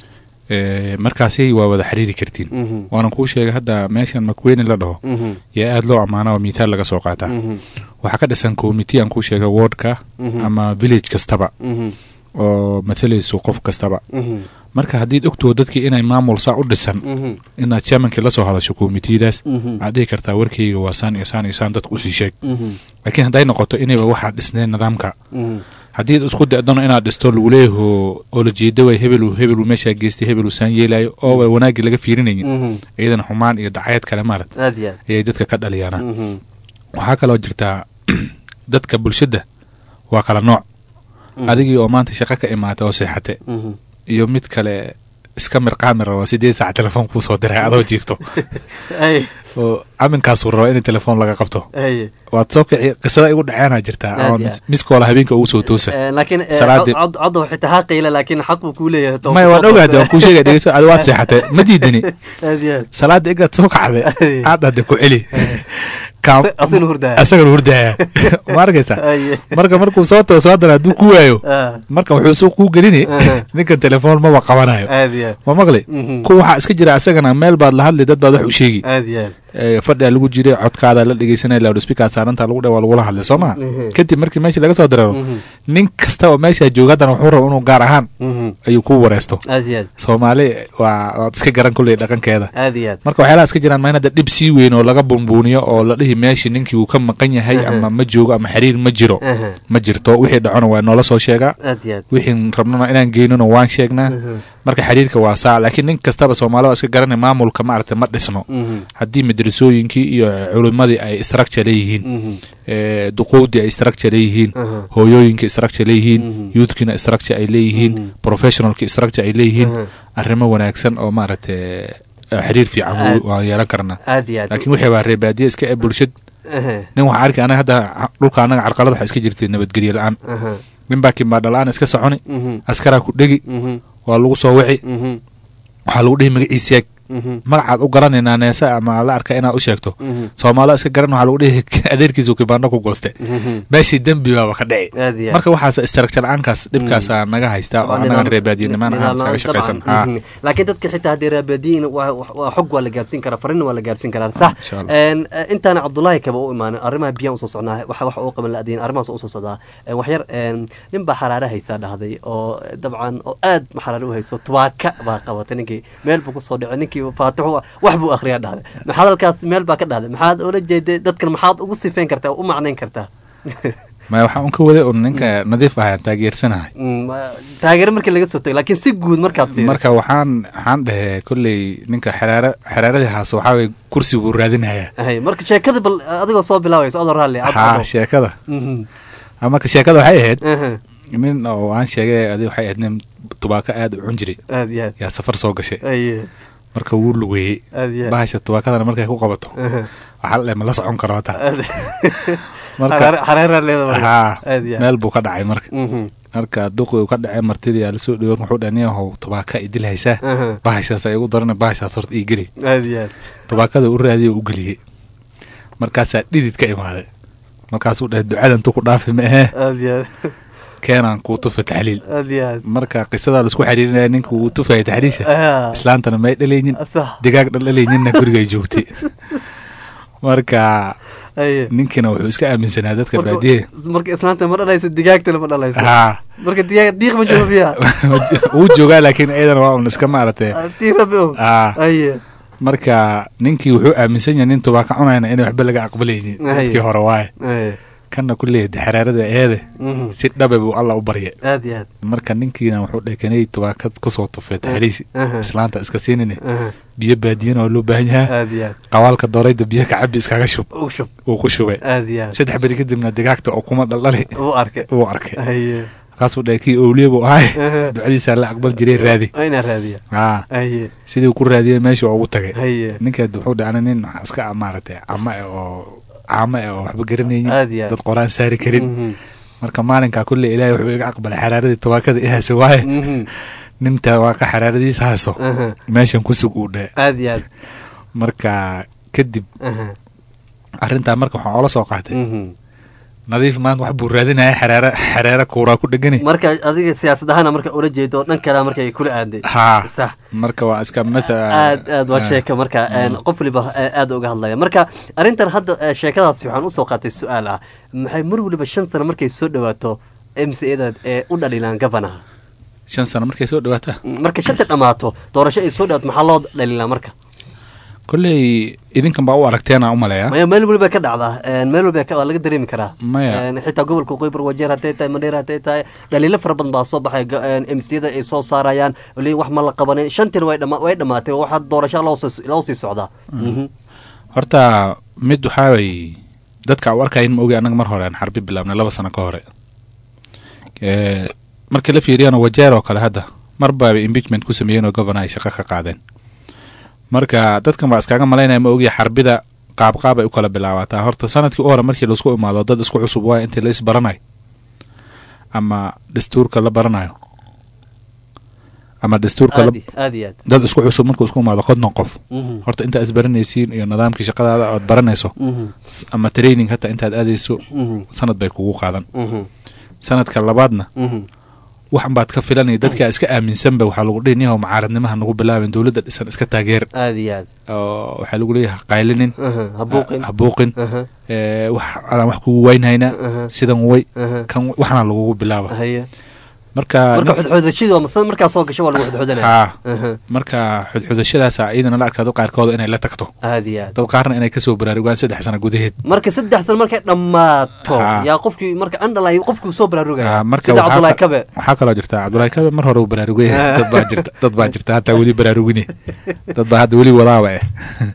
Eh, markaasi waa wada xiriiri kartiin Mhm. waanan kuu sheegay hadda meeshan makweeni la dhaho Mhm. yaa aada loo ammaana oo mithaal laga soo qaataa Mhm. waxaa ka dhisan committee aan kuu sheegay wardka Mhm. ama village kastaba Mhm. oo matalayso qof kastaba Mhm. marka haddiid ogtoo dadkii inay maamul saa u dhisan Mhm. inaad chairmankii la soo hadasho committeedaas Mhm. waxaad dhihi kartaa warkayga waa saan iyo saan iyo saan dadka usii sheeg Mhm. laakiin hadday noqoto inayba waxaa dhisneen nidaamka Mhm. haddii isku da'dano inaad dhisto lagu leeyaho oo la jeeda way hebelu hebelu meeshaa geystay hebelu saan yeelayo oo way wanaaggii laga fiirinaynin Mhm. iyadana xumaan iyo dacayad kale maarat aad iyo aad ayay dadka ka dhaliyaana Mhm. waxaa kaloo jirtaa dadka bulshada waa kala nooc Mhm. adigii oo maanta shaqo ka imaata oo seexate Mhm. iyo mid kale iska mirqaami raba sideed saac telefoon kuu soo diray adoo jiifto Ay. oo aminkaasuu raba in telefoon laga qabto Ay. waad soo kici qisada igu dhaceenaa jirtaa Aad oo iyo mis- miskoola habeenka ugu soo toosa Eh, laakiin eh, Salaadii- cod cod xitaa ha qiila laakiin xaq buu kuu leeyahay to- maya waan soo ogaade qabtay. waan kuu sheegay dhegeyso adi waad seexatay ma diidani aad iyo aad salaada igaad soo kacday aad hadda ku celi Kaam- Asa- asagana hurdaya. asagana hurdaya ma arkaysa Aye. marka markuu soo tooso haddana hadduu ku waayo Ah. marka wuxuu suuq kuu gelini Aha. ninka telefoon maba qabanayo aad iyo aad ma maqli Mhm. ku waxaa iska jira asagana meel baad la hadli dad baad wax u sheegi aad iyo aad Eh, fadhigaa lagu jiray codkaada la dhegeysanaya loudspeaker saaranta lagu dhe waa lagula hadlay soo ma Mhm. kadib markii meesha laga soo dareero Mhm. nin kasta oo meesha jooga haddana wuxuu raba inuu gaar ahaan Mhm. ayuu ku wareesto aad iyo aad soomaali waa waad iska garan kulley dhaqankeeda aad iyo aad marka waxyaalaha iska jiraan ma in hadda dhib sii weyn oo laga bunbuuniyo oo la dhihi meeshii ninkii uu ka maqan yahay Aha. ama ma joogo ama xiriir ma jiro Aha. ma jirto wixii dhacona waa noola soo sheegaa aad iyo aad wixii rabnona inaan geynona waan sheegnaa Aha. marka xiriirka waa saa laakiin nin kastaba soomaali waa iska garanay maamulka maaragtay ma dhisno Mhm. haddii madrasooyinkii iyo culimmadii ay structure leeyihiin Mhm. eh, duqowdii ay structure leeyihiin Aha. hooyooyinka structure leeyihiin Mhm. youthkina structure ay leeyihiin Mhm. professionalki structure ay leeyihiin Aha. arrimo wanaagsan oo maaragtay eh, xiriir fiican Aad- wuu- waan yeelan karnaa aad iyo aad laakiin wixii baa reebaadiye iska ee bulshad Aha. nin waxaa arki anaga hadda dhulka anaga carqalad waxaa iska jirtay nabadgelye la-aan Aha. nin baa kimaadha la-aan iska soconi Mhm. askaraa ku dhegi Mhm. waa lagu soo wici Mhm. waxaa lagu dhihi magaciisa yaag Mhm. magacaad u garanaynaa neese ama la arka inaad u sheegto Mhm. soomaalo iska garan waxaa lagu dhihi adeerkiisu kibaandho ku gooste Mhm. meeshii dembi baaba ka dhici aad iyo aad marka waxaas istarakjar la-aankaas dhibkaasaa naga haystaa oo Waa anagan nidaam- reebaadiyanimaan ahaan nidaam iskaga la'aan, shaqaysan dabcan. haa Mhm. laakiin dadka xitaa haddii raabadiyin waa waa- waa xog waa la gaarsiin karaa farinna waa la gaarsiin karaa sax Insha Allah. Een, eh, intaana cabdullaahi kaba u imaanin arrimaha biyaan usoo socnaa waxa waxa uu qaban la-adiin arrimahaas usoo socdaa Een, waxyar een, nin baa xaraare haysaa dhahday oo eh, dabcan oo aad ma xaraare u hayso tubaaka baa qabatay ninkii meel buu kusoo dhicay ninkii faatixu wax buu akhriyaa dhahday maxaad halkaas meel baa ka dhahday maxaad ula jeeday dadkan maxaad ugu sifeyn kartaa u macnayn kartaa maya waxaa un ka waday un ninka nadiif ahayaan taageersanahay Mm, eh, taageero markii laga soo tago laakiin si guud markaad fiiriso marka waxaan waxaan dhehe kolley ninka xeraara xeraaradii haas waxaa weye kursi buu raadinayaa Hay, marka sheekada bal adigoo soo bilaabayso adoo raalli ad- haa adoo. sheekada Mhm. Ah, marka sheekada waxay ahayd Aha. nin oo aan sheegay adi waxay ahayd nin tubaako aad u cun jiray aad iyo aad yaa safar soo gashay Aye. marka wuu lugeeyey Aad iyo aad. bahasha tubaakadana markay ku qabato Aha. waxaa la dhahay ma la socon karo hata Aad- Marka- Xareer- xareeraa leedahay marka. haa Aad iyo aad. meel buu ka dhacay marka Mhm. marka duqi uu ka dhacay martidii aa lasoo dhiwo wuxuu dhahay niyahow tubaaka idil haysaa Aha. bahashaas ay igu darana bahashaas horta ii geli aad iyo aad tubaakada u raadiya u geliyey markaasaa dhidid ka imaaday markaasuu dhahay ducadantu ku dhaafi ma ahee aad iyo aad keenaan kuu tufa taxliil aad iyo aad marka qisadaa laisku xiriirinaya ninka uu tufaya taxliisha Ah. islaantana may dhalaynin Sax. digaag dhaldhalayninna gurigay joogtay marka Aye. ninkiina wuxuu iska aaminsanaa dadka Marka- baadiye marka islaanta ma dhalayso digaagtana ma dhalayso haa marka digaag diiq ma joogo biyaa wuu joogaa laakiin iyadana waa un iska maaragtay tii rabi o aa aye marka ninkii wuxuu aaminsan yahay nin tubaaka cunayna inay waxba laga aqbalaynin Aye. dadkii hore waaye Aye. kanna kulleey xeraarada eede Mhm. si dhabe buu alla u barya aad iyo aad marka ninkiina wuxuu dhekanay tubaakad kusoo tufay taxliisi Aha. islaanta iska siinine Aha. biyo baadiyana waa loo baahan yahaa aad iyo aad qawaalka doorayda biyo kacabi iskaga shub u shub uu ku shubay aad iyo aad saddex beri kadibna digaagta oo kuma dhaldhali u arkay uu arkay aye markaasuu dhahay kii owliye buu ahay ducadiisaa la aqbal jiray raadi inaa raadiya aa haye sidii uu ku raadiyey meeshii ugu tagay haye ninkeed wuxuu dhahay ana nin waxaa iska ah maaragtay cama eh oo caamo eh oo waxba garanaynin Aad iyo aad. dad qoraan saari karin Mhm. marka maalinkaa kulle ilaahay wuxuu iga aqbalay xaraaradii tawaakada i hayso waaye Mhm. nin tawaaqa xaraaradiisa hayso Aha. meeshan ku sug uu dhahe aad iyo aad marka kadib Aha. arrintaa marka waxaan oola soo qaatay Mhm. nadiif maanta wax buu raadinaya xareere xareere kuuraa ku dhegani marka adiga siyaasad ahaana marka ula jeedo dhan kale marka ay kula aaday haa sax marka waa iska matha aad aad waa sheeka marka een, qof waliba eh, aad uga hadlaya marka arrintan hadda eh, sheekadaasi waxaan usoo qaatay su-aal ah maxay mar waliba shan sano markay soo dhawaato m c da ee u dhalilaan gavanaha shan sano markay soo dhawaataa marka shanta dhammaato doorasho ay soo dhawaato maxaa loo dhaliilaa marka kolley idinkan baa u aragteena u maleeya maya meel waliba ka dhacdaa een, meel waliba ka- waa laga dareemi karaa Maya. Een, xitaa gobolka qoybar wajeer hadday tahay mandheer hadday tahay dhaliilo fara badan baa soo baxay m c da ay soo saarayaan li wax ma la qabanin shantina way dhama- way dhamaatay oo waxaa doorasho loo sii- loo sii socdaa Mhm. horta mid waxaa way dadka u arkayin ma ogi annaga mar hore aan xarbi bilaabnay laba sano ka hore Eh, markii la fiiriyana wajeer oo kale hadda mar baaba impeachment ku sameeyeen oo governor ay shaqo ka qaadeen marka dadkan baa iskaga malaynaya ma ogi xarbida qaabqaab ay u kala bilaabataa horta sanadkii u hore markii laisku imaado dad isku cusub waaya intii la isbaranayo ama dastuurka la baranayo ama dastuurka la aad i- aad iyo aad dad isku cusub markuu isku imaado konton qof Mhm. horta intaa isbaranaysiin iyo nidaamkii shaqadaada ood baranayso Mhm. s- ama training hataa intaad aadayso Mhm. sanad bay kugu qaadan Mhm. sanadka labaadna Mhm. waxan baad ka filanaya dadkaa iska aaminsanba waxaa lagu dhihi niyahow mucaaradnimaha nagu bilaabin dowladda dhisan iska taageer aad iyo aad oo waxaa lagu leeyahay qaylinin Aha, ha buuqin. ha buuqin Aha. ee, wax adaan wax kugu waynhaynaa Aha. sidan way Aha. kan waxna lagugu bilaaba haye marka marka xudxudashadii waa masana markaa soo gasho waa lagu xudxudanaya haa Aha. marka xudxudashadaasa iyadana la arkaa dad qaarkooda inay la tagto aad iyo aad dad qaarna inay kasoo baraarugaan saddex sano gudaheed marka saddex sano markay dhammaato Haa. yaa qofkii marka andhalay qofkii soo baraarugaya Ah, marka sida waxaa cabdulahi ka- kabe waxaa kaloo jirta cabdulahi kabe mar hore uu baraarugay dad baa jirta dad baa jirta hataa weli baraarugine dad baa hadda weli wadaaba eh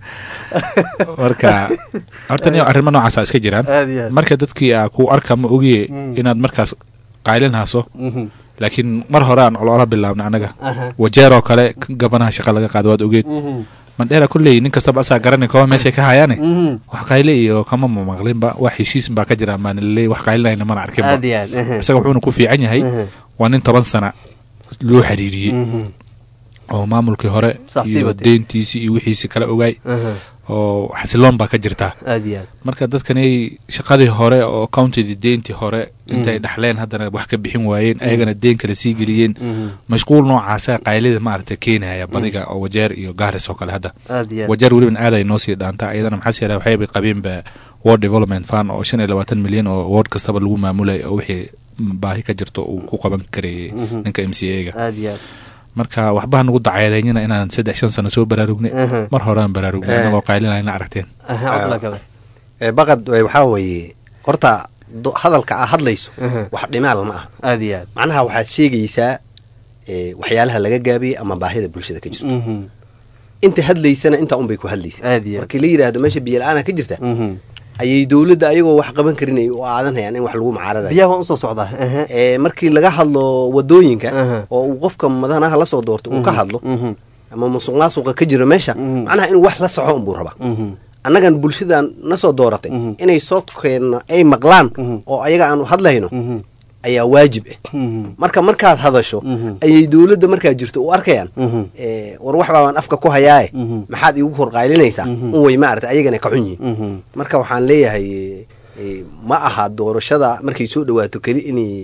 marka horta niyo arrimo noocaasa iska jiraan Aad iyo aad. marka dadkii aa ku arka ma ogiye Mm. inaad markaas qaylin hayso Mhm. laakiin mar hore aan oloola bilaabnay anaga Aha. wajeer oo kale k- gabanaha shaqa laga qaado waad ogeed Mhm. mandheera kolley nin kastaba asaa garanay kooba meeshay ka hayaane Mhm. wax qayle iyo kama mamaqlinba wax heshiis baa ka jira maan laleey wax qaylinayna mana arkinba aad iyo aad aha. isaga wuxuuna ku fiican yahay Aha. waa nin toban sana loo xiriiriyey Mhm. oo maamulkii hore Sax sii iyo watay. deyntiisii iyo wixiisii kala ogaay Aha. oo xasiloon baa ka jirtaa aad iyo aad marka dadkanay shaqadii hore oo countidii deyntii hore intay Mhm. dhaxleen haddana wax ka bixin waayeen ayagana deen kale sii geliyeen Mhm. mashquul noocaasa qaylida maaragta keenaya badiga oo wajeer iyo gaaris oo kale hadda Aad iyo aad. wajeer weliban aad ay noo sii dhaantaa ayadana maxaa yeelay waxayba qabeenba world development fund oo shan iyo labaatan milyan oo ward kastaba lagu maamulay oo wixii baahi ka jirto uu ku qaban karayay Mhm. ninka m c a ga aad iyo aad marka waxbaha nagu dacayadeynina inaan saddex shan sano soo baraarugnay Aha. mar hore aan baraarugnay Eh. anagoo qaylinayna aragteen aha cabdulahi kabe Eh, baqad eh, waxaa weeye horta do- hadalka aa hadlayso Aha. wax dhimaal ma aha aad iyo aad macnaha waxaad sheegaysaa eh, waxyaalaha laga gaabiyey ama baahida bulshada ka jirto Mhm. inta hadlaysana intaa unbay ku hadlaysa aad iyo aad markii la yidhaahdo meesha biyo la-aana ka jirta Mhm. ayay dowladda ayagoo wax qaban karin ay u aadanayaan in wax lagu mucaaradayo biyaha waan usoo socdaa aha. Eh, markii laga hadlo wadooyinka Aha. oo uu qofka madanaha lasoo doorto uu ka Mhm. hadlo Mhm. ama musuq maasuqa ka jiro meesha Mhm. macnaha inuu wax la soco unbuu rabaa Mhm. annagan bulshadan na soo dooratay Mhm. inay soo keenno ay maqlaan Mhm. oo ayaga aanu hadlayno Mhm. ayaa waajib ah Mhm. marka markaad hadasho Mhm. ayay dowladda markaa jirto u arkayaan Mhm. eh, war wax baabaan afka ku hayaaye Mhm. maxaad iigu horqaylinaysaa Mhm. un way maarata ayagana ka xun yihiin Mhm. marka waxaan leeyahay eh, eh, ma aha doorashada markay soo dhawaato keli inay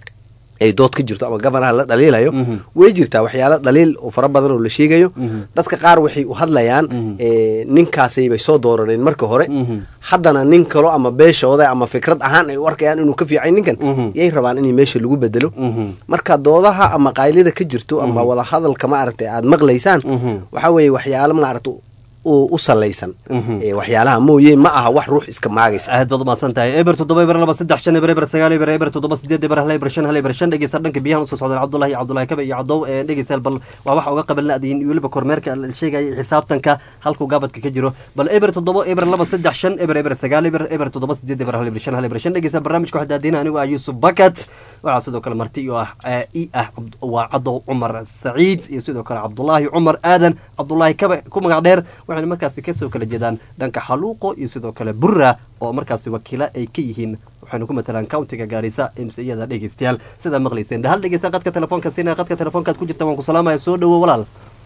ay dood ka jirto ama gabanaha la dhaliilayo Mhm. way jirtaa waxyaalo dhaliil oo fara badan oo la sheegayo Mhm. dadka qaar waxay u hadlayaan Mhm. eh, ninkaasay bay soo dooraneen marka hore Mhm. haddana nin kalo ama beeshooda ama fikrad ahaan ay u arkayaan inuu ka fiican ninkan Mhm. yay rabaan in meesha lagu bedelo Mhm. marka doodaha ama qaylida ka jirto ama wada hadalka maaragtay aad maqlaysaan Mhm. waxaa weeye waxyaalo maaragta u salaysan waxyaalaha mooye ma aha wax ruux iska maagaysa aad baad umahadsan tahay eber toddoba eber laba saddex shan eber eber sagaal eber eber toddoba sideed eber hal eber shan hal eber shan dhegeysta dhanka biyahan usoo socdaan cabdullahi cabdullahi kabe iyo cadow dhegeystayaal bal waa waxa uga qaban la-diin iyo weliba kormeerka la sheegaya xisaabtanka halkuu gaabadka ka jiro bal eber toddoba eber laba saddex shan eber eber sagaal eber eber toddoba sideed eber hal eber shan hal eber shan dhegeysta barnaamijka waxaa daadina anigu ah yuusuf bakat waxaa sidoo kale marti iyo ah i ah waa cadow cumar saciid iyo sidoo kale cabdullaahi cumar aadan cabdullaahi kabe ku magac dheer waxayna markaasi kasoo kala jeedaan dhanka xaluuqo iyo sidoo kale burra oo markaasi wakiila ay ka yihiin waxaynu ku matalaan countiga gaarisa imsiyada dhegeystayaal sidaa maqlayseen hal dhegeysta qadka telefoonka siinaya qadka telefoonkaad ku jirta waan ku salaamaya soo dhowo walaal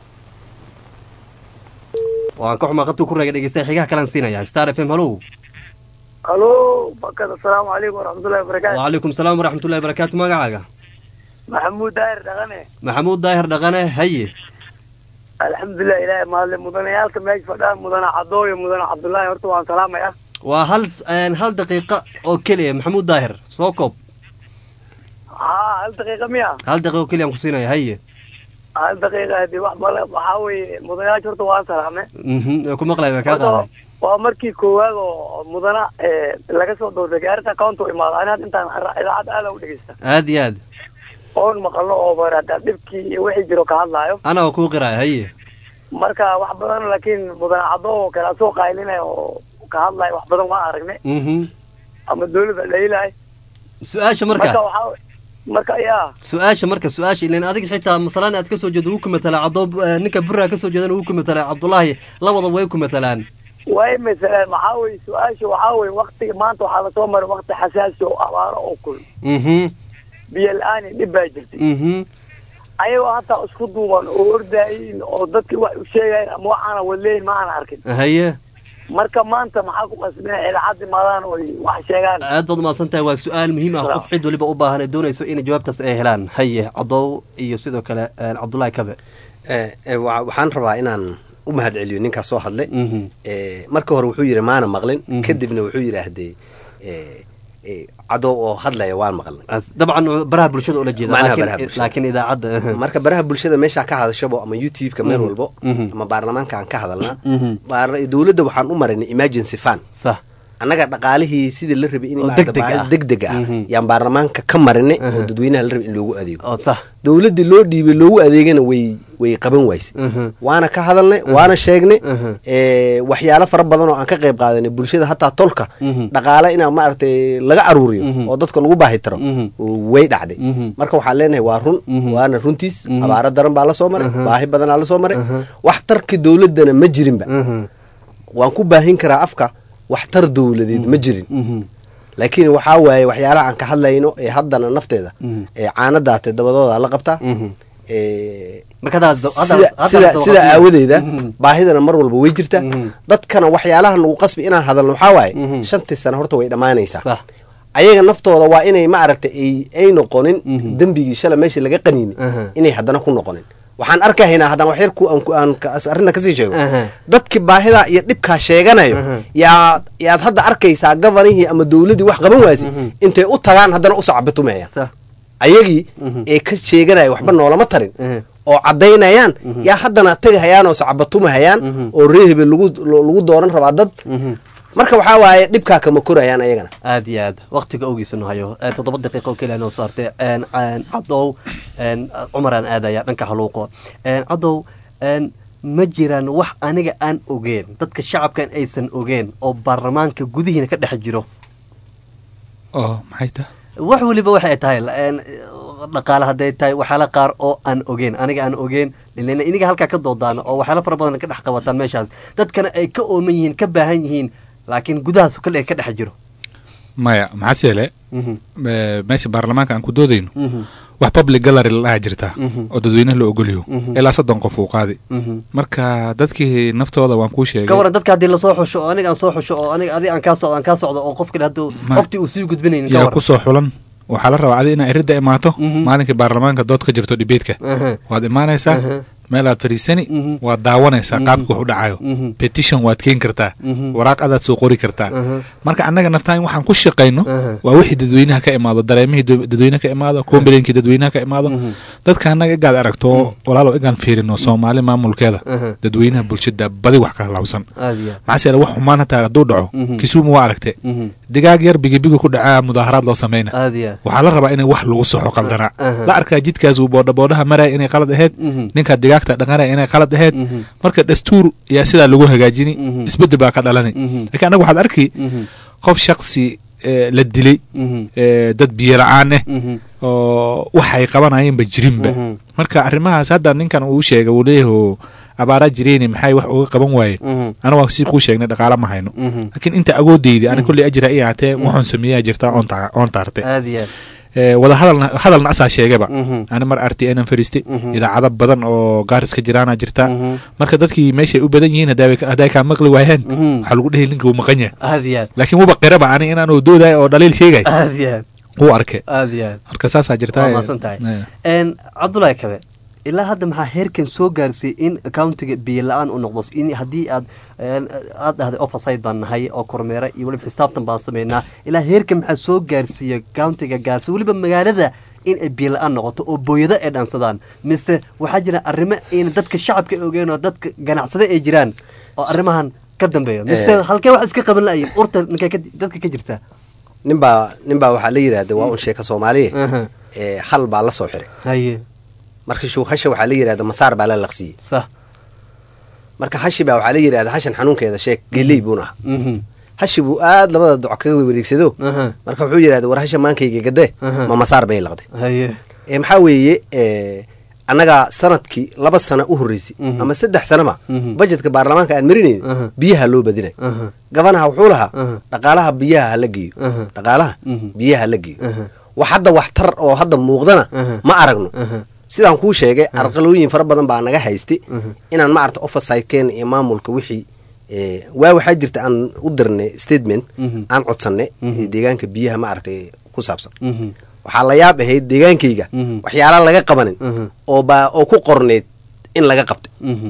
waan ka xumaa qadku ku reega dhegeystaya xigaha kalaan siinaya star f m hallow halo bakad asalaamu calaykum waraxmatullahi wabarakatu wacalaykum salaam waraxmatullahi wabarakaatu magacaaga maxamuud daahir dhaqane maxamuud daahir dhaqane haye alxamdulilah ilaahay mahadle mudanayaalka meesha fadhaan mudane cadooyo mudane cabdullaahi horta waan salaamaya waa hal hal daqiiqa oo keliya maxamuud daahir soo koob haa hal daqiiqa miya hal daqiiqa oo keliya aan ku siinaya haye hal daqiiqa hadii wax bale waxaa weeye mudanayaasha horta waan salaame ku maqlay waa kaa qaaday waa markii koowaad oo mudana laga soo doortay gaarita county u imaado ani hadda intaan idaacad aada u dhegeysta aad iyo aad oon maqalno oo barada dhibkii iyo wixii jiro ka hadlaayo ana waa kuu qiraaya haye marka wax badan laakiin mudane caddo oo kale asoo qaylinaya oo ka hadlaya wax badan waan aragnay ama dawladda dhaylahay su-aasha marka marka waxaa marka yaa su-aasha marka su-aasha ilan adiga xitaa masalaan aad kasoo jeedo wuu ku matalaa cadoo ninka burra kasoo jeedana wuu ku matalaa cabdullaahi labada way ku matalaan way masalaan maxaa weye su-aasha waxaa weye waktiga maanta waxaa lasoo maray wakti xasaasi oo abaaro oo kul biyo la-aan iyo dhib baa jirtay ayagoo hataa isku duuban oo ordaayin oo dadki wax u sheegayin ama waxaana wadleeyin ma aana arkin haye marka maanta maxaa ku qasbina idaacad imaadaan oo wax sheegaan aad baad umahadsan tahay waa su-aal muhiim ah qof cid waliba u baahan ee doonayso inay jawaabtaas ay helaan haye cadow iyo sidoo kale cabdullaahi kabe waxaan rabaa inaan u mahad celiyo ninkaas soo hadlay marka hore wuxuu yidhi maana maqlin kadibna wuxuu yidhaahdee cadow oo hadlaya waan maqlnay dabcan baraha bulshada ula jeeda macnaha baraha bulshada laakiin idaacadda marka baraha bulshada meeshaa ka hadashabo ama youtube-ka meel walbo ama baarlamaanka aan ka hadalnaa dowladda waxaan u marinay emergency fund sax annaga dhaqaalihii sidii la rabay in deg deg ah yaan baarlamaanka ka marinay oo dadweynaha la rabay in loogu adeego dowladdii loo dhiibay loogu adeegana way way qaban waysay waana ka hadalnay waana sheegnay waxyaalo fara badan oo aan ka qayb qaadanay bulshada hataa tolka dhaqaale inaa maaragtay laga aruuriyo oo dadka lagu baahi taro way dhacday marka waxaan leenahay waa run waana runtiis abaaro daran baa la soo maray baahi badanaa la soo maray waxtarki dowladdana ma jirinba waan ku baahin karaa afka waxtar dowladeed ma jirin laakiin waxaa waaye waxyaalaha aan ka hadlayno ee haddana nafteeda ee caanadaate dabadooda la qabtaa sida aawadeeda baahidana mar walba way jirtaa dadkana waxyaalaha nagu qasbi inaan hadalno waxaa waaye shantii sano horta way dhammaanaysaa ayaga naftooda waa inay ma aragtay ay noqonin dembigii shala meeshii laga qaniinay inay haddana ku noqonin waxaan arkahaynaa haddaan wax yar aan arrinta kasii sheego dadkii baahidaa iyo dhibkaa sheeganayo yaa yaad hadda arkaysaa gabanihii ama dowladdii wax qaban waasay intay u tagaan haddana usoo cabitumayaan ayagii ee ka sheeganaya waxba noolama tarin oo caddaynayaan yaa haddana tegahayaan oo sacabatumahayaan oo reehebe lagu dooran rabaa dad marka waxaa waaye dhibkaa kama korayaan ayagana aad iyo aad waktiga ogiisanu hayo toddoba daqiiqa oo keliya noo saartay cadow cumaraan aadaya dhanka haluuqo cadow ma jiraan wax aniga aan ogeen dadka shacabkan aysan ogeen oo baarlamaanka gudihiina ka dhex jiro oo maxay tahay wax weliba waxay tahay dhaqaale hadday tahay waxyaala qaar oo aan ogeen aniga aan ogeen iniga halkaa ka doodaan oo waxyaala fara badan ka dhex qabataan meeshaas dadkana ay ka ooman yihiin ka baahan yihiin laakiin gudahaas kale ka dhex jiro maya maxaase yeele meesha baarlamaanka aan ku doodayno wax public gallery la dhaha jirta oo dadweynaha la ogolyaho ilaa soddon qof uu qaadi marka dadkii naftooda waan kuu sheegay ka waran dadka haddii lasoo xusho oo aniga aan soo xusho oo aniga adi aan kaa socdo aan kaa socdo oo qof kale hadduu xogtii uu sii gudbinaynin yaa kusoo xulan waxaa la rabaa adi inaa iridda imaato maalinkii baarlamaanka dood ka jirto dhibeedka waad imaanaysaa meelaad fadhiisani waad daawanaysaa qaabka wax u dhacayo petition waad keeni kartaa waraaq adaad soo qori kartaa marka annaga naftaan waxaan ku shaqayno waa wixii dadweynaha ka imaado dareemihii dad- dadweynaha ka imaado complaintkii dadweynaha ka imaado dadka annaga igaad aragto walaalow igaan fiirino soomaali maamulkeeda dadweynaha bulshada badi wax ka halawsan aad iyo maxaa yeele wax xumaan hataa hadduu dhaco kisumu waa aragte digaag yar bigibiga ku dhacaa mudaaharaad loo sameyna aad iyo waxaa la rabaa inay wax lagu soxo qaldanaa Aha. la arkaa jidkaas uu boodhaboodhaha maraya inay qalad ahayd ninkaa digaagta dhaqanaya inay qalad ahayd marka dastuur yaa sidaa lagu hagaajini isbedel baa ka dhalani laakiin annaga waxaad arki qof shaksi eh, la dilay eh, dad biyo la-aan ah oo waxay qabanayeenba jirinba marka arrimahaas hadda ninkan uu sheegay uu leeyahay abaaraa jireyni maxay wax uga qaban waayeen aniga waa si kuu sheegnay dhaqaala ma hayno laakiin inta agoodeyda ani kolley ajira i ahatee waxoon sameeyaa jirtaa oon ta- oon taartay aad iyo Eh, wada hadalna hadalna asaa sheegaba Mhm. ani mar r t n fariistay idaacado badan oo gaaris ka jiraana jirta marka dadkii meeshay u badan yihiin hadday ka- hadday kaa maqli waayeen waxaa lagu dhehi ninka wuu maqan yahay aad iyo aad laakiin wuba qiraba ani inaanu doodayo oo dhaliil sheegay aad iyo aad wuu arkay aad iyo aad marka saasaa jirta waa maasan tahay Eh. n cabdulaahi kabe ilaa hadda maxaa heerkan soo gaarsiiyey in accountiga biyo la-aan u noqdo in haddii aad een, aad dhahday overside baan nahay oo kormeera iyo weliba xisaabtan baan sameynaa ilaa heerkan maxaa soo gaarsiiyey accountiga gaarsiiy weliba magaalada in ay biyo la-aan noqoto oo booyado ay dhansadaan mise waxaa jira arrimo in dadka shacabka ogeen oo dadka ganacsade ay jiraan oo arrimahan ka dambeeyo mise Eh. halkee wax iska qaban la-ayin urta ninkay ka- dadka ka jirta ninbaa ninbaa waxaa la yidhahda waa un sheeka soomaaliya ee hal baa la soo xiray haye marka shuu hasha waxaa la yidhahda masaar baa la laqsiyey sax marka hashi baa waxaa la yidhahda hashan xanuunkeeda sheeg geley buun aha mhm hashi buu aad labada doc kaga wareegsado aha marka wuxuu yidhahda war hasha maankayga gadee Aha. ma masaar bay laqday haye ee maxaa weeye ee, annaga sanadkii laba sano u horreysay Mhm. ama saddex sanoba Mhm. bajetka baarlamaanka aan marinayn Aha. biyaha loo badinay aha gabanaha wuxuu lahaa Aha. dhaqaalaha biyaha hala geeyo Aha. dhaqaalaha Mhm. biyaha hala geeyo aha wax hadda wax tar oo hadda muuqdana Aha. ma aragno aha sidaan kuu sheegay arqalooyin fara badan baa naga haystay aha inaan maarata oversidekeena iyo maamulka wixii ee, waa waxaa jirta aan u dirnay statement Mhm. aan codsanay Mhm. ee deegaanka biyaha maaragtay ku saabsan mhm waxaa la yaab ahayd deegaankayga Mhm. waxyaala laga qabanin aha oo baa oo ku qorneyd in laga qabtay mhm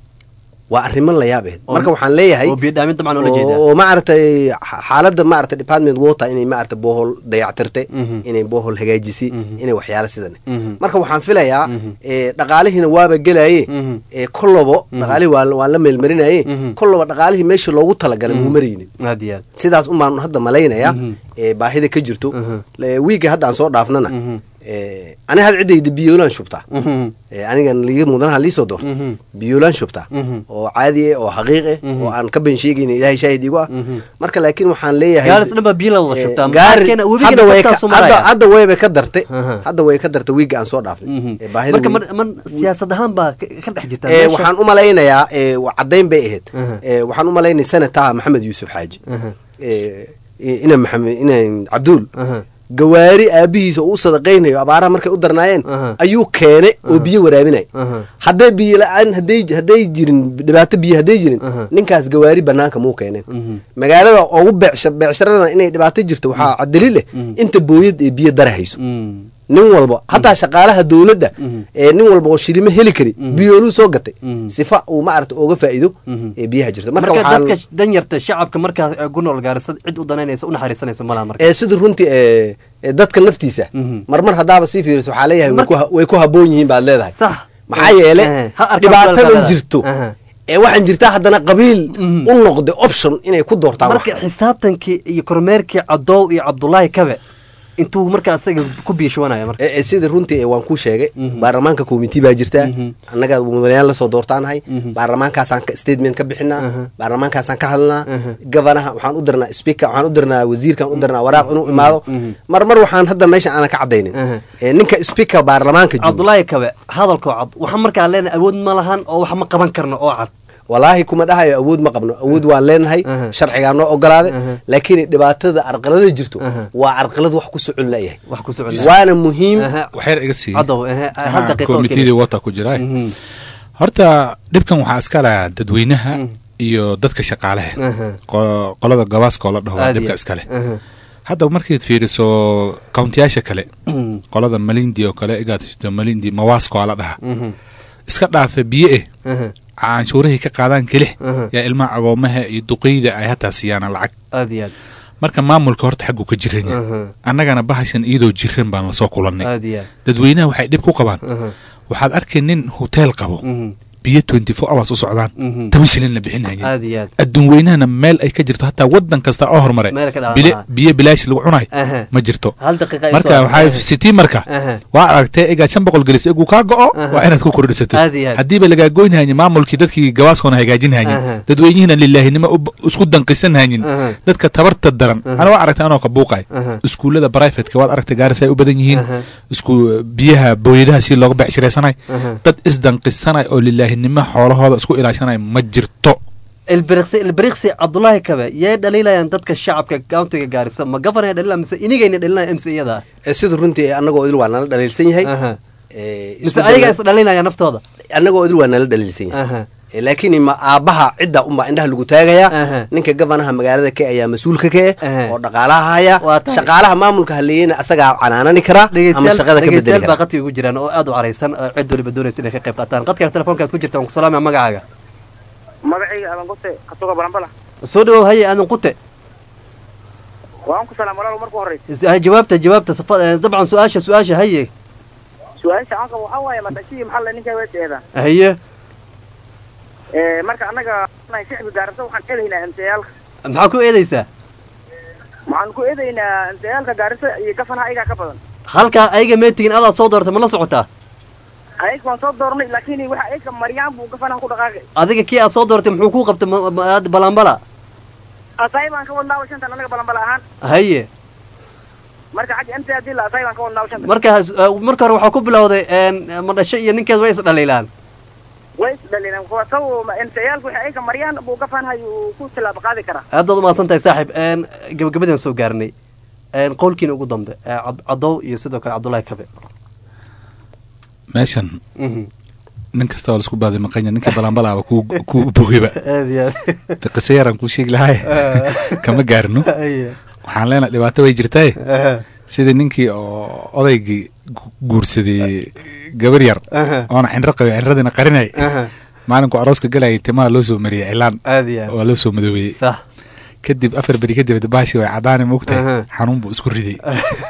waa arrimo la yaab ahayd Oo- marka waxaan leeyahay oo biyo dhaamin dabcan ula jeedaa oo maaragtay xa- xaaladda maaragtay department water inay maaragtay bohol dayactirtay Mhm. inay bohol hagaajisay Mhm. inay waxyaala sidan Mhm. marka waxaan filayaa Mhm. ee, dhaqaalihiina waaba gelaye Mhm. ee, kollobo Mhm. dhaqaalihii waa waa la meelmarinaye Mhm. kollobo dhaqaalihii meeshii loogu talagalay muu maraynin aad iyo aad sidaas un baan hadda malaynayaa Mhm. ee, baahida ka jirto Mhm. Le- wiiga hadda aan soo dhaafnana Mhm. ee, ani had ciddayda biyoolaan shubtaa mhm ee, anigan liga mudanaha liisoo doorta mhm biyoolaan shubtaa mhm oo caadi ah oo xaqiiq ah Mhm. oo aan ka been sheegaynin ilaahay shaahid igu ah mhm marka laakiin waxaan leeyahay gaaris dhan baa biyo la wada ee, shubtaa gaari Maxaa keena? hadda webigana way ka- dadkaasu hadda maraya hadda wayba ka dartay Aha. hadda way ka dartay wiiga aan soo dhaafnay Mhm. ee, baahida marka wiig- man man siyaasad ahaan baa ka ka dhex jirta ee, meesha. waxaan u malaynayaa ee, wa- caddayn bay ahayd Aha. ee, waxaan u malaynay senataha maxamed yuusuf xaaji aha ee, ina maxamed ina cabduul aha gawaari aabihiisa oo u sadaqaynayo abaaraha markay u darnaayeen Aha. ayuu keenay oo biyo waraabinay aha hadday biyo la-aan hadday hadday jirin dhibaato biyo hadday jirin Aha. ninkaas gawaari banaanka muu keeneen mhm magaalada ugu beecsha beecsharadana inay dhibaato jirto waxaa daliil leh Mhm. inta booyad ee biyo darahayso mhm nin walba hataa shaqaalaha dowladda Mhm. ee nin walba oo shilimo heli kari biyooluu soo gatay Mhm. sifa uu maarata uga faa'iido Mhm. ee biyaha jirta marka marka dadka waxaan danyarta shacabka markaas ee ku nool gaarisa cid u danaynaysa u naxariisanaysa malaha marka ee sida runtii ee ee dadka naftiisa Mhm. marmar haddaaba sii fiiriso waxaa leeyahay way ku ha- way ku habboon yihiin baad leedahay sax maxaa yeele Eh, ha arkaan dhibaatadan walaalkaaga. jirto Aha. ee waxaan jirtaa haddana qabiil Mhm. u noqday option inay ku doortaan wax marka xisaabtankii iyo kormeerkii cadow iyo cabdulaahi kabe intuu marka asaga ku biishuwanaya marka ee ee, sida runtii ee waan kuu sheegay Mhm. baarlamaanka committee baa jirtaa Mhm. annaga mudanayaal lasoo doortaanahay Mhm. baarlamaankaasaan ka- statement ka bixinaa Aha. baarlamaankaasaan ka hadlnaa Aha. gabanaha waxaan u dirnaa speaker waxaan u dirnaa wasiirkaan u dirnaa waraaq inuu imaado Mhm. mar mar waxaan hadda meesha aanan ka cadaynin Aha. ee ninka speaker baarlamaanka jooga cabdulaahi kabe hadalkoo cad waxaa markaa leenahay awood ma lahan oo wax ma qaban karno oo cad walaahi kuma dhahayo awood ma qabno awood waan leenahay Aha. sharcigaa noo ogolaaday Aha. laakiin dhibaatada arqalada jirto Aha. waa arqalad wax ku socon layahay wax ku socon waana muhiim Aha. waxyar iga sii cadow ehe hal daqiiqo oo komitidii keliya. wata ku jira Mhm. horta dhibkan waxaa iska leh dadweynaha iyo dadka shaqaalaha Aha. Qo- qolada gabaaska oo la dhaho waa Aad iyo dhibka aad. iska leh Aha. hadda markaad fiiriso kauntiyaasha kale Mhm. qolada malindi oo kale igaad heshto malindi mawaasko aa la dhaha Mhm. iska dhaafa biyo eh canshuurahay ka qaadaan kelix yaa ilmaha agoomaha iyo duqeyda ay hataa siiyaan lacag aad iyo aad marka maamulka horta xagguu ka jiran yahay annagana bahashan iyadoo jiran baan lasoo kulannay aad iyo aad dadweynaha waxay dhib ku qabaan waxaad arkay nin hoteel qabo biyo twenty four hours u socdaan toban shilin la bixinayeen aad iyo aad adduun weynahana meel ay ka jirto hataa wadan kasta oo horumare Meel ka dhalan bile- lahaa. biyo bilaash lagu cunayo Aha. ma jirto hal daqiiqa ay marka soo- waxaa sitii marka Aha. waa aragtee egaa shan boqol gelis eguu kaa go'o waa inaad ku kordhisato Aad iyo aad. haddiiba lagaa goynhaynin maamulkii dadkii gabaaskoona hagaajin Aha. haynin dadweynihiina lilaahinimo u- isku danqisan haynin Aha. dadka tabarta daran Aha. ana waa aragtay anoo ka buuqay Aha. iskuullada brivatka waad aragtay gaaris ay u badan yihiin Aha. isku biyaha booyadaha si looga becshiraysanay Aha. dad isdanqisanay oo lilaahinimo xoolahooda isku ilaashanay ma jirto ilbiriqsi ilbiriqsi cabdulaahi kabe yay dhaliilayaan dadka shacabka countiga gaarisa ma gafanaya dhaliilaya mise inigayna dhaliilaya m c iyada Eh, sida runtii annagoo idil waa nala dhaliilsan yahay Aha. Eh, mise isku ayaga dayna- is dhalinaya naftooda annagoo idil waa nala dhaliilsan yahay Aha. Eh, laakiin ma aabbaha cidda unbaa indhaha lagu taagayaa Aha. ninka gavanaha magaalada ka ayaa mas-uulka ka Aha. eh oo dhaqaalaha haya Waa tahay. shaqaalaha maamulka halleeyena asagaa canaanani karaa ama shaqada ka bedeli dhegeystayaal baa karaa qadka ugu jiraan oo aad u caraysan oo cid waliba doonaysa inay ka qayb qaataan qadka telefoonkaad ku jirta waan ku salaamaya magacaaga magacayga adan gote kasuga balanbala soo dhawow haye aadan qute waan ku salaam walaal marka horeysa Is- hay jawaabta jawaabta safa- eh, dabcan su-aasha su-aasha haye su-aasha aan qabo waxaa waaye madashii maxaa la ninkaa weeseeda haye marka annaga nahay shicbi gaarasa waxaan eedaynaa emtayaalka maxaa ku eedeysaa waxaan ku eedaynaa emtayaalka gaarisa iyo gafanaha ayagaa ka badan halkaa ayaga meetigin adaa soo doortay ma la socotaa ayaga waan soo doornay laakiin waxa ayaga maryaan buu gafanaha ku dhaqaaqay adiga kii aad soo doortay muxuu kuu qabtay ma- ma- aad balambala asaay baan ka wadnaa shantan annaga balanbala ahaan haye marka xagga emta hadii la asaay baan ka wadnaa shantan marka eh, marka hore waxaa ku bilowday een, madhasho iyo ninkeed way is dhaliilaan way isdhalineen saw emtayaalka waxa ayaga maryaan buu gafanaha uu ku tilaabo qaadi karaa aad baad umahadsan tahay saaxiib een, gabagabadaan soo gaarnay een, qowlkiina ugu dambe ee Cad- cadow iyo sidoo kale cabdullaahi kabe meeshan Mhm. nin kasta oo laisku baaday maqanya ninkii balanbalaaba ku ku bogeyba aad iyo aad De qise yaraan kuu sheegi lahay kama gaarno Haye. waxaan leenahay dhibaato way jirtaaye Aha. sidii ninkii oo odaygii gu- guursaday gabar yar Aha. oona cinro qabay cinradiina qarinay Aha. maalinku arooska galayay timaha loo soo mariyay cilaan aad iyo aad waa loo soo madoobeeyey sax kadib afar beri kadib baashi way cadaani moogtahay Aha. xanuun buu isku riday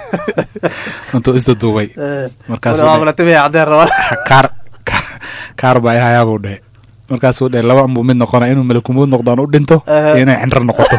intuu isdaduubay markaasuu Wala dhahay, waabalatay cadeen rabaa kaar kaar- kaar baa ihayaabuu dhahe markaasuu dhahe laba unbuu mid noqona inuu malakumuud noqdaan u dhinto Aha. iyo inay cinro noqoto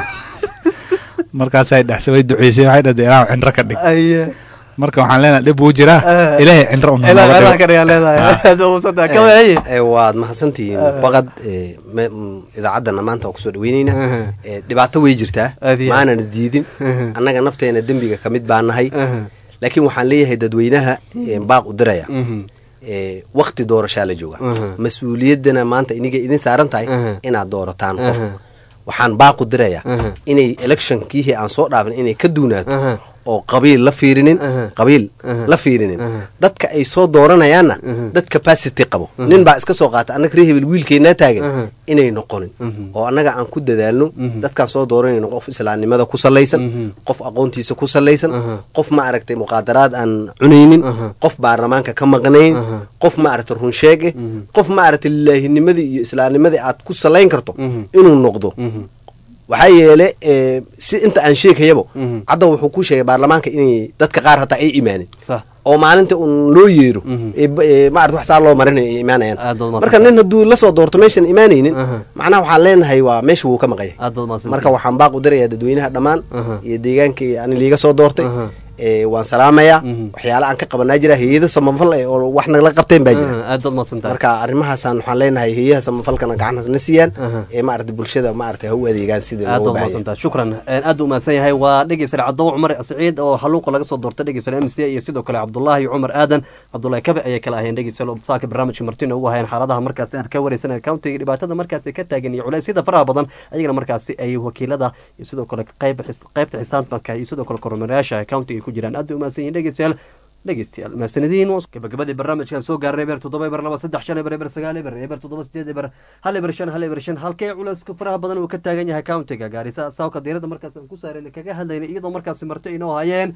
markaasay dhexse way duceysay waxay dhahday ilaahu cinro ka dhig Aye. marka waxaan leenahay dhib wuu jiraa Aha. ilaahay cinro un ilaa nooga meelaha dhigo. ka dhigaa leedahay Ah. aad baad umahadsan tahay kabe haye Eh, waad mahadsantihiin faqad eh, me- mm, idaacaddana maanta waan kusoo dhaweyneyna Aha. Eh, dhibaato way jirtaa Aad iyo aad. maanana diidin Aha. annaga nafteena dembiga ka mid baa nahay Aha. laakiin waxaan leeyahay dadweynaha eh, baaq u diraya Mhm. Eh, waqti doorashaa la jooga Aha. mas-uuliyaddana maanta iniga idin saaran tahay Aha. inaad doorataan qof Aha. waxaan baaqu dirayaa Aha. inay electionkiihii aan soo dhaafin inay ka duunaato Aha. oo qabiil la fiirinin Aha. qabiil Aha. la fiirinin Aha. dadka ay soo dooranayaanna Aha. dad capacity qabo Aha. nin baa iska soo qaata annaga reehebel wiilkeennaa Aha. taagan inay noqonin Mhm. oo annaga aan ku dadaalno Mhm. dadkaan soo dooranayno qof islaamnimada ku salaysan Mhm. qof aqoontiisa ku salaysan Aha. qof ma aragtay muqaadaraad aan cunaynin Aha. qof baarlamaanka ka maqnayn Aha. qof ma aragtay runsheeg eh Mhm. qof ma aragtay lilaahinimadii iyo islaamnimadii aad ku salayn karto Mhm. inuu noqdo Mhm. waxaa yeele eh, si inta aan sheegayabo Mhm. cadda wuxuu ku sheegay baarlamaanka inay dadka qaar hataa ay imaanin sax oo maalinta un loo yeero Mhm. ee ba- ee maarata wax saa loo marinayo ay imaanayaan aad baad umahadsan marka nin hadduu la soo doorto meeshan imaanaynin Aha. macnaha waxaan leenahay waa meesha wuu ka maqanyay aad baad umahadsan marka waxaan baaq u dirayaa dadweynaha dhammaan Aha. iyo deegaankii ani liiga soo doortay Aha. ee waan salaamayaa Mhm. waxyaala aan ka qabanaa jira hayada samafal eh oo wax nagala qabteen baa jira aad baad umahadsan tahay marka arrimahaasaan waxaan leenahay heeyaha samafalkana gacan na siiyaan Aha. ee maarata bulshada maarata ha u adeegaan sidii aad loogu baad baahanya umahadsantahay shukran Een, aad u mahadsan yahay waa dhegeysare cadow cumar siciid oo haluuqa laga soo doortay dhegeysare m c iyo sidoo kale cabdullaahi cumar aadan cabdullaahi kabe ayay kala ahayeen dhegeysare saaka barnaamijka martina ugu hayeen xaaladaha markaasi aan ka wareysanay countiga dhibaatada markaasi ka taagan iyo culeysyada faraha badan ayagana markaasi ay wakiilada iyo sidoo kale qayb qaybta xisaabtanka iyo sidoo kale kormeerayaasha countiga ay ku jiraan aad bay umahadsan yihiin dhegeystayaal dhegeystayaal mahadsanediin gabagabadii barnaamijkan soo gaarnay eber toddoba eber laba saddex shan eber eber sagaal eber eber toddoba sideed eber hal eber shan hal eber shan halkee culeyska faraha badan uu ka taagan yahay countiga gaarisa saawka diirada markaas aan ku saarayna kaga hadlaynay iyadoo markaasi marto inoo hayeen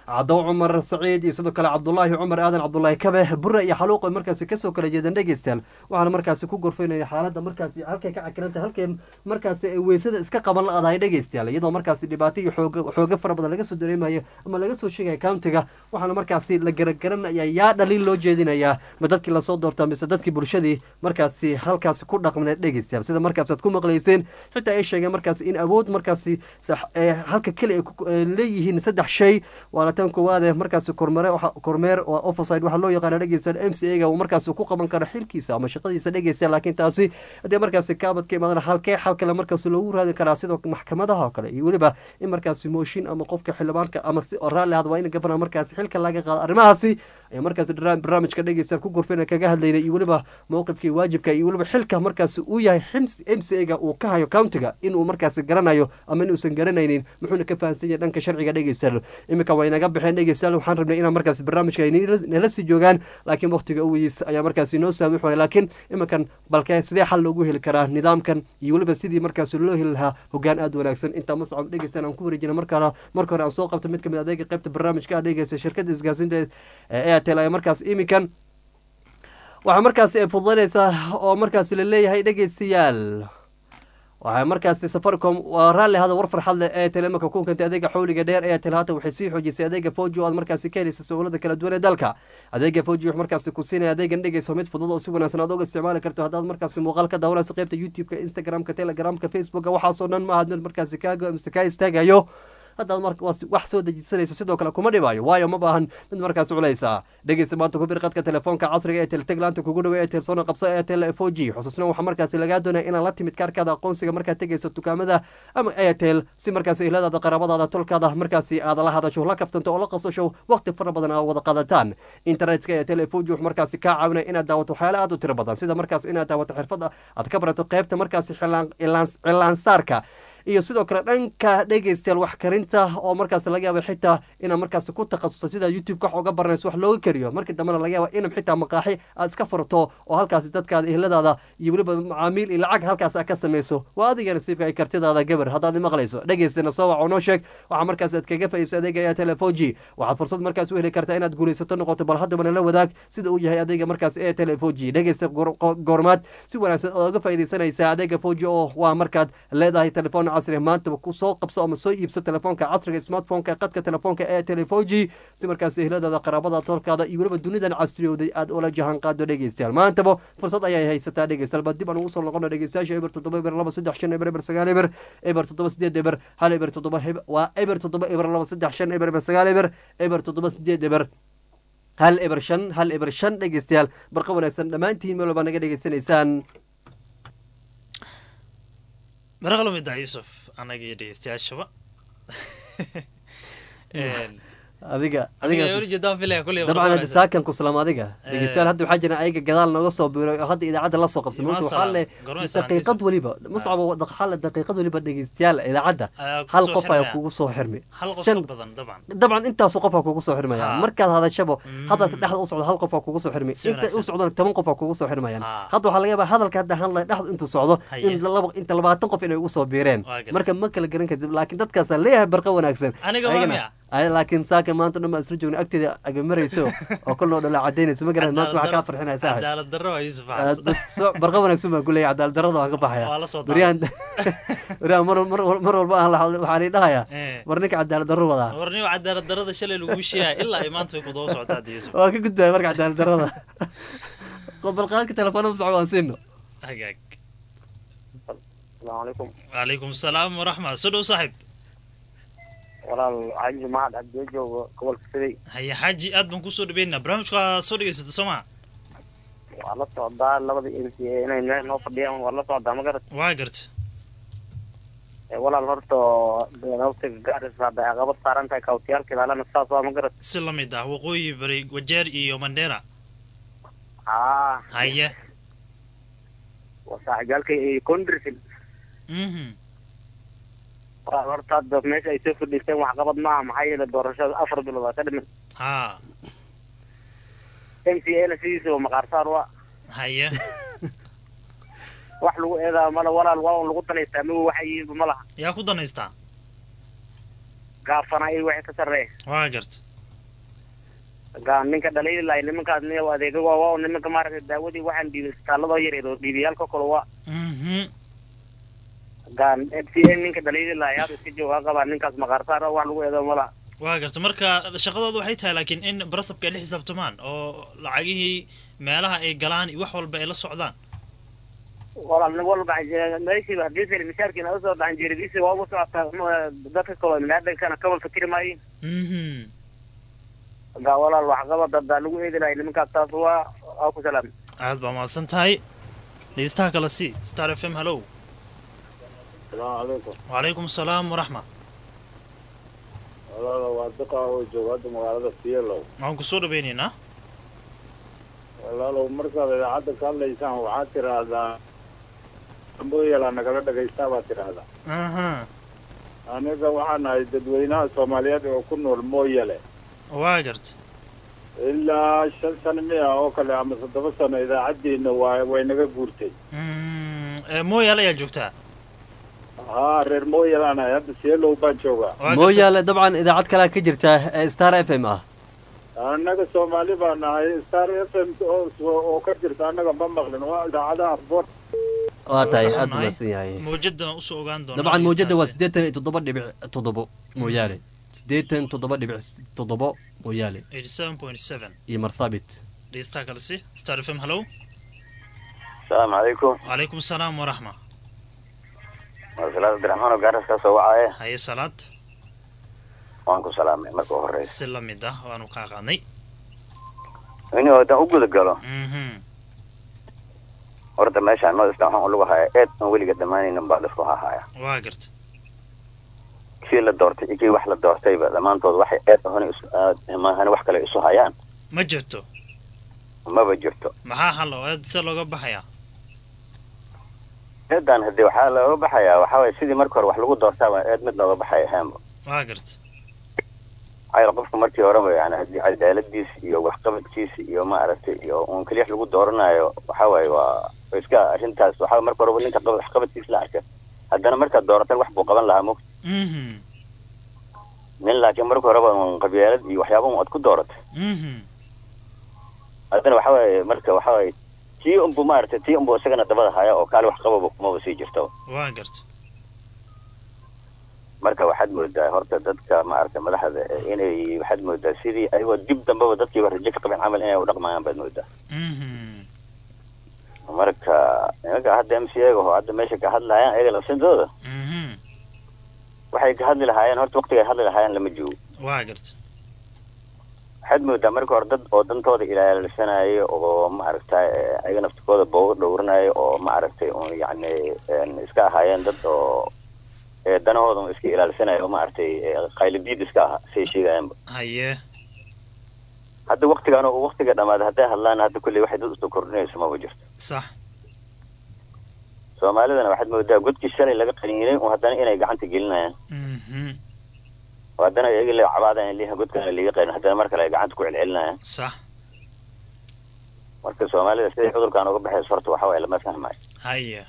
cadow cumar saciid iyo sidoo kale cabdulaahi cumar aadan cabdulaahi kabe bure iyo xaluuq ay markaasi kasoo kala jeedeen dhegeystayaal waxaana markaasi ku gorfaynaya xaaladda markaasi halkay ka cakiranta halkay markaasi ay weysada iska qaban la-dahay dhegeystayaal iyadoo markaasi dhibaato iyo xooga xooga fara badan laga soo dareemayo ama laga soo sheegaya countiga waxaana markaasi la garagaranaya yaa dhaliil loo jeedinayaa ma dadkii lasoo doortaa mise dadkii bulshadii markaasi halkaasi ku dhaqmneed dhegeystayaal sida markaasi aad ku maqlayseen xitaa ay sheegeen markaasi in awood markaasi sax- ee halka keli ay ku- ay leeyihiin saddex shay waana tan koowaade markaasi kormere waxa- kormeer oo overside waxaa loo yaqaana dhegeystayaal m c a ga uu markaasi ku qaban karo xilkiisa ama shaqadiisa dhegeystayaal laakiin taasi haddii markaasi kaabad ka imaadana halkee xal kale markaasi loogu raadin karaa sidoo maxkamadaha oo kale iyo weliba in markaasi mooshin ama qofka xildhibaanka ama si oo raalli ahad waa in gafana markaasi xilka laga qaado arrimahaasi ayaa markaasi dra- barnaamijka dhegeystayaal ku gorfeyna kaga hadlaynay iyo weliba mowqifkii waajibka iyo weliba xilka markaasi uu yahay m c a ga uu ka hayo countiga inuu markaasi garanayo ama inuusan garanaynin muxuuna ka fahansan yahay dhanka sharciga dhegeystayaal iminka waa inaga baxeen dhegeystayaal waxaan rabnay inaan markaasi barnaamijka ay nila- nala sii joogaan laakiin waqtiga uwiis ayaa markaasi noo saamix waaya laakiin iminkan balke sidee xal loogu heli karaa nidaamkan iyo weliba sidii markaasi loo heli lahaa hogaan aad wanaagsan intaa mascab dhegeystayaal aan ku wareejina markaa marka hore aan soo qabta mid kamid adeega qaybta barnaamijka ah dhegeysta shirkadda isgaarsiinta ee airtel ayaa markaas iminkan waxaa markaasi ay fududaynaysaa oo markaasi la leeyahay dhegeystayaal waxaa markaasi safaricom waa raalli hada war farxad leh ee telemarka ku kentay adeega xawliga dheer ee tel haatan waxay sii xoojisay adeega foji oo aad markaasi ka helaysa sawlada kala duwan ee dalka adeega foji wuxuu markaasi ku siinaya adeegan dhegeyso mid fudud oo si wanaagsan aad uga isticmaali karto haddaad markaasi muuqaal ka daawanayso qaybta youtube-ka instagram-ka telegramka facebooka waxaasoo dhan maaha mid markaasi kaaga mise kaa istaagayo haddaad mar wax soo dejisanayso sidoo kale kuma dhibaayo waayo ma baahan mid markaas culaysa dhegeysta maanta ku bir qadka telefoonka casriga ee telteg laanta kugu dhawe ee telsoona qabso ee tel four g xusuusna waxaa markaasi lagaa doonaya inaad la timid kaarkaada aqoonsiga markaad tegeyso dukaamada ama airtel si markaasi ehladaada qaraabadaada tolkaada markaasi aad la hadasho la kaftanto oo la qasasho waqti fara badan aad wada qadataan internetka ee tel four g wuxuu markaasi kaa caawinaya inaad daawato waxyaale aad u tiro badan sida markaas inaad daawato xirfad aad ka barato qeybta markaasi cilaansaarka iyo sidoo kale dhanka dhegeystayaal wax karinta oo markaas laga yaaba xitaa inaad markaas ku takhasusa sida youtube ka wax uga baranayso wax looga kariyo markii dambena laga yaaba inab xitaa maqaaxi aad iska furto oo halkaasi dadkaada ehladaada iyo weliba macaamiil iyo lacag halkaas aad ka samayso waa adiga nasiibka ay kartidaada gabar haddaad maqlayso dhegeystana soo wac oo noo sheeg waxaa markaas aad kaga faa'iidaysa adeega ayaa telefoji waxaad fursad markaas u heli kartaa inaad guulaysato noqoto bal haddabana la wadaag sida uu yahay adeega markaas ee telefoji dhegeysta goormaad si wanaagsan oo uga faa'iidaysanaysaa adeega foji oo waa markaad leedahay telefoon casri maantaba ku soo qabso ama soo iibso telefoonka casriga smartphoneka qadka telefoonka ee telefoji si markaas ehladaada qaraabada tolkaada iyo weliba dunidan casriyowday aad ula jahan qaado dhegeystayaal maantaba fursad ayay haysataa dhegeystayaal baa dib aan ugu soo noqono dhegeystayaasha eber toddoba eber laba saddex shan eber eber sagaal eber eber toddoba sideed eber hal eber toddoba waa eber toddoba eber laba saddex shan eber eber sagaal eber eber toddoba sideed eber hal eber shan hal eber shan dhegeystayaal barqa wanaagsan dhammaantiin meel walbaa naga dhegeysanaysaan maraqlo mida yuusuf anaga iyo dhegeystayaashaba adiga dabcan hadda saakan ku salaam adiga dhegeystayaal hadda waxaa jira ayaga gadaal nooga soo biiray oo hadda idaacadda la soo qabsay marka waxaa le daqiiqad weliba muscab waxaa le daqiiqad weliba dhegeystayaal idaacadda hal qof ayaa kugu soo xirmi dabcan intaasu qofaa kugu soo xirmaya markaad hadashabo hadalka dhexda u socdo hal qofaa kugu soo xirmay inta u socdona toban qofaa kugu soo xirmayaan hadda waxaa laga yaabaa hadalka hadda hadlay dhexda intuu socdo in inta labaatan qof inay ugu soo biireen marka ma kala garan kadib laakiin dadkaasaa leeyahay barqa wanaagsan laakiin saaka maanta dhan baa isla joogna agteeda agamarayso oo kolnoo dhala cadaynayso ma garan maanta waxaa kaa farxinaya saaxib barqa wanaagsan baan kuleeyahay cadaalad darrada waan ka baxaya baryahan baryahan mar mar walba aan waxaa lii dhahayaa war ninka cadaalad darro wadaa war nin cadaalad darrada shalay lagu sheegaya ilaa ay maanta way ku daba socotaa yusuf waa ka gudbaya marka cadaalad darrada balqaadka telefoonada masco waan siino hagaag السلام عليكم وعليكم السلام ورحمة سو dhow saaxib walaal xaaji mahad cabdiyo joogo gobolka siday haya xaaji aad baan kusoo dhaweynaa barnaamijka soo dhegeysata soo maa waa la socdaa labada m c a inay meel noo fadhiyaan waa la socdaa ma garat waa garta walaal horta waqtiga gaarisa hadda ay qabad saaran tahay kawtiyaalka ilaalana saas waa ma garat si la mid ah waqooyi bari wajeer iyo mandheera haa haya waa saaxibyaalka iyo condrsil waa horta hadda meesha ay soo fadhiisteen waxqabad maaha maxaa yeele doorashada afar bilood waa ka dhiman ha m c a na sidiisaba maqaarsaar waa haya wax lagu eedaa mala walaal waa un lagu danaystaa ma waxa yihiinba ma laha yaa ku danaystaa gaafana iyo waxay ka sarreeya waa garta gaa ninka dhaliili lahay nimankaas niya adeega waa waa nimanka maaragtay daawadii waxaan dhiibay isbitaalada yareed oo dhiibiyaalka kale waa gaa f c a ninka dhaliili lahay hada iska jooga qabaa ninkaas maqaarsaar wax lagu eedo mala waa garta marka shaqadooda waxay tahay laakiin in barasabka ay la xisaabtamaan oo lacagihii meelaha ay galaan iyo wax walba ay la socdaan walaal nin walba meeshii hadii sel mishaarkiina usoo dhacan jeeridiisi waa ugu socotaa ma- dadka kaloo biniaadankana kaba fikri maayin gaa walaal waxqabad baa lagu eedi lahay nimankaas taas waa waa ku salaam aad baa mahadsan tahay dhegeystaha kale si star f m hallow salaamu calaykum wacalaykum asalaam waraxma walaalo waa duqa oo jooga hadda magaalada fiyelow waxaan kusoo dhaweynaynaa walaalow markaad idaacadda ka hadlaysaan waxaad tidhaahdaa mooyala nagala dhagaystaa baad tidhaahdaa aha aniga waxaan ahay dadweynaha soomaaliyeed oo ku nool mooyale waa garta ilaa shan sano miya oo kale ama toddoba sano idaacaddiina waa way naga guurtay ee mooyaal ayaa joogtaa haa reer mooyalaan ahay hadda fiyelow baan joogaa mooyaale dabcan idaacad kalea ka jirta ee star f m ah annaga soomaali baan nahay star f m oo oo ka jirta annaga ma maqlin waa idaacadaha boor waa tahay aad u mahadsan yahay mawjada usoo ogaan doona dabcan mawjada waa siddeetan iyo toddoba dhibic toddobo mooyaale siddeetan toddoba dhibic toddobo mooyaale eighty seven point seven iyo marsabit dhegeystaha kale si star f m hallow asalaamu calaykum wacalaykum asalaam waraxma waa salaad abdiraxmaan oo gaaras kaa soo wacaaye haye salaad waan ku salaamay marka u horeysa si la mid ah waanu kaa qaadnay ini haddaan u guda galo mhm horta meeshaan noo istaan waxaan lagu hayaa eed aan weliga dhammaanaynin baa laisku hahaaya waa garta kii la doortay iyo kii wax la doortayba dhammaantood waxay eed ahoni maahane wax kale isu hayaan ma jirto maba jirto maxaa hal oo eed se looga baxayaa eedan haddii waxaa looga baxayaa waxaa waye sidii marka hore wax lagu doortaaba eed mid looga baxay ahaanba waa garta ayr qofka markii horeba yani haddii cadaaladiis iyo waxqabadkiisa iyo maaragtay iyo uun keliya lagu dooranayo waxaa waaye waa waa iska arrintaas waxaa marka horeba ninka qab- waxqabadkiisa la arka haddana markaad dooratan wax buu qaban lahaa mog mhm nin laakiin marka horeba uun qabyaalad iyo waxyaaba un aad ku dooratay mhm haddana waxaa waaye marka waxaa waaye tii unbu maaragtay tii unbu isagana dabada haya oo kaali wax qababa kumaba sii jirto waa garta marka waxaad moodaa horta dadka maaragtay madaxda eh, inay waxaad moodaa sidii ayagoo dib dambeba dadkiiba rajo ka qabeen camal inay u dhaqmayaan baad moodaa mhm marka nimanka hadda m c a oo hadda meesha ka hadlayaan ayaga lafsintooda mhm waxay ka hadli lahaayeen horta waqtiga ay hadli lahaayeen lama joogo waa garta waxaad moodaa marka hore dad oo dantooda ilaalisanayo oo maaragtay eh, ayaga naftikooda booga dhowranayo oo maaragtay un yacni een, iska ahaayeen dad oo eh, danahooda un iska ilaalisanayo oo maaragtay eh, qaylidiid iska aha say sheegayaanba haye hadda waqtigan oo waqtiga dhamaaday hadday hadlaan hadda kulley waxay dad usoo kordhinayso maba jirto sax soomaalidana waxaad moodaa godkii shalay laga qaniinay oo haddana inay gacanta gelinayaan mhm oo haddana iyaga la cabaadaan liha godkana liiga qanin haddana mar kale ay gacanta ku celcelinayaan sax marka soomaalida siday cudurkan uga baxayso horta waxa waaye lama fahmayo haye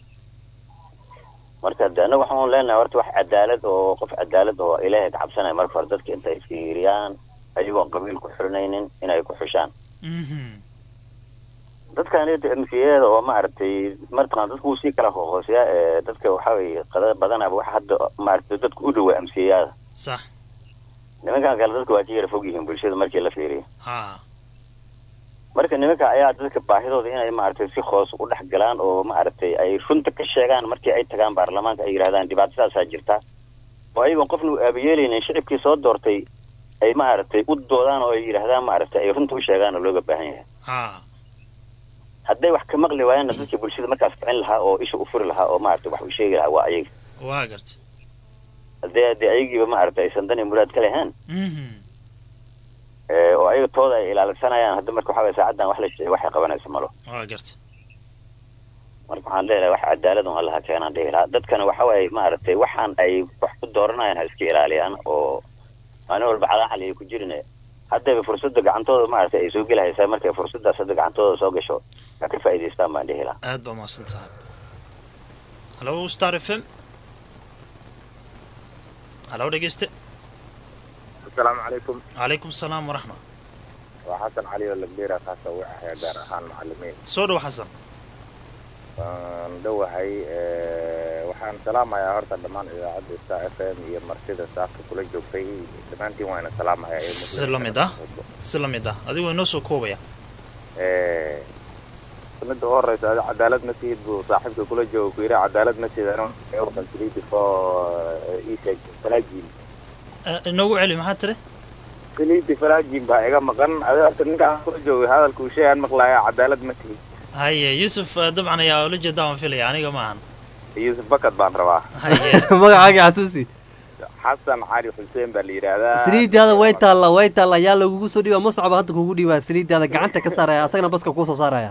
marka de annaga waxaan leenahay horta wax cadaalad oo qof cadaalad oo ilaahay ka cabsanaya marka hore dadka intay fiiriyaan ayagoon qabiil ku xirinaynin inay ku xushaan mhm dadkan mcada oo maaragtay martaqaan dadku wuu sii kala hooseeyaa ee dadka waxa weye qada badanaba waxa hadda maaragtay dadku u dhawaa mcada sax nimankan kale dadku waa ka yara fog yihiin bulshada markii la fiiriyo ha marka nimanka ayaa dadka baahidooda inay maaragtay si hoos u dhex galaan oo maaragtay ay runta ka sheegaan markii ay tagaan baarlamaanka ay yidhahdaan dhibaatadaasaa jirta oo ayagoon qofna u aabayeelaynin shicibkii soo doortay ay maaragtay u doodaan oo ay yidhahdaan maaragtay ay runta u sheegaan oo looga baahan yahay ha hadday wax ka maqli waayaanna dadka bulshada markaas kicin lahaa oo isha u furi lahaa oo maaragtay wax u sheegi lahaa waa ayaga waa garta haddii haddii ayagiiba maaragtay aysan dan iyo muraad ka lahayn mhm ee, oo ayaga tooda ay ilaalisanayaan hadda marka waxa waye saacaddan wax la sheegay waxay qabanayso malo waa garta marka waxaan leeyahay wax cadaalad un allaha keenaan dhihi lahaa dadkana waxa waaye maaragtay waxaan ay wax ku dooranayaan ha iska ilaaliyaan oo maalin walba calaacal ay ku jirin haddayba fursadda gacantooda maaragtay ay soo gelahaysaa markay fursaddaas hadda gacantooda soo gasho ha ka faa'iidaystaan baan dhihi lahaa aad baa mahadsan tahay hallo star f m hallo dhegeyste asalaamu calaykum calaykum asalaam waraxma waa xasan cali oo lagdheera kaasa u ahaya gaar ahaan macalimiin soo dhow xasan waan dhowahay eh, waxaan salaamayaa horta dhammaan idaacadda star f m iyo martida saafka kula joogtay dhammaantiin waana salaamayaa ee si la mid ah si la mid ah adigoo inoo soo koobaya Eh, midda u horeysa adi cadaalad ma tihid buu saaxiibka kula jooga ku yidhi cadaalad ma tihid anu qansilidi fo isheeg falaajin Eh, inoogu celi maxaa tiri silidi falaajin baa iga maqan adi horta ninkaan kula joogay hadalka uu sheegaan maqlaaya cadaalad ma tihid haye yuusuf eh, dabcan ayaa ula jeedaa waan filaya aniga ma ahan yuusuf bakad baan rabaa magacaaga xasuusi xasan cali xuseen baa la yidhaahdaa saliidaada way taalla way taalla yaa lagugu soo dhiibaa mascaba hadda kugu dhiibaa saliidaada gacanta ka saaraya asagana baska kuu soo saaraya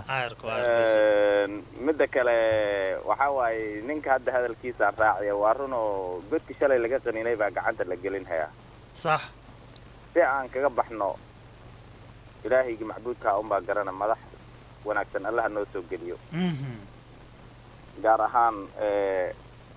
Een, midda kale waxa waaye ninka hadda hadalkiisaan raacaya waa run oo godki shalay laga qaninay baa gacanta la gelin hayaa sax si aan kaga baxno ilaahaygi macbuudka unbaa garana madax wanaagsan allaha noo soo geliyo Mhm. gaar ahaan eh,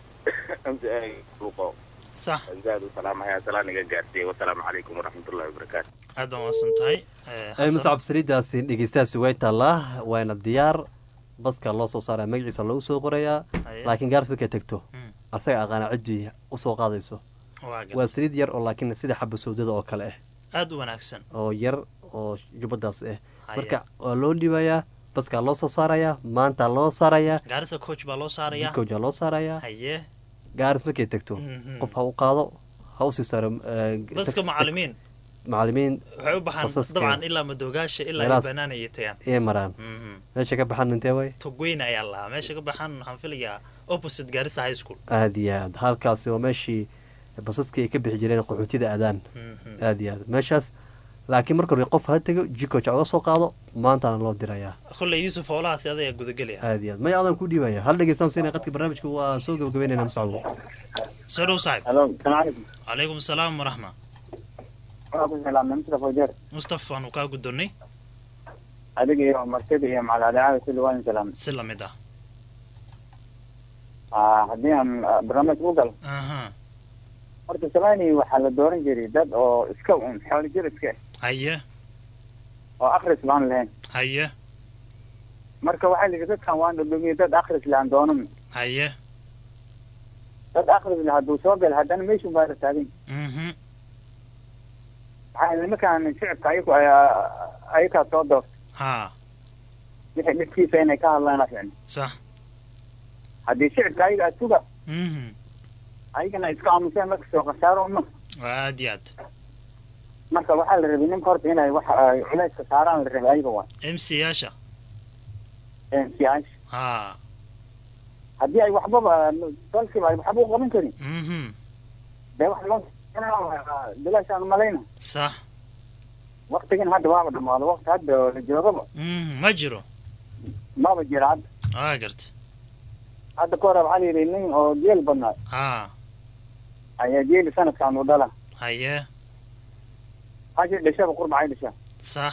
mca luqo sax zaad u salaamaya salaan iga gaarsiiyey wasalaamu calaykum waraxmatullahi wabarakaatu aad baan wasan tahay Eh, ay Xasan. muscab saliidaasi dhegeystayaasi way taallaa waana diyaar baska loo soo saaraya magaciisa lagu soo qorayaa Haye. laakiin gaaris markay tagto asaga aqaana ciddii usoo qaadayso Waa gartay. waa saliid yar oo laakiin sida xaba sawdada oo kale ah aad u wanaagsan oo yar oo jubbadaas ah Haye. marka waa loo dhibayaa baskaa loo soo saarayaa maanta loo saarayaa gaarisa coach baa loo saaraya jikowja loo saarayaa haye gaaris markay tagto Mhm. qof ha u qaado ha usii saaro eh, baska taxi- macalimiin macalimiin waxay u baxaan basaska dabcan ilaa madoogaasha ilaa ay meelahaas banaan ayay tagaan ayay maraan Mhm. meesha ka baxan intee way togweyne ayaa lahaa meesha ka baxaan waxaan filayaa opposite gaarisa high school aad iyo aad halkaasi waa meeshii basaskii ay ka bixi jireen qaxootida aadaan Mhm. aad iyo aad meeshaas laakiin marka hore qof ha tego jikoja uga soo qaado maantana loo dirayaa kolley yuusuf howlahaasi adayaa gudagelaya aad iyo aad maya adaan ku dhiibaya hal dhegeystaan siina qadka barnaamijka waa soo gabagabeynayna muscabo soo dhow saaxib halo salaam calaykum calaykum salaam waraxma waa ku salaamay mustafa wajeer mustafa waanu kaa gudonnay adiga iyo martida iyo macaladaacada kulli waan salaamay si lamid ah Ah, haddii aan ah, barnaamij u galo aha horta samaani waxaa la dooran jiray dad oo iska un xoolo jir iska ah, haye oo akhris baan lahayn haye marka waxaa la yidhi dadkan waan dhudhumiyey dad akhris lahan doonan haye dad akhris lah hadduu soo gala haddana meeshun baa la taagan mhm waxaa nimankaan shicibka ayagu ay- ayagaa soo doorta ha wixii dhibkiisa inay ka hadlaan ficni sax haddii shicibka ayaga aad suga mhm ayagana iska aamuseen marka soo khasaaro uma waa aad iyo aad marka waxaa la rabay ninka horta inay wax ay culayska saaraan la rabay ayaga waa m c yaasha siyaasha ha haddii ay waxbaba dalkiiba ay waxba u qaban karin mhm dee wax loo bilaashaan malayna sax waktigan hadda waaba dhamaado wakti hadda oo la joogaba mhm ma jiro maba jira hadda waa garta hadda ka hore waxaa la yidhi nin oo geel badnaa ha ayaa geeli sanadkan u dhala haye hashi dhashaba qurbacay dhashaa sax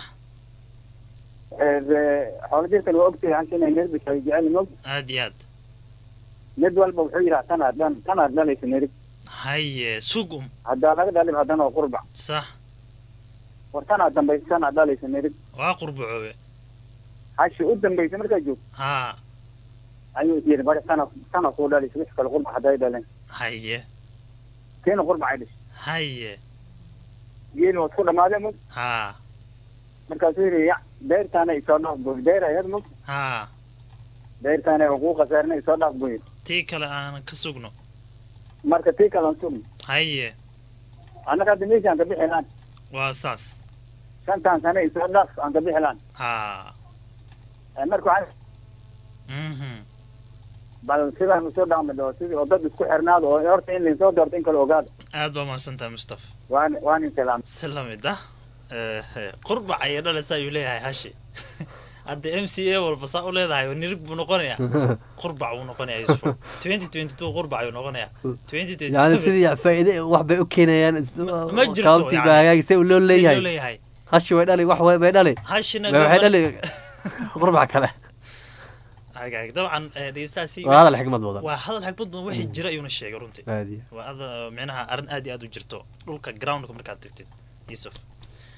xoolo jirkan waa ogtahay hashi inay nerbis ay jecel mog aad iyo aad mid walba wuxuu yidhaha tanaad dhan tanaad dhalaysa nerib haye sug um haddaa laga dhalib haddana waa qurbac sax war tanaad dambaysa tanaad dhalaysa nerib waa qurbacoobe hashi u dambaysa markaa joogto ha ayuu is yidhi bari tana tana kuu dhalaysa wix kale qurbac hadday dhaleen haye kiina qurbacay dhashay haye geeli waa isku dhamaadee mog ha markaasuu yidhi ya beertaana isoo dhaaf buy beer ayad mog ha beertaana waa kuu khasaarina isoo dhaaf buy tii kale aan ka sugno marka tii kalan sugn haye annaga hadda meeshaan ka bixi laan waa saas shantan sane isoo dhaaf aan ka bixi laan ha marka waxaa mhm bal sidaan usoo dhaqmi dhoo sidii oo dad isku xirnaado oo horta in lainsoo doorto in kale ogaado aad baa mahadsantahay mustafa waan waan in salaam si lamid ah Eh, qurbac ayay dhalaysa ayuu leeyahay hashi hadda m c a walba saa u leedahay nirig buu noqonayaa qurbac buu noqonayaa yusuf twenty twenty two qurbac ayuu noqonayaa twenty twenty yani sidii faa'iide wax bay u keenayaan Ma jirto, county yani. baa hagaagi se loo Si loo leeyahay leeyahay. hashi way dhali wax way bay dhali hashina Bay waxay gabadh- dhali qurbac kale hagaag dabcan eh, dhegeystahaasi Waa hadal xikmad badan. waa hadal xikmad badan wixii jira ayuuna sheegay runtii Aad iyo. waa ada micnaha arrin aad iyo aad u jirto dhulka groundka markaad tagtid yusuf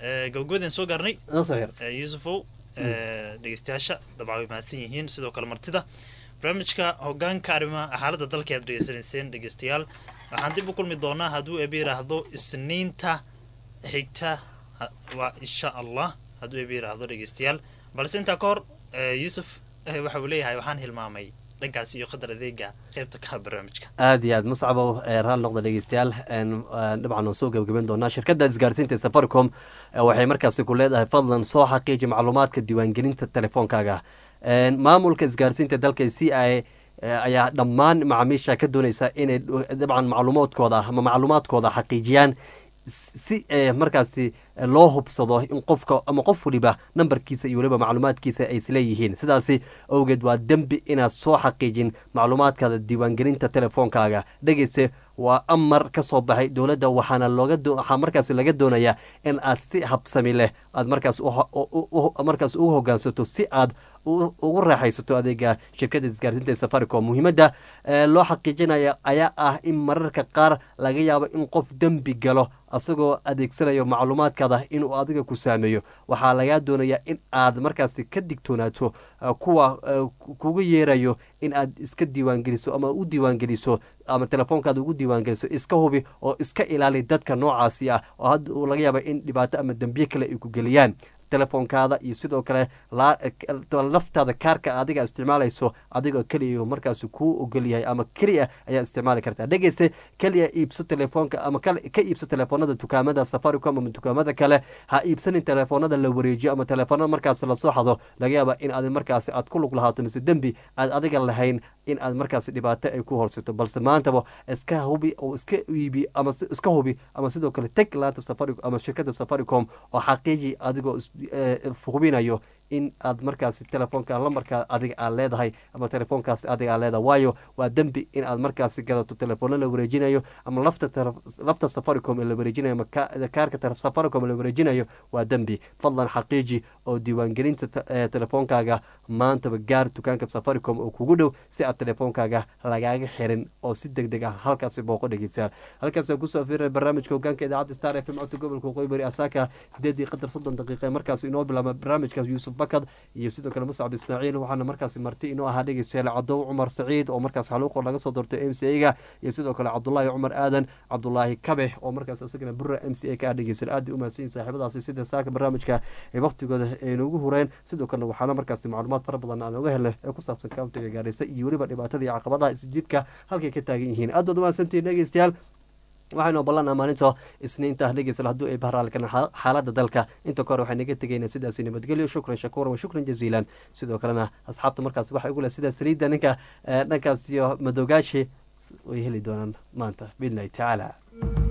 Eh, gabagabadeen soo gaarnay Nasir yar. Eh, yuusufow eh, dhegeystayaasha dabcan way mahadsan yihiin sidoo kale martida barnaamijka hogaanka arrimaha xaaladda dalka aad dhegeysanayseen dhegeystayaal waxaan dib u kulmi doonaa hadduu ebi yidhaahdo isniinta xigta ha- waa insha allah hadduu ebi yidhaahdo dhegeystayaal balse intaa ka hor eh, yuusuf eh, waxa uu leeyahay waxaan hilmaamay dhankaas iyo qadar adeega qeybta ka barnaamijka aad iyo aad muscabow ee raal noqda dhegeystayaal een, een, dabcan waan soo gebagaben doonaa shirkadda isgaarsiinta ee safaricom ee waxay markaasi ku leedahay fadlan soo xaqiiji macluumaadka diiwaangelinta telefoonkaaga Een, maamulka isgaarsiinta dalka c i ayaa dhammaan macaamiisha ka dooneysa inay dho- dabcan macluumaadkooda ama macluumaadkooda xaqiijiyaan si eh, markaasi eh, loo hubsado in qofka ama qof waliba nambarkiisa iyo weliba macluumaadkiisa ay isleeyihiin sidaasi awgeed waa dembi inaad soo xaqiijin macluumaadkaada diiwaangelinta telefoonkaaga dhegeyste waa amar ka soo baxay dowladda waxaana looga doo- waxaa markaas laga doonayaa in aad si habsami leh aad markaas u ho- u- u- u- markaas ugu hogaansato si aad u- ugu raaxaysato adeega shirkadda isgaarsiinta ee safaricom muhiimadda eh, loo xaqiijinaya ayaa ah in mararka qaar laga yaabo in qof dembi galo asagoo adeegsanayo macluumaadkaada inuu adiga ku saameeyo waxaa lagaa doonayaa in aad markaasi ka digtoonaato eh, kuwa eh, ku- kugu yeerayo in aad iska diiwaangeliso ama u diiwaangeliso ama telefoonkaada ugu diiwaangeliso iska hubi oo iska ilaali dadka noocaasi ah oo hadda uu laga yaaba in dhibaato ama dembiye kale ay ku geliyaan telefoonkaada iyo sidoo kale laa- laftaada kaarka adiga isticmaalayso adigoo keliya markaas kuu ogol yahay ama keliya ayaa isticmaali kartaa dhegeyste keliya iibso telefoonka ama kal- ka iibso telefoonada dukaamada safaricom ama dukaamada kale ha iibsanin telefoonada la wareejiyo ama telefoonada markaas lasoo xado laga yaaba in aad markaas aad ku lug lahaato mise dembi aad adiga lahayn in aad markaas dhibaato ay ku horsato balse maantaba iska hubi oo iska iibi ama si- iska hubi ama sidoo kale teg laanta safaricom ama shirkadda safaricom oo xaqiiji adigoo is- eh, hubinayo in aad markaasi telefoonka lambarka adiga aad leedahay ama telefoonkaasi adiga aad leedahay waayo waa dembi in aad markaasi gadato telefoona la wareejinayo ama lafta tele- lafta safaricom ee la wareejinayo ama ka- kaarka tele- safaricom ee la wareejinayo waa dembi fadlan xaqiiji oo diiwaangelinta te- eh, telefoonkaaga maantaba gaar dukaanka safaricom oo kugu dhow si aad telefoonkaaga lagaaga xirin oo si deg deg ah halkaasi booqo dhegeysaa halkaasaan kusoo fiirinay barnaamijka hogaanka idaacadda star f m codka gobolka waqooyi bari asaaka sideedii qadar soddon daqiiqa markaas inoo bilaaba barnaamijka yuusuf bakad iyo sidoo kale muscab ismaaciil waxaana markaasi marti inoo ahaa dhegeystayaal cadow cumar saciid oo markaas xaluuqo laga soo doortay m c a-ga iyo sidoo kale cabdulaahi cumar aadan cabdulaahi kabe oo markaas isagana bura m c a ka ah dhegeysan aad bay u mahadsan yihin saaxiibadaasi sida saaka barnaamijka ay waqtigooda ay noogu hureen sidoo kalena waxaana markaasi macluumaad fara badan aan oga helnay ee ku saabsan kauntiga gaarisa iyo weliba dhibaatada iyo caqabadaha isjidka halkay ka taagan yihiin aad baad u mahadsantihiin dhegeystayaal waxaynu ballanaa maalinta isniinta dhegeysal hadduu ay bahraalkan xaaladda dalka inta kahor waxay naga tegaynaa sidaasi nabadgelyo shukran shakuuran wa shukran jaziilan sidoo kalena asxaabta markaas waxay ugu leh sida saliidda ninka eh, dhankaas iyo madogaashi way heli doonaan maanta biidnillahi tacaala